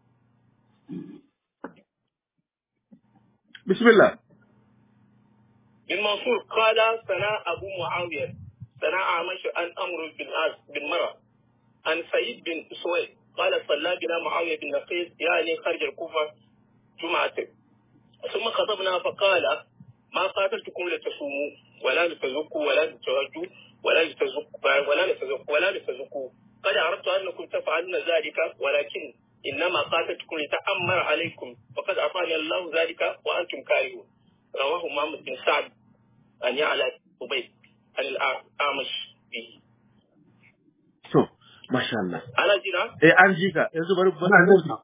Bismillah. بن منصور قال سنا أبو معاوية سنا عامش عن أمر بن عاص بن مرة عن سعيد بن سويد قال صلى بنا معاوية بن نقيس يعني خارج الكوفة جمعة ثم خطبنا فقال ما قاتلتكم لتصوموا ولا لتزكوا ولا لترجوا ولا لتزكوا ولا لتزكوا ولا لتزكوا قد عرفت أنكم تفعلون ذلك ولكن إنما قاتلتكم لتأمر عليكم وقد أعطاني الله ذلك وأنتم كارهون رواه محمد بن سعد أن يعلى أبيد عن الأعمش به To, masha Allah. أنا جينا Eh an ji ka. Yanzu bari bari.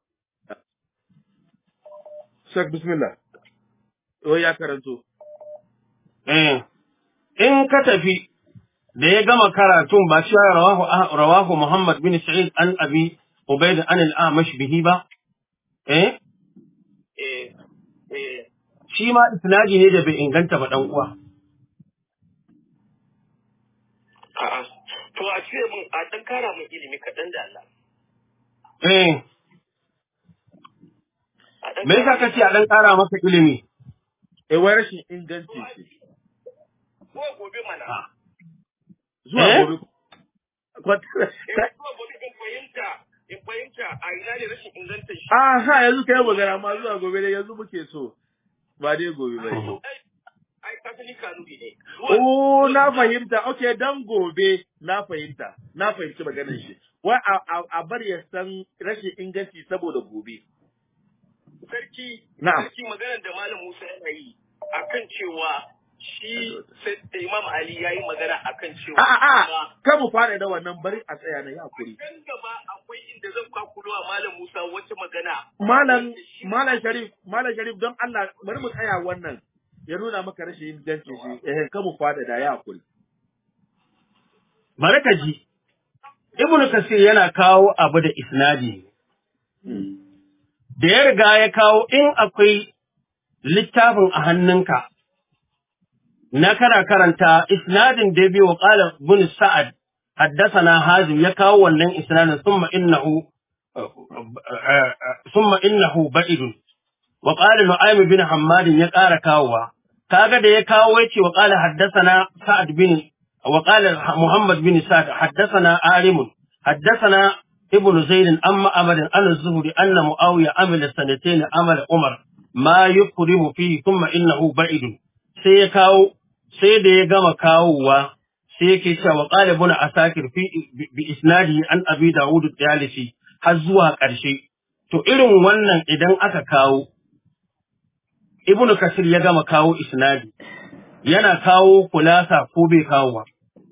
Shek bismillah. Oh ya karanto. Eh, in ka tafi da ya gama karatun ba shi rawahu rawahu Muhammad bin Sa'id an Abi Ubayd an al-Amash bihi ba eh إيه إيه shi ma isnadi ne da bai inganta ba dan uwa a'a to a ce mun a dan kara mun ilimi kaɗan da Allah eh a dan me yasa kace a dan kara maka ilimi Eh wai rashin inganci ce. ko gobe mana Ah. Zuwa Eh? gobe. Kwat- eh zuwa gobe in fahimta in fahimta a ina ne rashin ingantar shi Ah ha yanzu kai magana ma zuwa gobe dai yanzu muke so. Ba dai gobe ba. ai ai ka sani kanuni ne Oh, na fahimta. Okay, dan gobe na fahimta. Na fahimci maganar shi. Wai a, a, a bar ya san rashin inganci saboda gobe. sarki Na'am. sarki maganar da malam Musa yana yi akan cewa shi sai da Imam Ali yayi magana akan cewa A a a, kuma kan mu fara da wannan bari a tsaya na yi hakuri. kan gaba akwai inda zan kwakulo wa malam Musa wata magana Malam wanda shi- Malam Sharif, Malam Sharif don Allah bari mu tsaya wannan. Ya nuna maka rashin inganci shi. Eh, kan mu fara da ya hakuri. bari ka ji Ibn Kasir yana kawo abu da isnadi da ya riga ya kawo in akwai littafin a hannunka na kana karanta isnadin da biyu wa qala ibn sa'ad haddathana hazim ya kawo wannan isnadin thumma innahu thumma innahu ba'idun wa qala nu'aym bin hammad ya ƙara kawowa kaga da ya kawo yace wa qala haddathana sa'ad bin wa qala muhammad bin sa'ad haddathana arim haddathana ابن زيد أما أمر أن الزهري أن معاوية عمل سنتين عمل عمر ما يكرم فيه ثم إنه بعيد سيكاو سيد يغم كاووا سيكي وقال ابن أساكر في بإسناده عن أبي داود الطيالسي حزوها قرشي to irin wannan idan aka kawo ibnu kasir ya gama kawo isnadi yana kawo kulasa ko bai kawo ba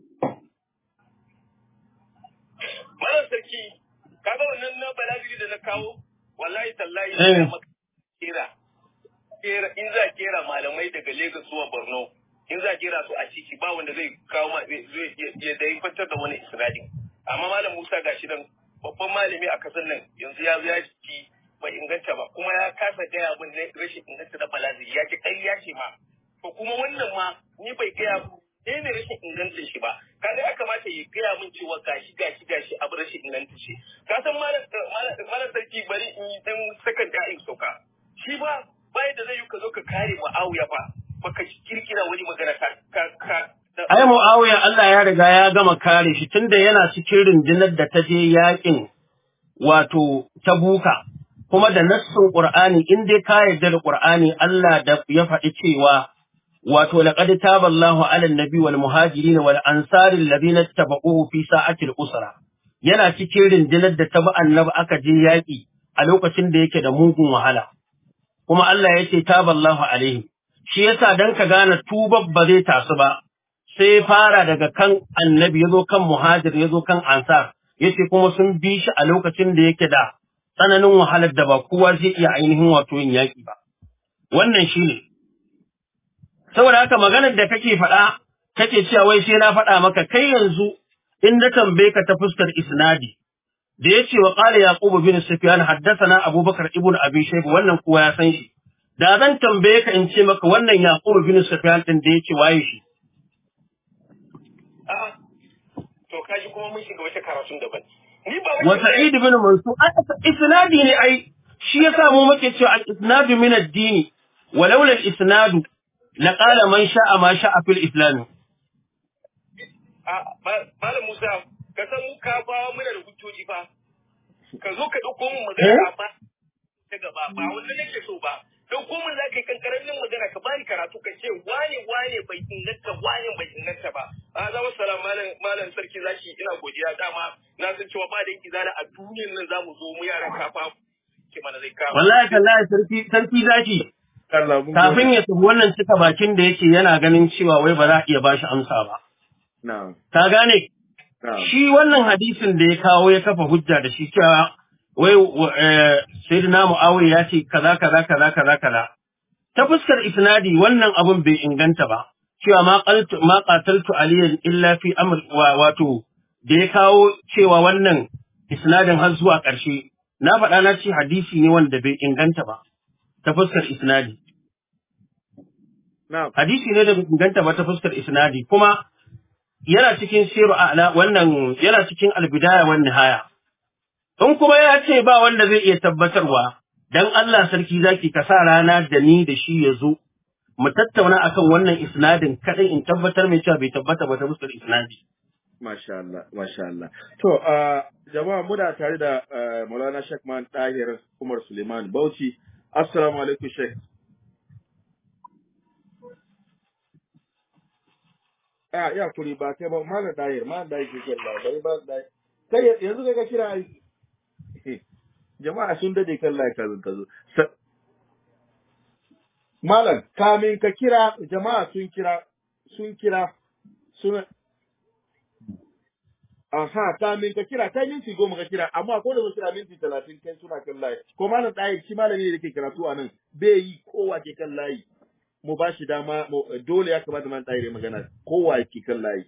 Malam sarki, kaga wannan na balagiri da na kawo, wallahi tallahi Eh. na maka kera. Kera in za kera malamai daga Lagos zuwa Borno, in za a jera su a ciki ba wanda zai kawo ma zai ya da kwantar da wani isnadin amma malam Musa gashi nan babban malami a kasar nan yanzu ya zo ya ci bai inganta ba kuma ya kasa gaya min na rashin inganta da balaziri ya ce kai ya ce ma to kuma wannan ma ni bai gaya ne ne rashin ingancin shi ba kaga ya kamata ya gaya min cewa gashi gashi gashi abu rashin ingancin shi ka san malam sarki bari in yi dan sakan da in sauka shi ba bai da zai yi ka zo ka kare Muawiya ba baka kirkira wani magana ka ka Ai Muawiya Allah ya riga ya gama kare shi tunda yana cikin rundunar da ta je yakin wato Tabuka kuma da nassin Qur'ani in dai ka yarda da Qur'ani Allah da ya faɗi cewa wato laqad taballahu 'ala an-nabi wal muhajirin wal ansari alladhina tabauhu fi sa'atil usra yana cikin rundunar da ta bi annabi aka je yaki a lokacin da yake da mugun wahala kuma Allah ya ce taballahu alaihi shi yasa dan ka gane tubar ba zai tasu ba sai fara daga kan annabi yazo kan muhajir yazo kan ansar yace kuma sun bi shi a lokacin da yake da tsananin wahalar da ba kowa zai iya ainihin wato yin yaƙi ba. Wannan shi ne. Saboda haka maganar da kake faɗa, kake cewa wai sai na faɗa maka kai yanzu in na tambaye ka ta fuskar isnadi. Da ya ce wa ƙala Yaqubu bin Sufyan haddasana Abubakar ibn Abi Shayba wannan kowa ya san shi. Da zan tambaye ka in ce maka wannan Yaqubu bin Sufyan din da ya ce waye shi. A'a, to kaji kuma mun shiga wata karatun daban. Ni ba wa Sa'id bin Mansur isnadi ne ai shi yasa mu muke cewa al-isnadu min ad-din walau la al-isnadu la qala man sha'a ma sha'a fil islam a malam Musa ka san mu ka ba mu da hujjoji fa ka zo ka dauko mun magana ba ta gaba ba wannan nake so ba dauko mun zaka yi kankaranin magana ka bani karatu ka ce wane wane bai inganta wane bai inganta ba a zama salam malam malam sarki zaki ina godiya dama na san cewa ba da izala a duniyar nan zamu zo mu yaran kafa ke mana zai kawo wallahi kallahi sarki sarki zaki kafin ya tafi wannan cika bakin da yake yana ganin cewa wai ba za a iya bashi amsa ba ka gane shi wannan hadisin da ya kawo ya kafa hujja da shi cewa wai sayyidina Muawiya ya ce kaza kaza kaza kaza kaza ta fuskar isnadi wannan abun bai inganta ba cewa ma qaltu ma qataltu aliyan illa fi amr wato da ya kawo cewa wannan isnadin har zuwa ƙarshe na faɗa na ce hadisi ne wanda bai inganta ba ta fuskar isnadi hadisi ne da bai inganta ba ta fuskar isnadi kuma yana cikin siru a'la wannan yana cikin albidaya wan nihaya in kuma ya ce ba wanda zai iya tabbatarwa dan Allah sarki zaki ka sa rana da ni da shi ya zo mu tattauna akan wannan isnadin kadai in tabbatar mai cewa bai tabbata ba ta fuskar isnadi Masha Allah, Masha Allah. To, uh, jama'a muna tare da uh, Maulana Sheikh Man Tahir Umar Suleiman Bauchi. Assalamu alaikum Sheikh. Ah, ya kuri ba kai ba Malam Tahir, Malam Tahir ke kalla, bai ba Tahir. Kai yanzu kai ka kira ai. Jama'a sun dade kan lai kazo kazo. Malam, kamin ka kira, jama'a sun kira, sun kira, sun Aha, kamin ka kira, kai minti goma ka kira, amma ko da ba kira minti talatin kai suna kan layi. Ko malam ɗaya shi malami ne da ke karatu a nan, bai yi kowa ke kan layi. Mu ba shi dama, dole ya kamata man ɗaya magana, kowa ke kan layi.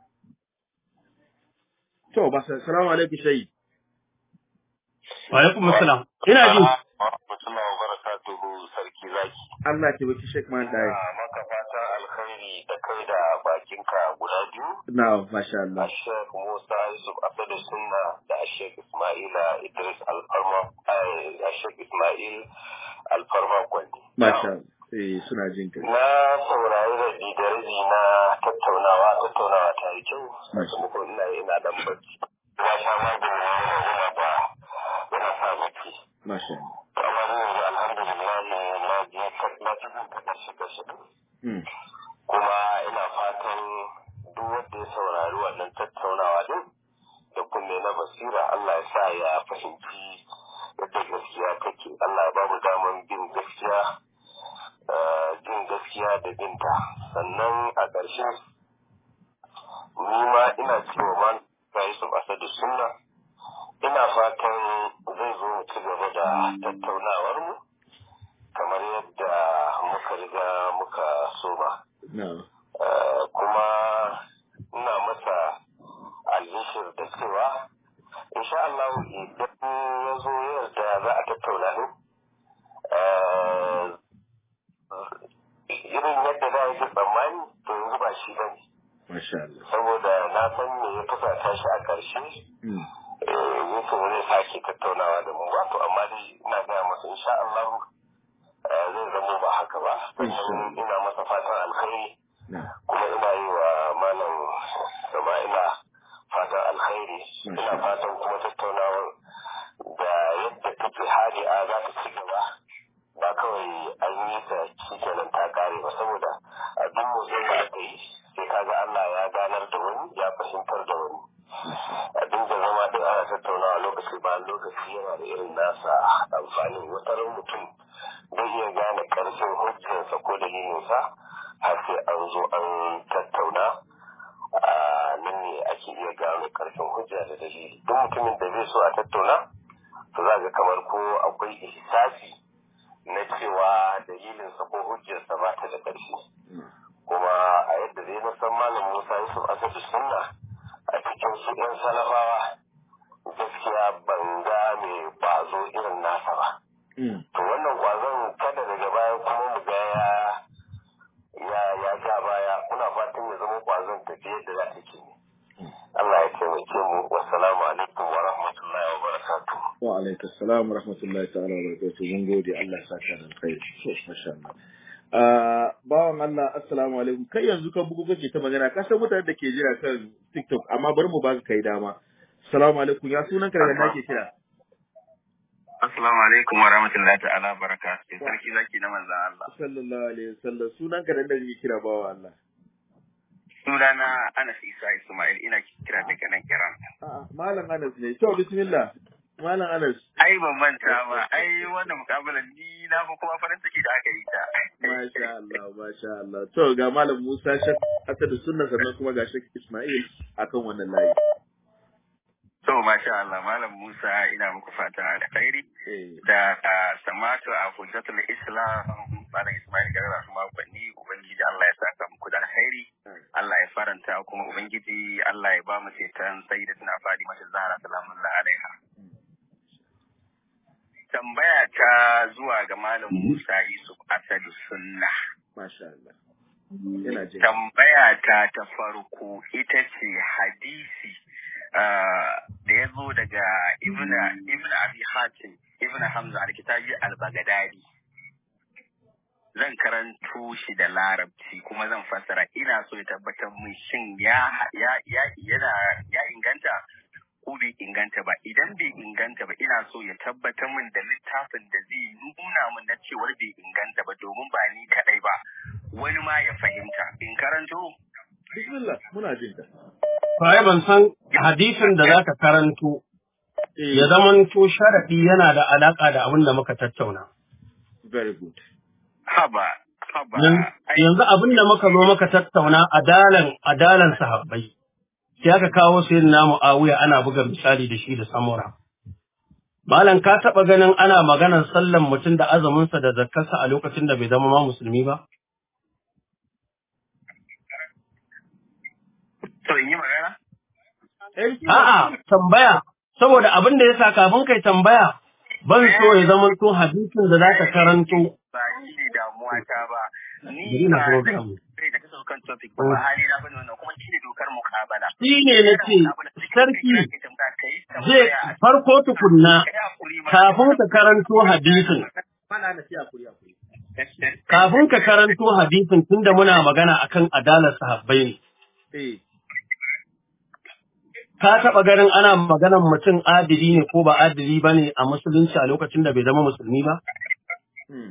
To, ba sa, salamu alaikum shayi. Wa alaikum assalam. Ina ji. Rahmatullahi wa barakatuhu sarki zaki. Allah ke baki Sheikh Man ɗaya. Maka fatan alkhairi da kai da bakinka guda biyu. Na, masha Allah. Sheikh Musa Yusuf Asadu Sunna da Sheikh Ismaila Idris Alfarma, Sheikh Ismail Alfarma Gwandi. Masha Allah. Eh, suna jin kai. Na saurari rabi da rabi na tattaunawa, tattaunawa ta yi kyau, sakamakon ina ina dan bacci. Na sha magani yana ba yana sa bacci. Masha Allah. Amma zai yanzu alhamdulillah na ji na ci jin ta karshe karshe. Kuma ina fatan duk wanda ya saurari wannan tattaunawa din da kunne na basira Allah ya sa ya fahimci yadda gaskiya take Allah ya bamu daman bin gaskiya jin gaskiya da binta sannan a ƙarshe ni ma ina cewa man Yusuf Asadu Sunna ina fatan zai zo mu ci gaba da tattaunawar mu kamar yadda muka riga muka soma Bashir da cewa insha Allah idan ya zo yarda za a tattauna ne irin yadda za a yi tsammani to yanzu ba shi bane Masha Allah. saboda na san me ya fusata shi a ƙarshe yake wani sake tattaunawa da mu ba to amma dai ina gaya masa insha Allah zai zamo ba haka ba sannan ina masa fatan alkhairi kuma ina yi wa malam Sama'ila fatan alkhairi ina fatan kuma tattaunawar da yadda take hadi'a za ta ci gaba ba kawai an yi ta shi kenan ta kare ba saboda a duk motsin da aka yi sai kaga Allah ya ganar da wani ya fahimtar da wani abin da zama da ana tattaunawa lokaci bayan lokaci yana da irin nasa amfanin wataran mutum zai iya gane karfin hujjarsa ko dalilinsa har sai an zo an tattauna a nan ne ake iya gane karfin hujja da dalili duk mutumin da zai so a tattauna to za ga kamar ko akwai ihsasi na cewa dalilinsa ko hujjarsa ba ta da ƙarfi kuma a yadda zai na san malam musa yusuf asadu sunna a cikin su ɗan salafawa gaskiya ban ga mai ƙwazo irin nasa ba to wannan ƙwazon kada daga baya kuma mu ga ya ya ja baya muna fatan ya zama ƙwazon tafiye da za ta ke Allah ya taimake mu wassalamu alaikum wa rahmatullahi wa barakatuh wa alaikum salam wa rahmatullahi ta'ala wa barakatuh mun gode Allah ya saka da alkhairi masha Allah bawan Allah assalamu alaikum kai yanzu ka bugu kake ta magana ka san mutanen da ke jira kan TikTok amma bari mu baka kai dama assalamu alaikum ya sunan ka daga nake kira Assalamu alaikum wa rahmatullahi ta'ala barakatuh sarki zaki na manzon Allah sallallahu alaihi wasallam sunan ka daga nake kira bawan Allah sunana Anas Isa Ismail ina kira daga nan Iran a'a malam Anas ne to bismillah malam Anas ai ban manta ba ai wannan mukabalar ni na fa kuma farin ciki da aka yi ta masha Allah masha Allah to ga malam Musa Shek Asadu sunna sannan kuma ga Shek Ismail akan wannan layi to masha Allah malam Musa ina muku fata alkhairi da samatu a hujjatul Islam malam Ismail garba kuma kwanni ubangiji Allah ya saka muku da alkhairi Allah ya faranta kuma ubangiji Allah ya ba mu ceton sayyidatina Fadima Zahra salamullahi alaiha tambaya ta zuwa ga Malam Musa Yusuf Asadu Sunna. Masha Allah. Yana jin. Tambaya ta ta farko ita ce hadisi da ya zo daga Ibn Ibn Abi Hatim Ibn Hamza al-Kitabi al-Baghdadi. Zan karanto shi da larabci kuma zan fassara ina so ya tabbatar mun shin ya ya ya yana ya inganta ko bai inganta ba idan bai inganta ba ina so ya tabbatar min da littafin da zai nuna min na cewar bai inganta ba domin ba ni kadai ba wani ma ya fahimta in karanto bismillah muna jin ka Faye ban san hadisin da zaka karanto ya zamanto sharadi yana da alaka da abin da muka tattauna. very good haba haba yanzu abin da muka zo muka tattauna adalan adalan sahabbai sai aka kawo sai na Muawiya ana buga misali da shi da samura. Malam ka taɓa ganin ana maganar sallan mutum da azuminsa da zakkarsa a lokacin da bai zama ma musulmi ba? To in yi magana? A'a, tambaya, saboda abin da ya sa kafin kai tambaya, ban so ya zama to hadisin da za ka karanto. Ba shi ne damuwa ta ba. Bari Ni na ba program. zai da ta saukan topic ba ba hali na bane wannan kuma shi ne dokar mukabala. Shi ne na ce, sarki zai farko tukunna kafin ka karanto hadisin. mana na siya kuri kuri Kafin ka karanto hadisin tunda muna magana akan adalar sahabbai ne. eh Ka taɓa ganin ana maganar mutum adili ne ko ba adili ba ne a musulunci a lokacin da bai zama musulmi ba? hmm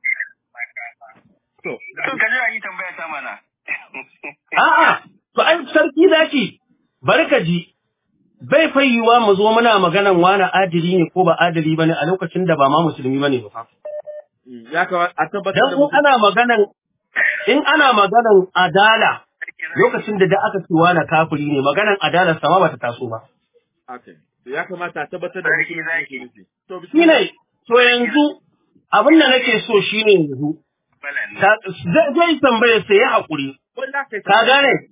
to To ka jira yi tambaya ta mana. A'a, to ai sarki zaki, bari ka ji, bai fayyuwa mu zo muna maganan wani adili ne ko ba adili ba ne a lokacin da ba ma musulmi ba ne ba. hmm, ya kawo a tabbatar Dan da in mutum ana maganan, in ana maganan adala lokacin da da aka ce wani kafiri ne, maganan adalar sama ba ta taso ba. haka ne. to ya kamata a tabbatar da Sarki mutum zaki. yake nufi to Shi ne, to yanzu abin da nake so shi ne yanzu, Balan ta- zai zai tambaye sai ya haƙuri, wanda kai ka gane?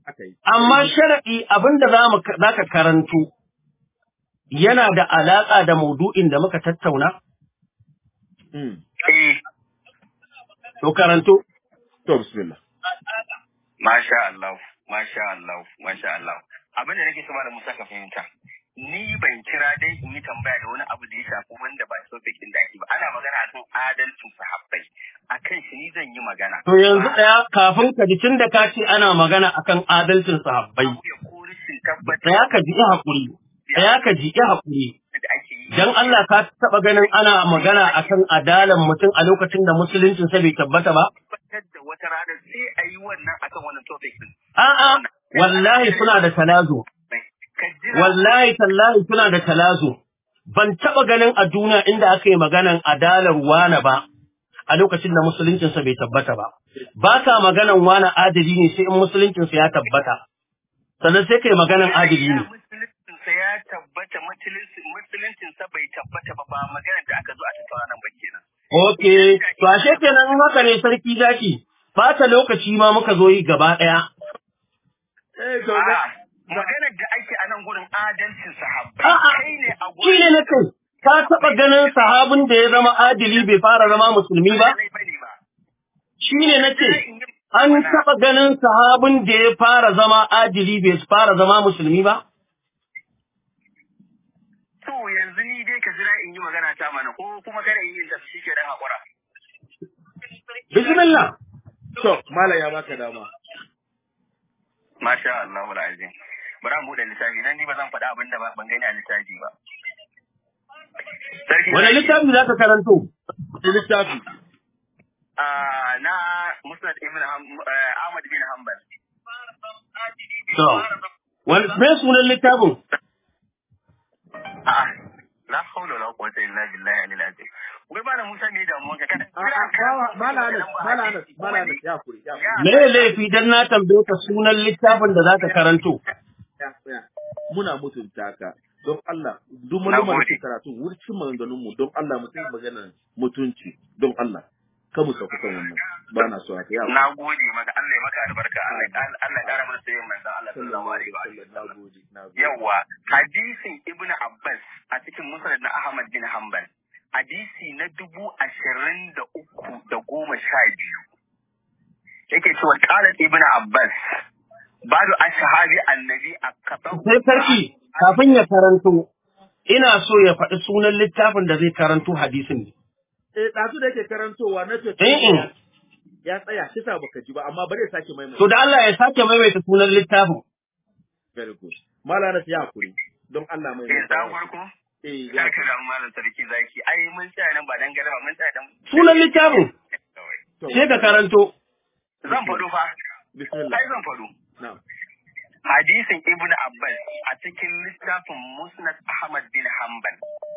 aka yi amma sharaɗi abinda za mu za ka karanto yana da alaƙa da maudu'in da muka tattauna mm. Eh, to karanto to bismillah masha Allah, masha Allah, masha Allah. Abin da nake so malam Musa ka fahimta. Ni ban kira dai in yi tambaya da wani abu da ya shafi wanda ba topic din da ake ba. Ana magana akan adalcin sahabbai. Akan shi ni zan yi magana. to yanzu ɗaya kafin ka ji tun da ka ce ana magana akan adalcin sahabbai Ya ko rashin tabbatar ɗaya ka ji ya haƙuri ɗaya ka ji ya haƙuri da ake yi. dan Allah ka taɓa ganin ana magana akan adalan mutum a lokacin da musuluncin sa bai tabbata ba Tabbatar da wata rana sai a yi wannan akan wannan topic din. a'a wallahi suna da talazo Ka jira wallahi tallahi suna da talazo ban taɓa ganin a duniya inda aka yi maganan adalar wane ba a lokacin da musuluncinsa bai tabbata ba ba ka maganan wane adali ne sai in musuluncinsa ya tabbata sannan sai kai maganan adali ne Musuluncinsa ya tabbata musulunci- musuluncinsa bai tabbata ba ba maganar da aka zo a tattauna nan ba kenan. ok to ashe kenan in haka ne sarki zaki bata lokaci ma muka zo yi gaba ɗaya eh to A'a, ga- maganar da ake a nan gurin adalcin sahabbai A'a, kai ne a shi gurin ne na kai ka taɓa ganin sahabin da ya zama adili bai fara zama musulmi ba Lallai bane ba. shi ne na ce An taɓa ganin sahabin da ya fara zama adili bai fara zama musulmi ba? To yanzu ni dai ka jira in yi magana ta mana ko kuma kada in yi ta shi ke dan hakura. Bismillah. to mala ya baka dama Masha Allah wal azim. Bari an buɗe littafi dan ni ba zan faɗa abin da ba- ban gani a littafi ba. Sarki Wani littafi za ka karanto? littafi Ah, na Musnad ibn Ham- eh, Ahmad bin Hanbal. To, wani me sunan littafin? A'a, la haula wala quwwata illa billahi alil azim. Wai malam Musa me damuwa ka kada. mala anas mala anas mala anas ya kuri ya kuri Me laifi dan na tambaye ka sunan littafin da za ka karanto? ya tsaya. muna mutunta ka don Allah duk Na malumar da gode. ke karatu wurin maganganun mu don Allah mu sai magana mutunci don Allah ka mu sauka kan wannan ba na so haka ya Na gode maka Allah ya maka albarka Allah ya- Allah ya kara mana sayin manzon Allah sallallahu alaihi wa na sallam. gode na gode Yawwa, hadisin Ibn Abbas a cikin Musnad na Ahmad bin Hanbal. Hadisi na dubu ashirin da uku da goma sha biyu. Yake cewa qalat Ibn Abbas badu ashabi annabi akatau. Sai sarki, kafin ya karanto, ina so ya faɗi sunan littafin da zai karanto hadisin ne. eh dazu da yake karantowa na ce Eh, eh. ya tsaya shi sa baka ji ba amma bari ya sake maimaita To da Allah ya sake maimaita sunan littafin. very good mala anas ya kuri don Allah mai Eh, za farko? eh ya Sarki da malam sarki zaki. Ai mun tsaya nan ba dan galaba mun tsaya dan. Sunan littafin, to sai ka karanto. Zan faɗo fa. bismillah Ai zan faɗo. na'am hadisin Ibn Abbas a cikin littafin Musnad Ahmad bin Hanbal.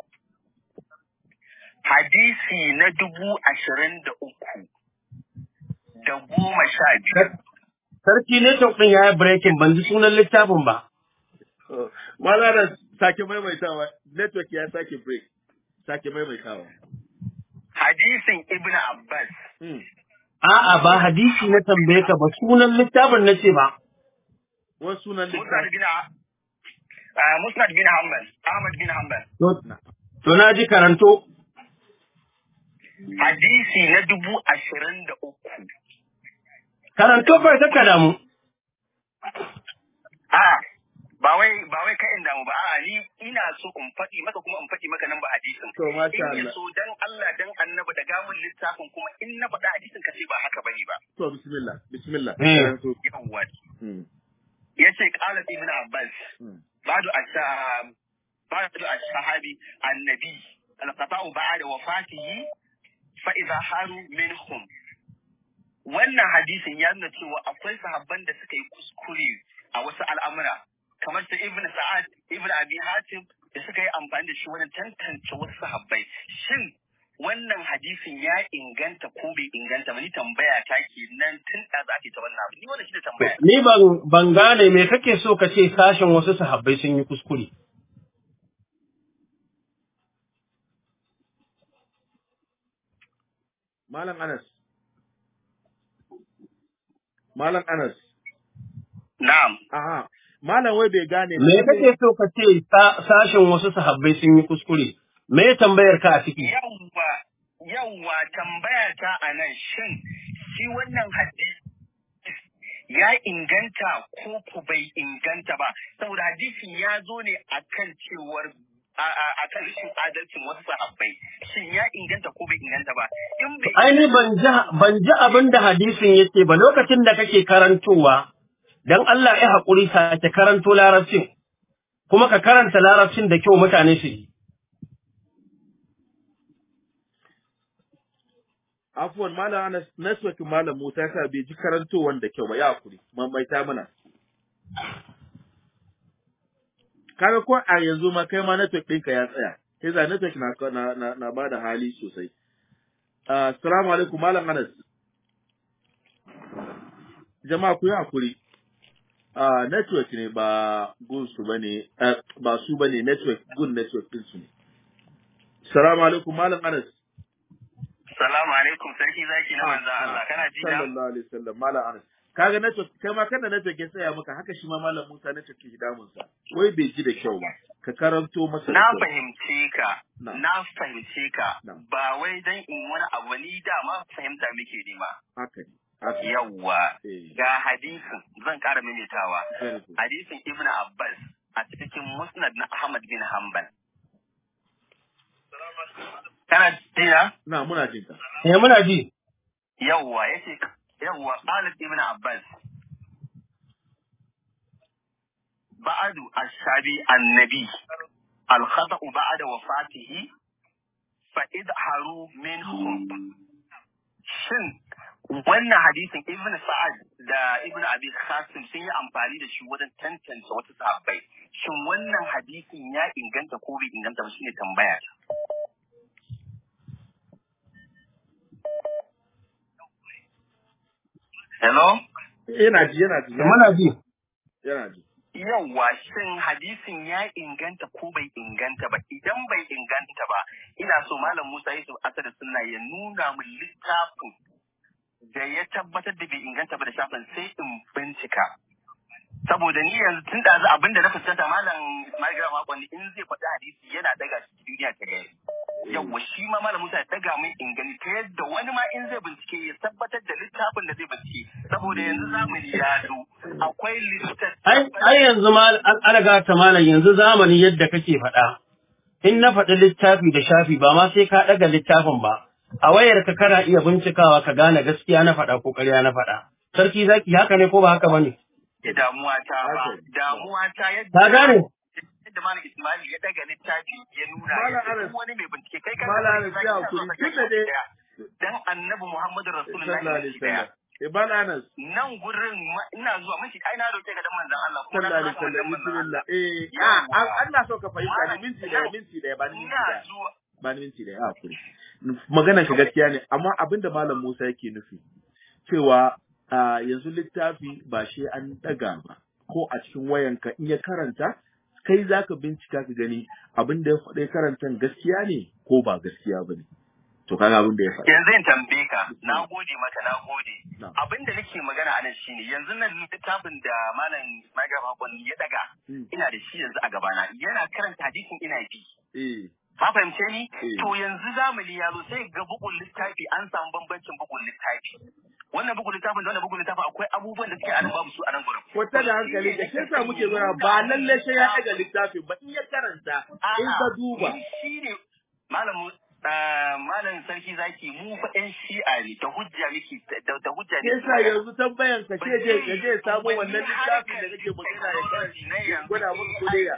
Hadisi na dubu ashirin da uku da goma sha biyu. Sarki ne ɗin ya yi breaking ban ji sunan littafin ba. Oh, mala anas sake maimaitawa network ya sake break sake maimaitawa Hadisin Ibn Abbas hmm. A'a ba hadisi na tambaye ka ba sunan littafin na ce ba. wasu sunan Musnad littafi bin ah, Musnad bin Hanbal Ahmad bin Hanbal To, to na ji karanto. hadisi na dubu ashirin da uku. Karanto bai ta damu. A'a ba wai ba wai ka inda mu ba a'a ni ina so in faɗi maka kuma in faɗi maka nan ba hadisin to masha in ya Allah so dan Allah dan annabi da gamun littafin kuma in na faɗa hadisin ka ce ba haka bane ba to bismillah bismillah Eh. Karanto. yawwa Hmm. yace qala ibn abbas Hmm. ba'du ashab ba'du ashabi annabi alqata'u ba'da wafatihi fa idha haru minhum wannan hadisin ya nuna cewa akwai sahabban da suka yi kuskure a wasu al'amura kamar su ibn sa'ad ibn abi hatim da suka yi amfani da shi wajen tantance wasu sahabbai shin wannan hadisin ya inganta ko bai inganta ba ni tambaya ta ke nan tun da za ta wannan abu ni wannan shi ne tambaya Ni ban ban gane me kake so ka ce sashen wasu sahabbai sun yi kuskure. malam anas malam anas Na'am. Aha. Malam wai bai gane. Me kake so ka ce sashen wasu sahabbai sun yi kuskure? Me tambayar ka a ciki? Yawwa, yawwa tambaya ta a nan shin shi wannan hadisi ya inganta ko ku bai inganta ba saboda hadisin ya zo ne akan cewar a kan rashin adalcin wasu sahabbai shin ya inganta ko bai inganta ba in bai Aini ban ji ban ji abin da hadisin yake ba lokacin da kake karantowa dan Allah ya haƙuri sake karanto larabcin kuma ka karanta larabcin da kyau mutane su yi. Afuwan Malam Anas network Malam Musa ya sa bai ji karantowan da kyau ba ya hakuri. Mamaita mana. Kaga ko a yanzu ma kai ma network ɗinka ya tsaya. Sai za network na na na, na ba da hali sosai. Assalamu alaikum Malam Anas. Jama'a ku yi hakuri. Uh, network ne ba gun su bane uh, ba su bane network gun network din su ne. Assalamu alaikum Malam Anas. Salamu alaikum sarki zaki na manzan Allah kana ji na? Sallallahu alaihi wasallam Malam Anas. Kaga network kai ma kana network ya tsaya maka haka shi ma Malam Musa network ke damun sa. Wai bai ji da kyau ba. Ka karanto masa da Na kyau. fahimce ka, Na'am. na fahimce ka, Na'am. ba wai dan in wani abu ni dama fahimta muke nema. Haka ne. Haka ne. Yawwa, Eh. ga hadisin zan ƙara maimaitawa. Very good. Hadisin Ibn Abbas a cikin Musnad na Ahmad bin Hanbal. Kana jina? Na muna jin ka. Eh muna ji. Yawwa, yace yawwa qalat Ibn Abbas. بعد الشابي النبي الخطأ بعد وفاته فإظهروا منهم shin wannan hadisin ibn sa'ad da ibn abi khasim sun yi amfani da shi wajen tantance wasu sahabbai shin wannan hadisin ya inganta ko bai inganta ba shine tambaya hello Yana ji yana ji. Muna ji. Yana ji. yawwa shin hadisin ya inganta ko bai inganta ba idan bai inganta ba ina so malam Musa Yusuf Asad sunna ya nuna min littafin da ya tabbatar da bai inganta ba da shafin sai in bincika saboda ni yanzu tun da za abinda na fuskanta malam Margaret Makonni in zai faɗi hadisi yana daga shi duniya ta gari yawwa shi ma malam Musa ya daga min ingani ta yadda wani ma in zai bincike ya tabbatar da littafin da zai bincike saboda yanzu zamani ya zo akwai littattafai Ai ai yanzu ma an alaga ta malam yanzu zamani yadda kake faɗa. In na faɗi littafi da shafi ba ma sai ka ɗaga littafin ba. A wayarka kana iya bincikawa ka gane gaskiya na faɗa ko ƙarya na faɗa. Sarki zaki haka ne ko ba haka bane? da damuwa ta ba Haka. damuwa ta yadda Ka gane? yadda malam Ismail ya daga littafi ya nuna Malam ya ce Anas. duk wani mai bincike kai kan Malam Anas, ya hakuri. Tun da dai- dan annabi Muhammadu Sallallahu Rasulullahi alaihi shi daya wasallam. Eh Malam Anas. nan gurin ma- ina zuwa miki ai na roke ka dan manzon Allah ko na Sallallahu alaihi zama wasallam. manzon Allah Bismillah. Eh, Yawwa. ah, an- Allah so ka fahimta ne Malam, minti daya, yau. minti daya, ba ni minti ina daya. zuwa ba ni minti da ya hakuri. Maganar ka gaskiya ne, amma abin da Malam Musa yake nufi, cewa a yanzu littafi ba shi an ɗaga ba, ko a cikin wayanka in ya karanta, kai za ka bincika ka gani abin da ya faɗa karanta gaskiya ne ko ba gaskiya ba ne. To kaga abin da ya faɗa. yanzu in tambaye ka na gode maka na gode Na'am. abin da nake magana a nan shine yanzu nan littafin da malam Ismail Hakon ya daga Mm. ina da shi yanzu a gabana yana karanta hadisin ina bi Eh, ka fahimce ni Eh. to yanzu zamani ya zo sai ga bugun littafi an samu bambancin bugun littafi wannan bugun littafin da wannan bugun littafin akwai abubuwan da suke a nan babu su a nan gurin kwata da hankali da shi yasa muke gura ba lalle sai ya ɗaga littafin ba in ya karanta in ka duba. shi ne malam ah, malam sarki zaki mu fa ɗan shi'a ne da hujja muke da da hujja ne Yasa yanzu tambayan ka ce je ya je ya samu wannan littafin da kake magana ya karanta ya gwada muku kuliya.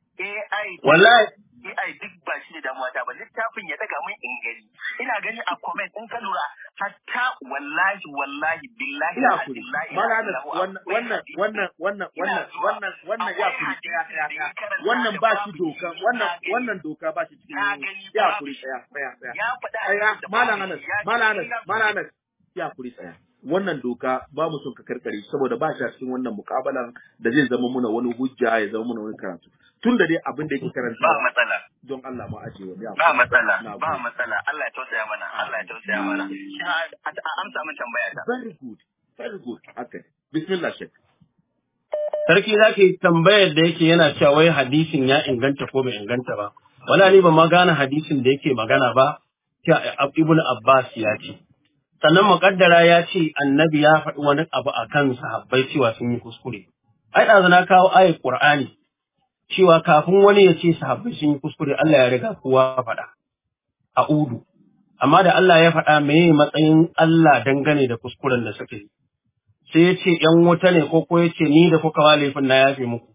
AI Wallahi AI duk ba shi da damuwa ta ba littafin ya daga min in gani ina gani a comment in ka lura hatta wallahi wallahi billahi ina kuri billahi malana wannan wannan wannan wannan wannan wannan wannan ya kuri tsaya tsaya tsaya wannan ba shi doka wannan wannan doka ba shi cikin ya kuri tsaya tsaya tsaya ya faɗa tsaya malana malana malana ya kuri tsaya wannan doka ba mu son ka karkare saboda ba shi a cikin wannan mukabalan da zai zama muna wani hujja ya zama muna wani karatu tun da dai abin da yake karanta ba matsala don Allah ma aje wani abu ba matsala Na ba gode. matsala Allah ya tausaya mana Allah ya tausaya mana Shi a- a- amsa min tambaya ta very good very good okay bismillah shek sarki zaki tambayar da yake yana cewa wai hadisin ya inganta ko bai inganta ba wala ni ba ma gane hadisin da yake magana ba cewa ibnu abbas ya ce sannan muƙaddara ya ce annabi ya faɗi wani abu a kan sahabbai cewa sun yi kuskure ai ɗazu na kawo ayat qur'ani cewa kafin wani ya ce sahabbai sun yi kuskure Allah ya riga kowa faɗa a udu amma da Allah ya faɗa meye matsayin Allah dangane da kuskuren da suka yi sai ya ce ‘yan wuta ne ko ko ya ce ni da kuka wa laifin na yafe muku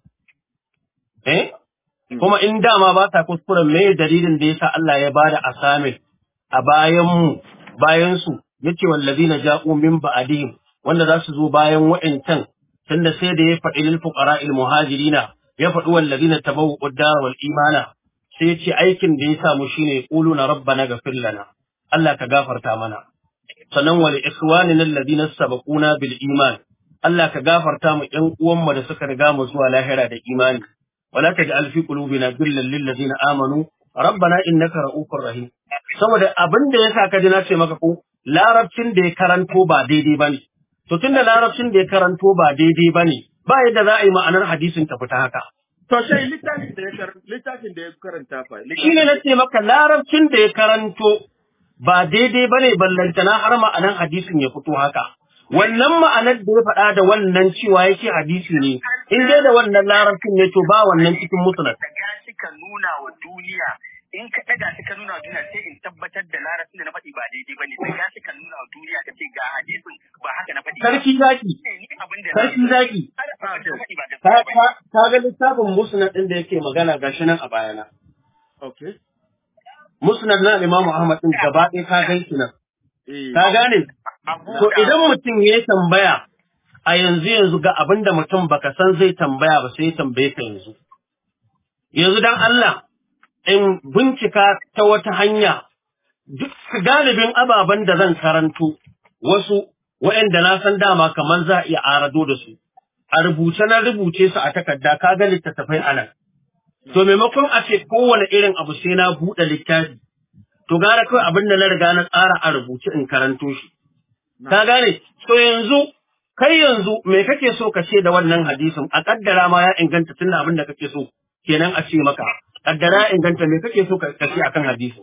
eh kuma in dama ba ta kuskuren me dalilin da yasa Allah ya bada asamin a bayan mu bayan su yace wallazina ja'u min ba'dihim wanda za su zo bayan wa'ancan tunda sai da ya faɗi lil fuqara'il muhajirina ya faɗi wallazina tabawwa'u ad-dar wal imana sai yace aikin da ya samu shine quluna rabbana ghfir lana Allah ka gafarta mana sannan wal ikhwanina alladhina sabaquna bil iman Allah ka gafarta mu ƴan uwanmu da suka riga mu zuwa lahira da imani wala taj'al fi qulubina ghillan lil ladina amanu rabbana innaka ra'ufur rahim saboda abin da yasa ka ji na ce maka ko larabcin da ya karanto ba daidai bane to tunda larabcin da ya karanto ba daidai bane ba yadda za a yi ma'anar hadisin ta fita haka To sai littafin da ya karanta littafin da ya karanta fa shine na ce maka larabcin da ya karanto ba daidai bane ballantana har ma'anar hadisin ya fito haka wannan ma'anar da ya faɗa da wannan cewa yake hadisi ne in dai da wannan larabcin ne to ba wannan cikin musnad daga shi ka nuna wa duniya in ka daga shi ka nuna wa duniya sai in tabbatar da larabcin da na faɗi ba daidai bane daga shi ka nuna wa duniya ka ce ga hadisin ba haka na faɗi ba. sarki zaki Eh, ni abin da sarki zaki har abin da na faɗi ba ka gaskiya bane. ka- ka ga littafin musnad din da yake magana gashi nan a bayana Okay. musnad na Imam Ahmad din gaba ɗaya ka gan shi nan Eh. ka gane Abu to da- idan mutum ya yi tambaya a yanzu yanzu ga abin da mutum baka san zai tambaya ba sai ya tambaye ka yanzu yanzu dan Allah in bincika ta wata hanya duk galibin ababen da zan karanto wasu waɗanda na san dama kamar za a iya arado da su a rubuce na rubuce su a takarda ka ga littattafai a nan to maimakon a ce kowane irin abu sai na buɗe littafi to gara kawai abin da na riga na tsara a rubuce in karanto shi ka gane to yanzu kai yanzu me kake so ka ce da wannan hadisin a kaddara ma ya inganta tunda abin da kake so kenan a ce maka kaddara ya inganta me kake so ka ka ce akan hadisin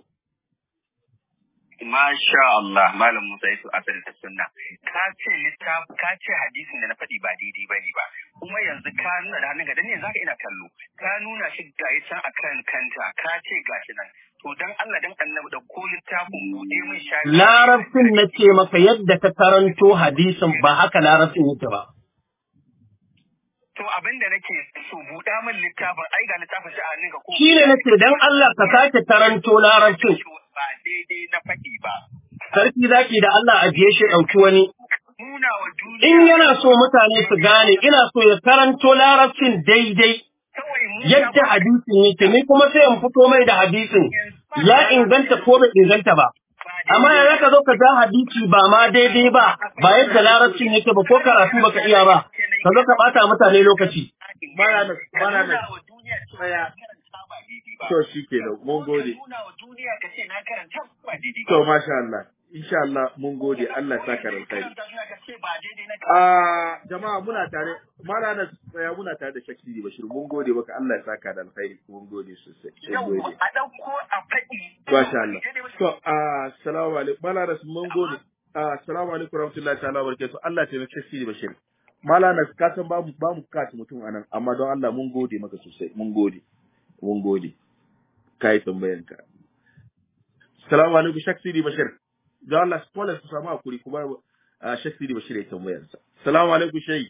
Masha Allah, Malam Musa Yusuf Asali ta sunna. Ka ce littaf, ka ce hadisin da na faɗi ba daidai ba ne ba. Kuma yanzu ka nuna da hannunka, dan ne zaka ina kallo. Ka nuna shi ga ya can akan kanta, ka ce gashi nan. To dan Allah dan Annabi da ko littafin buɗe min shafi. larabcin na ce maka yadda ka karanto hadisin ba haka larabcin yake ba To abin da nake so buɗa min littafin, ai ga littafin shi a hannunka ko. shi ne nace dan Allah ka sake karanto larabcin Ba daidai na faɗi ba. sarki zaki da Allah ajiye shi ɗauki wani Nuna wa duniya. in yana so mutane su gane ina so ya karanto larabcin daidai Kawai mu yadda hadisin yake ni kuma sai in fito mai da hadisin ya inganta ko bai inganta ba amma ya zaka zo ka ja hadisi ba ma daidai ba ba yadda larabcin yake ba ko karatu baka iya ba ka zo ka bata mutane lokaci Bana nan, bana nan. Nuna wa duniya cewa Tsaya. na karanta ba daidai ba. To shi ke mun gode. Nuna wa duniya ka ce na karanta ba daidai ba. To masha Allah. Insha Allah mun gode Allah sa ka rantsari. Karanta duniya ka ce ba daidai na Ah jama'a muna tare Malana tsaya muna tare da Shakti Bashir mun gode maka Allah ya saka da alkhairi mun gode sosai. Mun Yawwa gode. a ɗauko a faɗi. Masha Allah. To ah assalamu alaikum Malana mun gode. Ah assalamu alaikum warahmatullahi ta'ala barakatuh. Allah ya taimake Shakti Bashir. Malana ka san ba mu ba mu kaci mutum anan amma don Allah mun gode maka sosai mun gode. Mun gode. Kai tambayanka. Assalamu alaikum Shakti Bashir. Don Allah spoilers ku samu hakuri kuma a Shek Sidi Bashir ya tambayarsa. Salamu alaikum Shehi.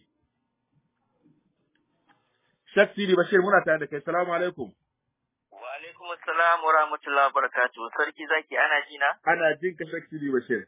Shek Sidi Bashir muna tare da kai. Salamu alaikum. Wa alaikum assalam wa rahmatullahi wa barakatuh. Sarki zaki ana ji na? Ana jin ka Shek Sidi Bashir.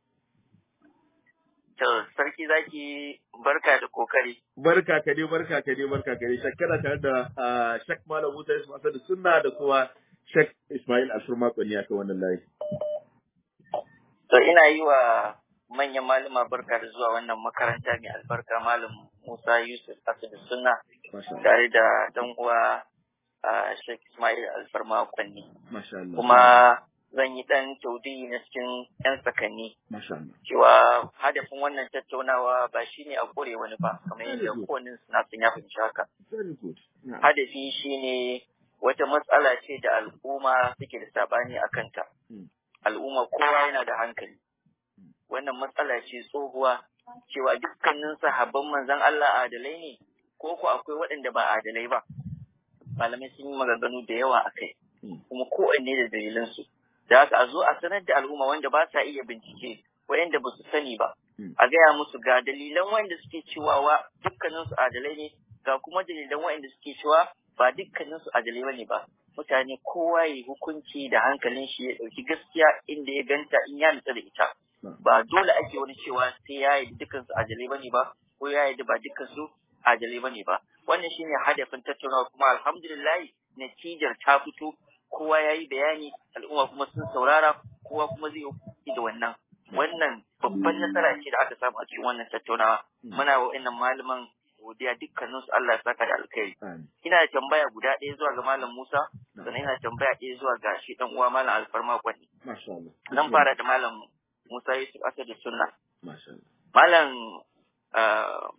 To sarki zaki barka da kokari. Barka ka dai barka ka dai barka ka dai. Shek kana tare da ah, Shek Malam Musa Yusuf Asadu Sunna da kuma Shek Ismail Ashur Makoni aka wannan layi. To ina yi wa manyan malama barka da zuwa wannan makaranta mai albarka malam Musa Yusuf Asadu Sunna Masha Allah. tare da dan uwa a Sheikh Ismail Alfarma Kwanni. Masha Allah. Kuma zan yi ɗan taudi na cikin 'yan sakanni. Masha Allah. Cewa hadafin wannan tattaunawa ba shi ne a ƙure wani ba, kamar yadda kowane suna sun ya fahimci haka. Very good. Yeah. Hadafi shi ne wata matsala ce da al'umma suke da sabani a kanta. Mm. Al'umma kowa yana da hankali. Wannan matsala ce tsohuwa cewa dukkanin sahabban manzon Allah adalai ne ko ko akwai waɗanda ba adalai ba. Malamai sun yi maganganu da yawa a kai. Mm. kuma kowanne da dalilansu. Da haka a zo a sanar da al'umma wanda ba sa iya bincike, wayanda ba su sani ba. Mm. A gaya musu ga dalilan wanda suke cewa wa dukkaninsu adalai ne, ga kuma dalilan wayanda suke cewa ba dukkaninsu adalai bane ba. Mutane kowa ya yi hukunci da hankalin shi ya ɗauki gaskiya inda ya ganta in ya nutsa da ita. Ba dole ake wani cewa sai ya yi dukkansu adalai bane ba, ko ya yi ba dukkansu adalai bane ba. Wannan shine hadafin tattaunawa kuma alhamdulillah natijar ta fito kowa ya yi bayani al'umma kuma sun saurara kowa kuma zai yi da wannan wannan babban nasara ce da aka samu a cikin wannan tattaunawa muna wa wa'annan malaman godiya dukkanin su Allah ya saka da alkhairi Amin. ina da tambaya guda ɗaya zuwa ga malam Musa sannan ina da tambaya ɗaya zuwa ga shi dan uwa malam Alfarma Kwani Masha Allah. zan fara da malam Musa Yusuf Asadu Sunna Masha Allah. malam ah,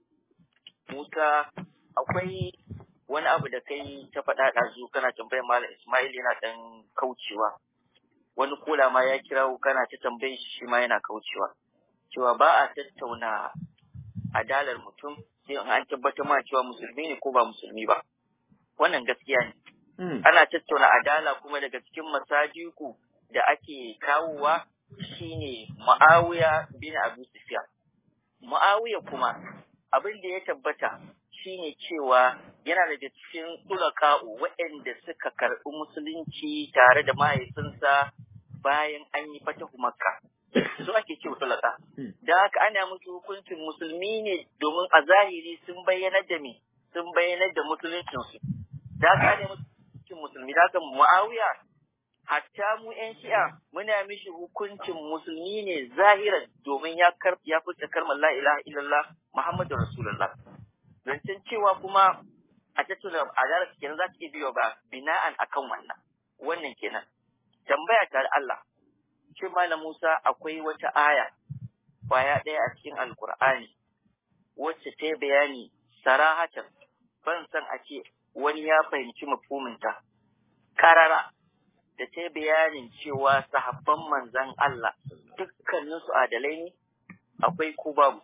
Musa akwai wani abu da kai ta faɗa ɗazu kana tambayar malam Ismail yana ɗan kaucewa wani kula ma ya kirawo kana ta tambayin shi shi ma yana kaucewa cewa ba a tattauna adalar mutum sai in an tabbatar ma cewa musulmi ne ko ba musulmi ba wannan gaskiya ne Mm. ana tattauna adala kuma daga cikin masajiku da ake kawowa shine Muawiya bin Abu Sufyan Muawiya kuma abin da ya tabbata shine cewa yana daga cikin tulaka'u waɗanda suka karɓi musulunci tare da mahaifinsa bayan an yi fatahu makka su ake ce tulaka Hmm. da haka ana musu hukuncin musulmi ne domin a zahiri sun bayyanar da me sun bayyanar da musuluncinsu da haka ana musu hukuncin musulmi da haka muawiya hatta mu yan shi'a muna mishi hukuncin musulmi ne zahiran domin ya kar ya furta kalmar la ilaha illallah muhammadur rasulullah zancen cewa kuma a tattuna adalar kenan za ta iya biyo ba bina'an akan wannan wannan kenan tambaya ta da Allah shin malam Musa akwai wata aya kwaya ɗaya a cikin alkur'ani wacce ta yi bayani sarahatan ban san a ce wani ya fahimci mafhuminta karara da ta yi bayanin cewa sahabban manzan Allah dukkaninsu adalai ne akwai ko babu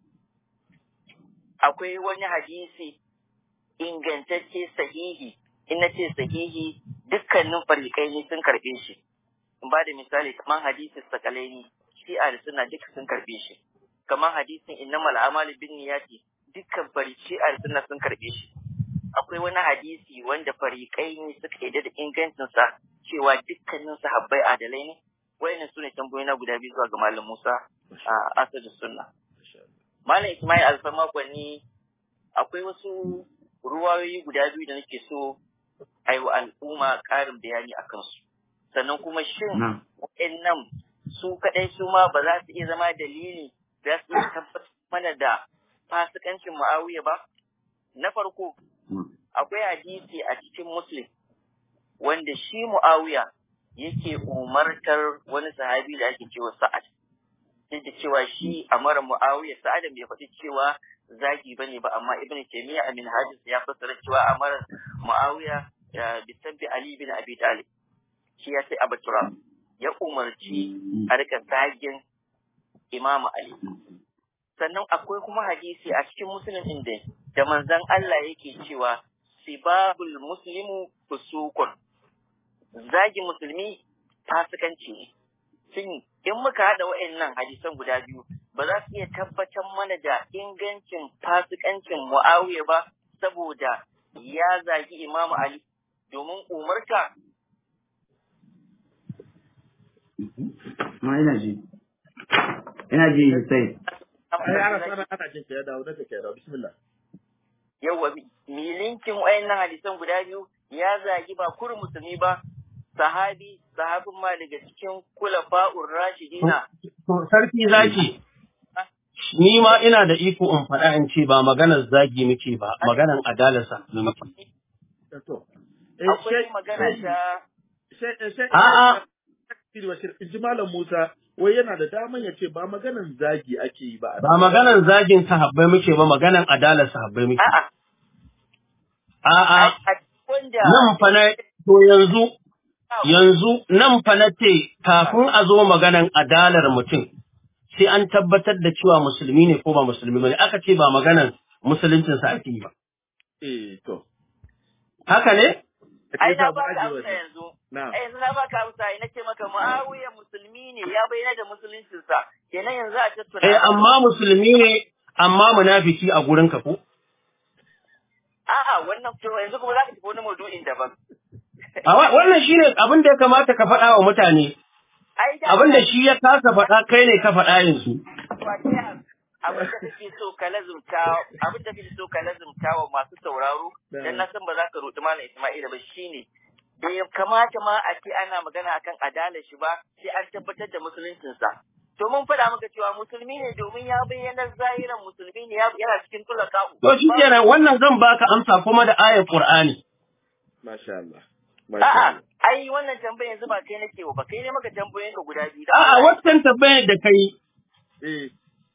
akwai wani hadisi ingantacce sahihi in na ce sahihi dukkanin farikai ne sun karɓe shi in ba da misali kamar hadisin sakalaini shi'a da suna duka sun karɓe shi kamar hadisin innamal a'malu bin niyati dukkan fari shi'a da suna sun karɓe shi akwai wani hadisi wanda farikai ne suka yi da ingancinsa cewa dukkanin sahabbai adalai ne wayannan su ne tambayoyi na guda biyu zuwa ga malam Musa a asadu sunna malam Ismail Alfama Gwani akwai wasu ruwayoyi guda biyu da nake so a yi wa al'umma ƙarin bayani a kansu sannan kuma shin Na. waɗannan su kaɗai su ma ba za su iya zama dalili za su iya tabbatar mana da fasikancin Muawiya ba na farko Mm. akwai hadisi a cikin Muslim wanda shi Muawiya yake umartar wani sahabi da ake cewa Sa'ad. Duk da cewa shi a mara Muawiya Sa'ad bai faɗi cewa zagi bane ba amma Ibn Taymiyyah a Minhajis ya fassara cewa a mara Muawiya ya bisabbi Ali bin Abi Talib. Shi ya sai Abu Turab ya umarci a rika zagin Imam Ali. Sannan akwai kuma hadisi a cikin Muslim din da da manzon Allah yake cewa sibabul muslimu fusukun zagi musulmi fasikanci ne shin in muka haɗa wa'annan hadisan guda biyu ba za su iya tabbatar mana da ingancin fasikancin Muawiya ba saboda ya zagi Imam Ali domin umarta Ma ina ji. Ina ji sai. Ai, ana sana ana jin ka ya dawo, daga ka ya dawo. Bismillah. yawa milinkin wayannan hadisan guda biyu ya zagi ba kurin musulmi ba sahabi sahabin ma daga cikin kulafa'ur rashidina To, sarki zaki, ni ma ina da iko in faɗa in ce ba maganar zagi muke ba, maganar adalarsa muke. To. Eh, akwai shai- magana ta shai- shai- A'a. Sidi Bashir in ji Malam Musa wai yana da daman ya ce ba maganan zagi ake yi ba. Ba maganan zagin sahabbai muke ba maganan adalar sahabbai muke. A'a. A'a. Wanda Nan fa na to yanzu yanzu nan fa na ce kafin a zo maganan adalar mutum sai an tabbatar da cewa musulmi ne ko ba musulmi ba ne aka ce ba maganan musuluncinsa ake yi ba. Eh to. Haka ne? ai na baka amsa yanzu. Na'am. Ai yanzu na baka amsa ai nace maka Muawiya musulmi ne ya bayyana da musuluncinsa. Kenan yanzu a tattauna. Eh amma musulmi ne amma munafiki a gurin ka ko? A'a wannan to yanzu kuma zaka tafi wani maudu'in daban. A wa- wannan shine abin da ya kamata ka faɗa wa mutane. Ai da Abin da shi ya kasa faɗa kai ne ka faɗa yanzu. abin da kake so ka lazumta abin da kake so ka lazumta wa masu sauraro dan na san ba za ka rudi malam Isma'ila ba shine da ya kamata ma a ce ana magana akan adalar shi ba sai an tabbatar da musuluncinsa to mun faɗa maka cewa musulmi ne domin ya bayyana zahiran musulmi ne ya- yana cikin tulaka To shi kenan wannan zan baka amsa kuma da ayar Qur'ani. Masha Allah. Masha a'a Allah. ai wannan tambayar yanzu ba kai nake ba kai ne maka tambayoyin ka guda biyu da A'a Allah. wancan tambayar da kai Eh.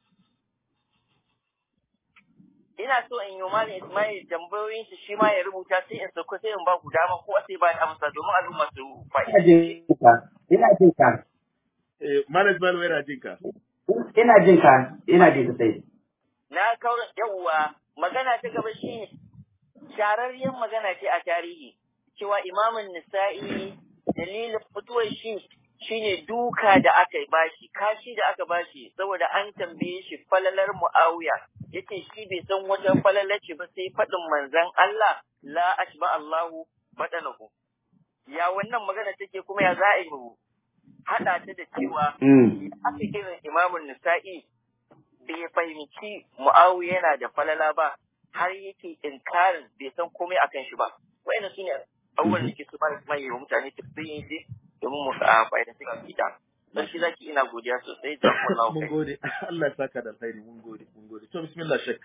ina so in yi wa malam Ismail tambayoyin shi shi ma ya rubuta sai in sauko sai in ba ku dama ko sai ba da amsa domin al'umma su Ina jin ka. Ina jin ka. Eh Malam Ismail yana jin ka. Ina jin ka. Ina jin ka sai. na kaura yawwa magana ta gaba shi shararriyar magana ce a tarihi cewa imamun nisa'i dalilin fituwar shi shine duka da aka bashi kashi da aka bashi saboda an tambaye shi falalar muawiya yace shi bai san wata falalar ce ba sai faɗin manzon Allah la ashba Allahu badanahu ya wannan magana take kuma ya za a yi mu haɗa ta da cewa Mm. aka irin imamun nisa'i bai fahimci mu'awiya yana da falala ba har yake inkarin bai san komai akan shi ba wa'annan sune abubuwan da ke su mai mai wa mutane tafsirin shi domin mu a fa'ida su kita dan shi zaki ina godiya sosai da wannan Mun kai gode. Allah ya saka da alkhairi. Mun gode. Mun gode. To bismillah shek.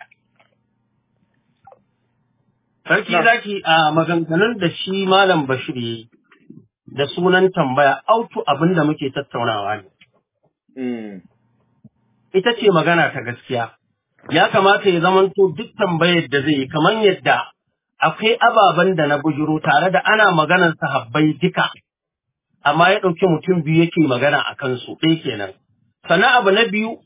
Sarki Na. zaki a maganganun da shi Malam Bashir yi da sunan tambaya autu abin da muke tattaunawa ne. Mm. Ita ce magana ta gaskiya. Ya kamata ya zamanto duk tambayar da zai yi kamar yadda akwai ababen da na bujuro tare da ana maganar sahabbai duka. Amma ya ɗauki mutum biyu yake magana a kansu ɗaya kenan. Sannan abu na biyu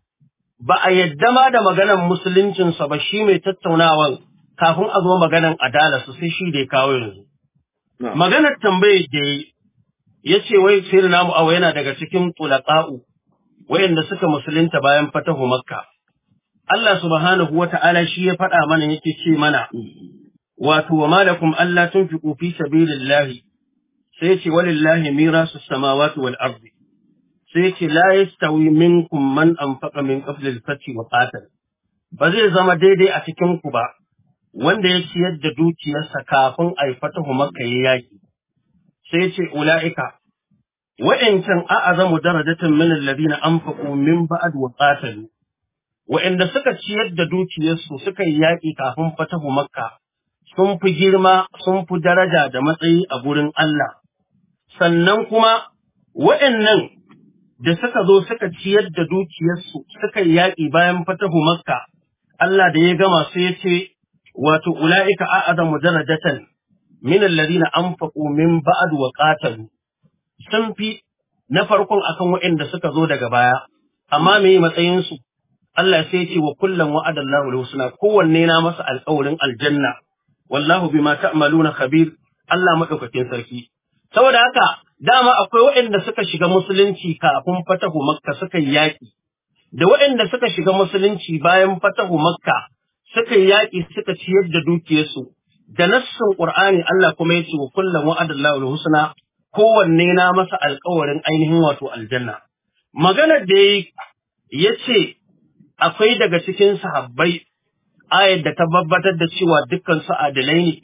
ba a yadda ma da maganar musuluncinsa ba shi mai tattaunawan kafin a zo maganar adalarsu sai shi da ya kawo yanzu. Na'am. Maganar tambayar da ya ya ce wai sai namu awa yana daga cikin tulaqa'u wayanda suka musulunta bayan fatahu makka. Allah subhanahu wa ta'ala shi ya faɗa mana yake ce mana wato wa malakum Allah tunfiqu fi sabilillahi sai ce walillahi mirasu samawati wal ardi sai ce la yastawi minkum man anfaqa min qabli al-fath wa qatal ba zai zama daidai a cikin ku ba wanda ya ciyar da dukiyarsa kafin a yi fatahu makka ya yaki sai ce ula'ika wa'incan a'azamu darajatan min alladhina anfaqu min ba'd wa qatalu wa'inda suka ciyar da dukiyarsu suka yi yaƙi kafin fatahu makka sun fi girma sun fi daraja da matsayi a gurin Allah sannan kuma wa'annan da suka zo suka ciyar da dukiyarsu suka yi yaƙi bayan fatahu makka Allah da ya gama sai ya ce wato ula'ika a'azamu darajatan min alladhina anfaqu min ba'd wa qatalu sun fi na farkon akan waɗanda suka zo daga baya amma me matsayin su Allah sai ya ce wa kullum wa'adallahu al-husna kowanne na masa alƙawarin aljanna wallahu bima ta'maluna khabir Allah madaukakin sarki saboda haka dama akwai waɗanda suka shiga musulunci kafin fatahu makka suka yi yaƙi da waɗanda suka shiga musulunci bayan fatahu makka suka yi yaƙi suka ciyar da dukiyarsu da nassin qur'ani Allah kuma ya ce wa kullum wa'adallahu al-husna kowanne na masa alƙawarin ainihin wato aljanna maganar da ya ce akwai daga cikin sahabbai ayar da ta babbatar da cewa dukkan su adalai ne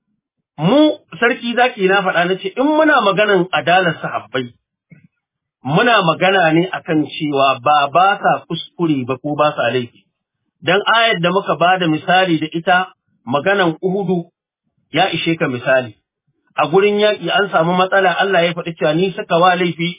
mu sarki zaki na faɗa na ce in muna maganan adalar sahabbai muna magana ne akan cewa ba ba sa kuskure ba ko ba sa laifi dan ayar da muka ba da misali da ita maganan uhudu ya ishe ka misali a gurin yaƙi an samu matsala Allah ya faɗi cewa ni suka wa laifi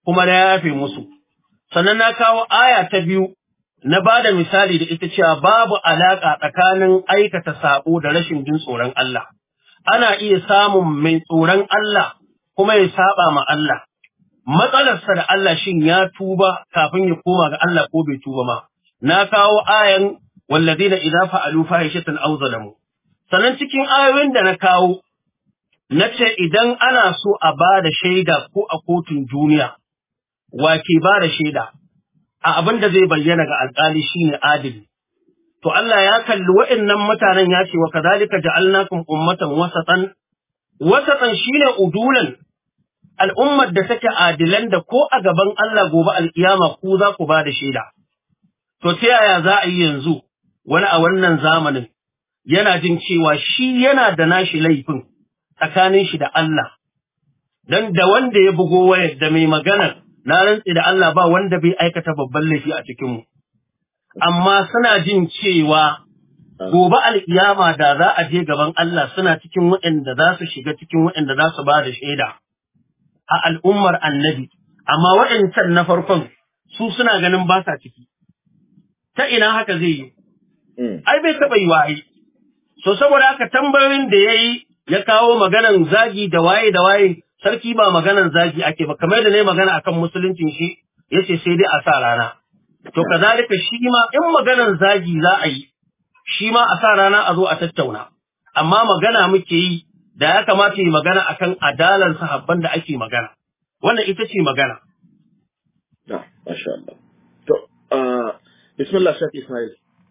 kuma na yafe musu sannan na kawo aya ta biyu na ba da misali da ita cewa babu alaƙa tsakanin aikata saɓo da rashin jin tsoron Allah. Ana iya samun mai tsoron Allah kuma ya saɓa ma Allah. Matsalarsa da Allah shin ya tuba kafin ya koma ga Allah ko bai tuba ma. Na kawo ayan wallazina idza fa'alu fahishatan aw zalamu. Sannan cikin ayoyin da na kawo na ce idan ana so a ba da shaida ko a kotun duniya, wa ke ba da shaida? a abin da zai bayyana ga alƙali shine adili to Allah ya kalli wa'annan mutanen ya ce wa kadhalika ja'alnakum ummatan wasatan wasatan shine udulan al'ummar da take adilan da ko a gaban Allah gobe alkiyama ku za ku ba da shaida to ta yaya za a yi yanzu wani a wannan zamanin yana jin cewa shi yana da nashi laifin tsakanin shi da Allah dan da wanda ya bugo wayar da mai maganar na rantse da Allah ba wanda bai aikata babban laifi a cikinmu. Amma suna jin cewa gobe al'iyama da za a je gaban Allah suna cikin waɗanda za su shiga cikin waɗanda za su ba da shaida a al'ummar annabi, amma waɗancan na farkon su suna ganin ba sa ciki. Ta ina haka zai yi? Ai bai taɓa yi waye. So saboda haka tambayoyin da ya yi ya kawo maganan zagi da waye da waye sarki ba maganan zagi ake ba kamar da ne magana akan musuluncin shi yace sai dai a sa rana to kazalika shi ma in maganan zagi za a yi shi ma a sa rana a zo a tattauna amma magana muke yi da ya kamata yi magana akan adalan sahabban da ake magana wannan ita ce magana na masha Allah to bismillah shaki Ismail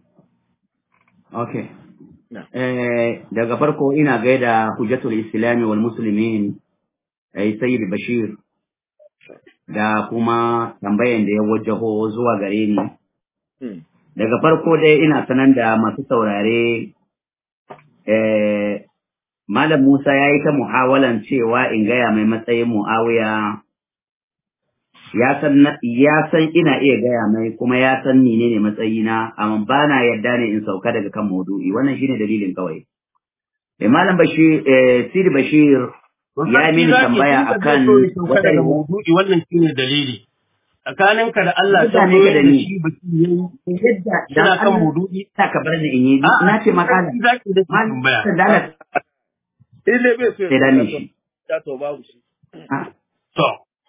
okay eh daga farko ina gaida hujjatul islami wal muslimin ai sayyid bashir da kuma tambayan da ya wajaho zuwa gare ni daga farko dai ina sanan da masu saurare eh malam Musa ya yi ta muhawalan cewa in gaya mai matsayin muawiya ya san ya san ina iya gaya mai kuma ya san ni ne matsayina amma ba na yarda ne in sauka daga kan maudu'i wannan shine dalilin kawai eh malam bashir eh sidi bashir ya yi mini tambaya akan wata maudu'i wannan shine dalili tsakaninka da Allah ta ne da ni shi baki yayi yadda suna kan maudu'i ta ka bar ni in yi na ce maka zaki da tambaya da in dai bai so sai da ni shi ya to babu shi to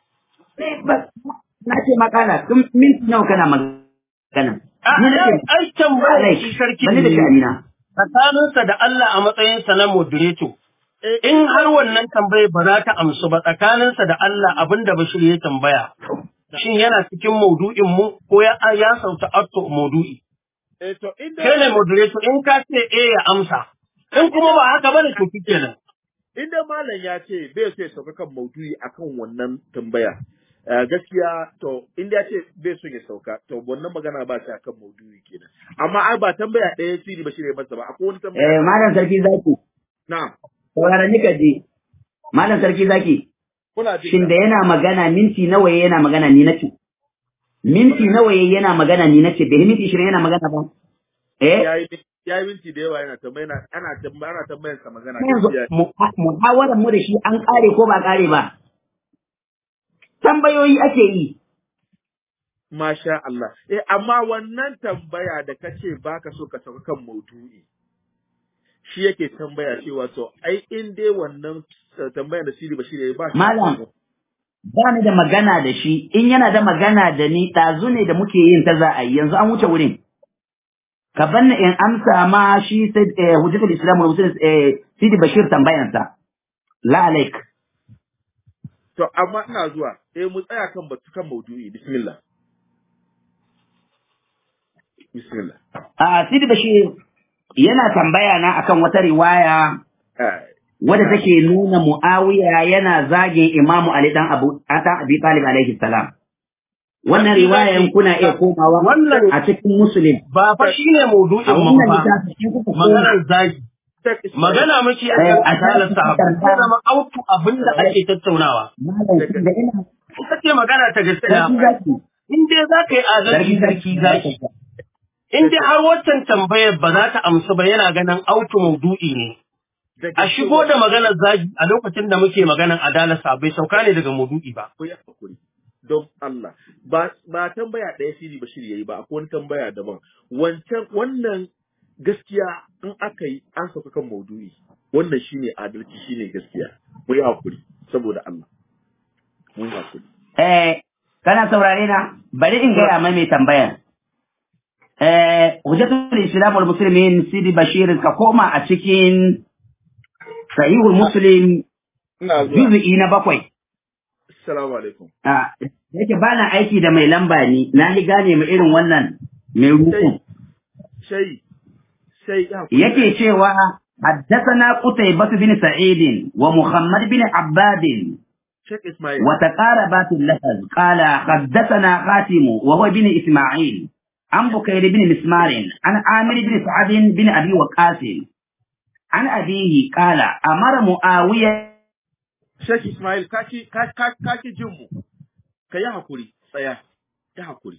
na ce makala tun minti nawa kana magana ni na ce ai tambaya shi sarki bani da sha'anina tsakaninsa da Allah a matsayinsa na moderator in har wannan tambayar ba za ta amsu ba tsakaninsa da Allah abinda Bashir ya tambaya shin yana cikin maudu'in mu ko ya ya sauta atto maudu'i eh to in kai ne dai moderator in ka ce eh ya amsa in kuma ba haka bane to kenan in dai malam ya ce bai so ya sauka kan maudu'i akan wannan tambaya Eh, gaskiya to inda ya ce bai so ya sauka to wannan magana ba ta kan maudu'i kenan amma ai ba tambaya ɗaya siri ba shi ne masa ba akwai wani eh tambaya malam sarki zaki na saurara ni ka je malam sarki zaki kuna jin shin da yana magana minti nawa yayi yana magana ni nace minti nawa yayi yana magana ni nace bai minti 20 yana magana ba eh yayi yayi minti da yawa yana tambaya yana ana tambaya ana tambayar sa magana yanzu gaskiya mu- muhawarar mu da shi an kare ko ba kare ba tambayoyi ake yi Masha Allah. Eh, amma wannan tambaya da ka ce ba ka so ka sauka kan maudu'i, shi yake tambaya cewa to, ai, in dai wannan eh, tambaya da Siri ba shi ne ba shi. Malam. ba ni da magana da shi in yana da magana da ni ɗazu ne da muke yin ta za a yi yanzu an wuce wurin ka banna in amsa ma shi sai eh, hujjatul islam wa muslim eh, sidi bashir tambayansa la alaik To, amma ina zuwa, eh, mu tsaya kan batu kan maudu'i, bismillah. Bismillah. a sidi bashir yana tambaya na akan wata riwaya Ai, wadda take nuna muawiya yana zagin imamu ali dan abu dan abi talib alaihi salam wannan riwayan kuna iya komawa Wannan- a cikin muslim ba fa shine a maudu'in mu wannan ba littafin in kuka koma- maganar zagi Sheikh Ismail, magana muke Eh, akan a asalar cikin sahabbai ko tambaya- zama autu abinda ake tattaunawa malam shi da ina ita ce magana ta gaskiya sarki zaki in dai za ka yi adalci sarki zaki in dai har waccan tambayar ba za ta amsu ba yana ganin autu maudu'i ne daga a shigo da maganar zagi a lokacin da muke maganar adalar sabai sauka ne daga maudu'i ba ku yi hakuri. don Allah ba ba tambaya ɗaya Sidi Bashir yayi ba akwai wani tambaya daban wancan wannan gaskiya in aka yi an sauka kan maudu'i wannan shine adalci shine gaskiya mu yi hakuri saboda Allah mu yi hakuri Eh, kana saurare na? Bari in gaya mai mai tambayan. Eh, Hujjatul Islam wal Muslimin Sidi Bashir ka koma a cikin Sahihul Muslim ina zuwa juz'i na bakwai. assalamu alaikum Ah, yake ba na aiki da mai lamba ni, na yi gane mu irin wannan mai rukun. sai sai ya hakuri Yake cewa حدثنا قتيبة بن سعيد ومحمد بن عباد Sheikh Ismail وتقاربات اللفظ قال حدثنا خاتم وهو بن إسماعيل عن بكير بن مسمار عن عامر بن سعد بن أبي وقاص عن أبيه قال أمر معاوية Sheikh Ismail kaki kaki kaki jin mu ka yi hakuri tsaya ya hakuri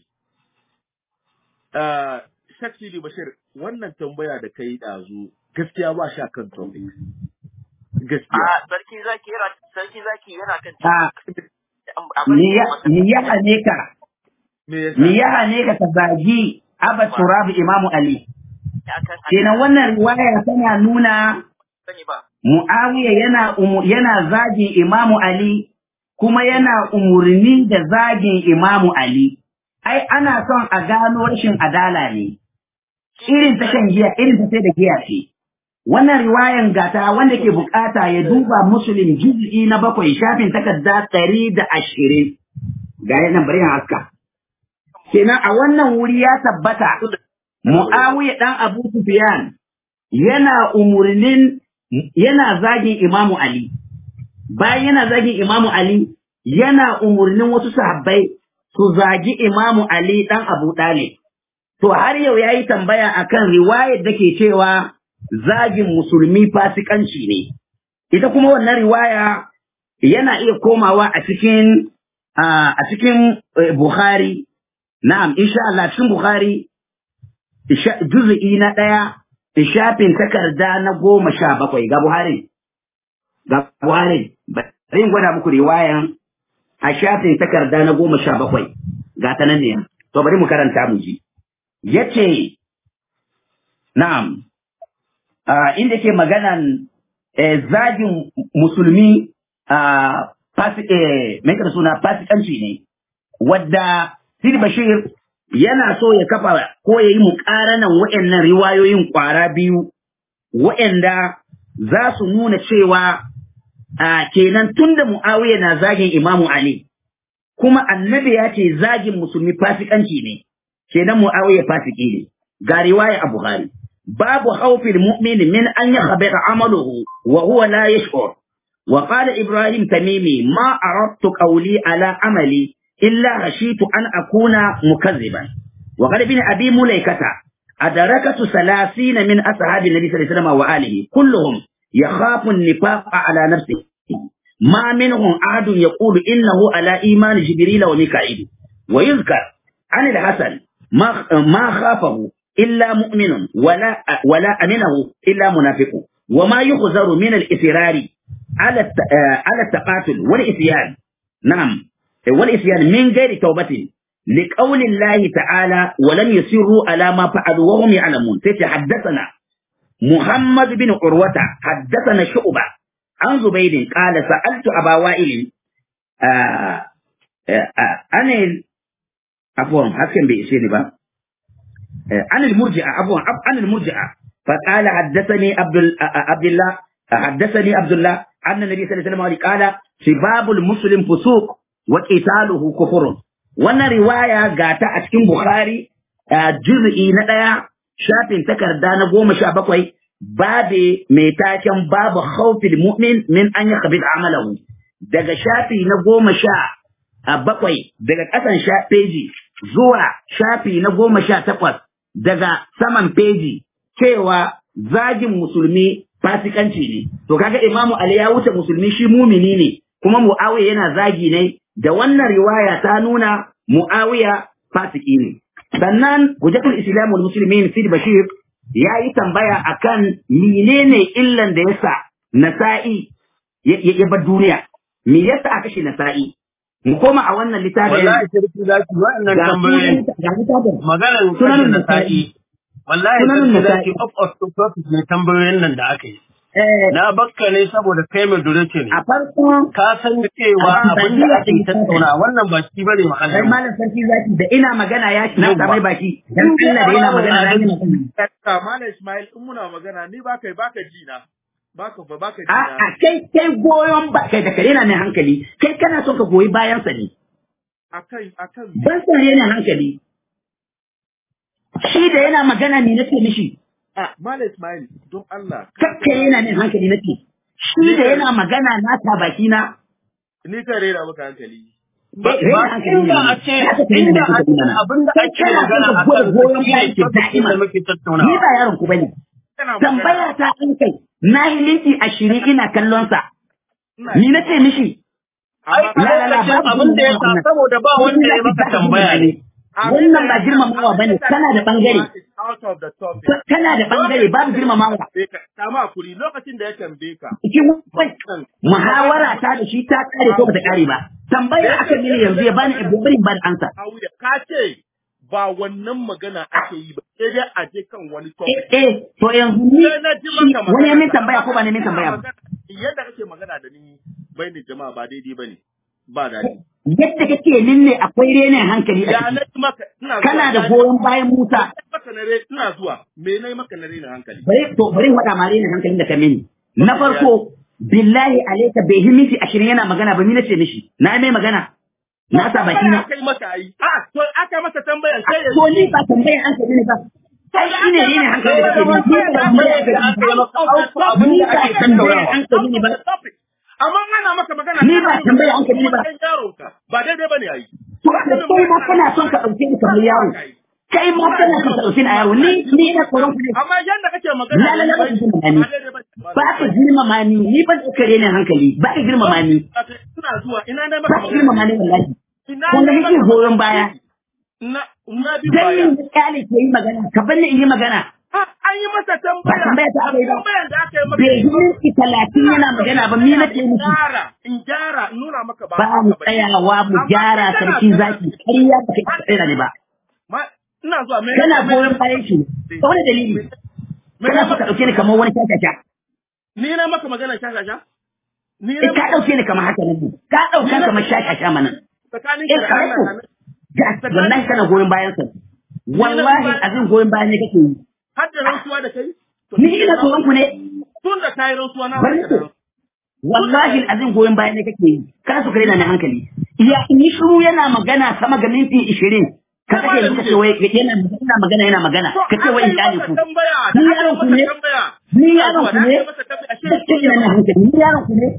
uh, Sheikh Sidi Bashir wannan tambaya da kai dazu gaskiya ba shi kan topic gaskiya a sarki zaki yana sarki zaki yana kan آه، a bari me ya masa me ya hane ka me yasa me ya hane ka ka zagi Abba Turab Imamu Ali akan kenan wannan riwaya tana nuna sani ba Muawiya yana umu, yana zagin Imamu Ali kuma yana umurni da zagin Imamu Ali. Ai ana son a gano rashin adala ne. Irin ta shan giya, irin ta sai da giya ce. Wannan riwayan gata wanda ke bukata ya duba Muslim juz'i na bakwai shafin takarda ɗari da ashirin. Ga nan bari in haska. Kenan a wannan wuri ya tabbata Muawiya ɗan Abu Sufyan yana umurnin yana zagin Imamu Ali. Bayan yana zagin Imamu Ali, yana umurnin wasu sahabbai su zagi Imamu Ali ɗan Abu Ɗalib. To har yau ya yi tambaya akan riwayar da ke cewa zagin musulmi fasikanci ne. Ita kuma wannan riwaya yana iya komawa a cikin a cikin eh, Bukhari. Na'am, insha Allah cikin Bukhari isha- juz'i na ɗaya shafin takarda na goma sha bakwai ga Buhari. Ga Buhari, bari in gwada muku riwayan a shafin takarda na goma sha bakwai ga ta nan ne. To bari mu karanta mu ji. Yace, na'am, ah, inda ke maganan eh, zagin musulmi a fasi, eh, mai kada suna fasikanci ne, wadda Sidi Bashir yana so ya kafa ko ya yi muƙaranan waɗannan riwayoyin ƙwara biyu waɗanda za su nuna cewa a kenan tun da Mu'awiya na zagin Imamu Ali, kuma annabi ya ce zagin musulmi fasikanci ne, kenan Mu'awiya fasiki ne, ga riwaya a Buhari. Babu haufin mu'min min an yi habata amaluhu wa huwa la yash'ur. Wa qala Ibrahim Tamimi ma aradtu qawli ala amali illa khashitu an akuna mukazziban. Wa qala bin Abi Mulaikata أدركت ثلاثين من أصحاب النبي صلى الله عليه وسلم وآله كلهم يخاف النفاق على نفسه ما منهم أحد يقول إنه على إيمان جبريل وميكائيل ويذكر عن الحسن ما ما خافه إلا مؤمن ولا ولا أمنه إلا منافق وما يخزر من الإصرار على الت- آه، على التقاتل والإسيان نعم والإسيان من غير توبة لقول الله تعالى ولم يسروا على ما فعلوا وهم يعلمون تتحدثنا محمد بن عروة حدثنا شعبة عن زبيد قال سألت أبا وائل آه آه آه أنا عفوا حسن بإسيني با آه عن المرجئة عفوا عف- عن المرجئة فقال حدثني عبد ال- آه، آه، عبد الله آه، حدثني عبد الله أن النبي صلى الله عليه وسلم قال سباب المسلم فسوق وقتاله كفر wannan riwaya ga ta a cikin Bukhari a juz'i na ɗaya shafin takarda na goma sha bakwai babe mai taken babu khawfil mu'min min an yi khabir amalahu daga shafi na goma sha a bakwai daga ƙasan sha peji zuwa shafi na goma sha takwas daga saman peji cewa zagin musulmi fasikanci ne to kaga imamu ali ya wuce musulmi shi mumini ne kuma muawiya yana zagi ne da wannan riwaya ta nuna muawiya fasiki ne sannan hujjatul islam wal muslimin sid bashir ya yi tambaya akan menene illan da yasa nasa'i ya ya- ya bar duniya me yasa aka shi nasa'i mu koma a wannan littafin wallahi sarki zaki wa'annan ga tambayoyin sunan ga littafin maganar Sunan sunan Nasa'i. nasa'i wallahi Sunan sarki Nasa'i. zaki up of the topic ne tambayoyin nan da aka yi eh na bakka ne saboda kai mai durace ne a farkon ka san cewa A abin da ake Tanzania tattauna wannan ba shi bane kai mahallin malam sarki zaki da ina magana ya na Yawwa. samai baki dan Allah da yana magana na yi magana Ka Malam Ismail in muna magana ni baka baka ji na. Baka ba baka ji a na. a kai kai goyon ba kai da kare na mai hankali kai kana son ka goyi bayan sa ne Akan akan ban sa yana hankali shi da yana magana ne nake mishi ah Malam Ismail don Allah. kakka yana mai hankali nake shi da yana magana na ta baki na Ni kan rera maka hankali. ba Raina hankali inda ne. a ce Haka kai ne inda kuka a yi mana. abin da Kai ake kana magana son a ka gwada kan goyon shi bayan ne ki topic da'ima. da muke ni tattaunawa ba yaron ku bane Kana tambaya ta an kai na yi minti ashirin ina kallon sa Ina ni na ce mishi ai a La, la, la, lokacin babu abin da ya sa wannan. saboda ba wanda ya maka tambaya ne wannan ba girmamawa bane kana da bangare out of the topic. kana da bangare babu girmamawa Kama kuri lokacin da ya tambaye ka. cikin wannan muhawara ta da shi ta kare ko bata kare ba tambaya aka mini yanzu ya bani ibrahim ban ansa Auya ka ce ba wannan magana ake yi ba sai dai a je kan wani eh topic. eh to yanzu ni Sai na ji shi maka magana. wani ya min tambaya ko ba ne min tambaya ba Yadda kake magana da ni bai ni jama'a ba daidai bane. Ba daɗi. yadda kake min ne akwai renin hankali a Ya ciki na yi maka ina zuwa. kana da goyon bayan Musa maka na re ina zuwa. Me na yi maka na rena hankali? bari to bari in faɗa ma renin hankalin da ka mini na farko billahi alaika bai yi minti ashirin yana magana ba ni na ce mishi na yi mai magana na sa baki na Aka yi maka ai. Ah, to aka masa tambayan sai ya to ni ba tambayan hankali ne ba ai shi ne renin hankali da kake mini ni ba tambayan hankali ne ba ni ba tambayan hankali ne ba Amma ana maka magana Ni ba tambaya hankali ba. Yaron ka ba daidai bane ai. to kai ma kana son ka ɗauke ni kamar yaro kai ma kana son ka ɗauke ni a yaro ni ni ina tsoron ku ne Amma yanda kake magana La, la, la, ba ka girmama ni. ba daidai bane. ba ka girmama ni ni ban ɗauka renin hankali ba ka girmama ni Ina zuwa ina na ba maka ka girmama ni wallahi Ina wanda na nake maka goyon baya Na na bi dan baya. ni kyale ke yi magana ka bar ni in yi magana Ah, An yi masa tambaya. Ba tambaya ta aka yi ba. Tambayan da aka yi maka. bai yi minti talatin yana magana ba ni na ce In miki gyara, in gyara, in nuna maka ba. ba mu haka bane. tsayawa mu Amma gyara kai kana sarki kana- zaki ƙarya ba kai ka tsaya ne ba Ma- Ina zuwa me kana me- goyon bayan shi ta wani dalili me- kana so ka ɗauke ni kamar wani shashasha Ni na maka magana shashasha? Ni eh ka ɗauke ni kamar haka ne ka ɗauka kamar shashasha mana tsakanin eh ka da ka Allah ɗauko na- ga wallahi kana goyon bayan sa wallahi azin goyon bayan ne kake yi har da rantsuwa da kai? To, ni ina tsoron ku ne Tun da ka yi rantsuwa na Bari barka da ku. wallahi azin goyon bayan ne kake yi kana so ka rena ni hankali ya ni shiru yana magana sama ga minti 20 ka kake yanzu kace wai yana yana magana yana magana To, kace wai in aka yi kyale masa ku tambaya, Ni da aka yaron yi ku masa ne? tambaya. Ni Ina yaron zuwa, ku da aka ne? yi masa tambaya, ashe Gaskiya ina nan hankali ni yaron ku ne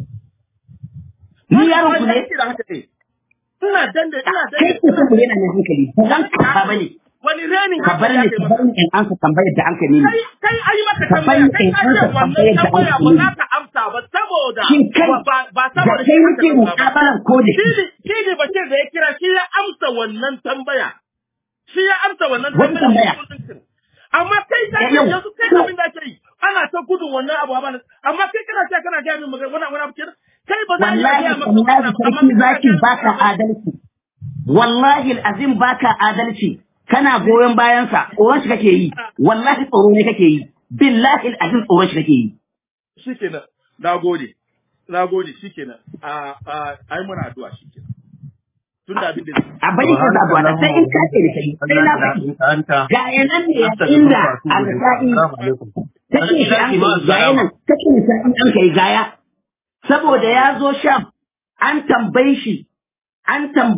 ni yaron ku ne da haka ne. Ina dande, ina kai dande. ku san yana nan hankali ba zan ka bane Wani renin ka bar hankali ni aka yi ka bar maka. ni in ansa tambayar da an kai mini kai kai ayi maka Ka tambaya bani kai in ka ce ansa wannan tambayar da tambaya an ba yi. za ka amsa ba saboda Shin kai ba ba ba da saboda kai shi muke aka amsa ba. muƙabalan ko da shi Shi shi ne bashir da ya kira shi ya amsa wannan tambaya shi ya amsa wannan Wani tambaya tambaya? amma kai ka Eh, ce yau. yanzu kai abin da ake yi ana ta gudun wannan abu ba amma kai kana ce kana gaya min magana wannan wani abu kenan kai ba za a iya wallahi gaya maka wallahi magana ba, amma sarki kai kana zaki gaya min baka magana. adalci wallahi azim baka adalci kana goyon bayansa tsoron shi kake yi wallahi tsoro ne kake yi billahi azim tsoron shi kake yi shikenan na gode na gode shikenan a a ai muna addu'a shikenan tun da abin da a bari ka zabuwa da sai in kace da kai sai na faɗi ga yanan ne inda alƙa'i take shi an kai ga yanan take shi an kai gaya saboda ya zo sham an tambaye shi an tambaye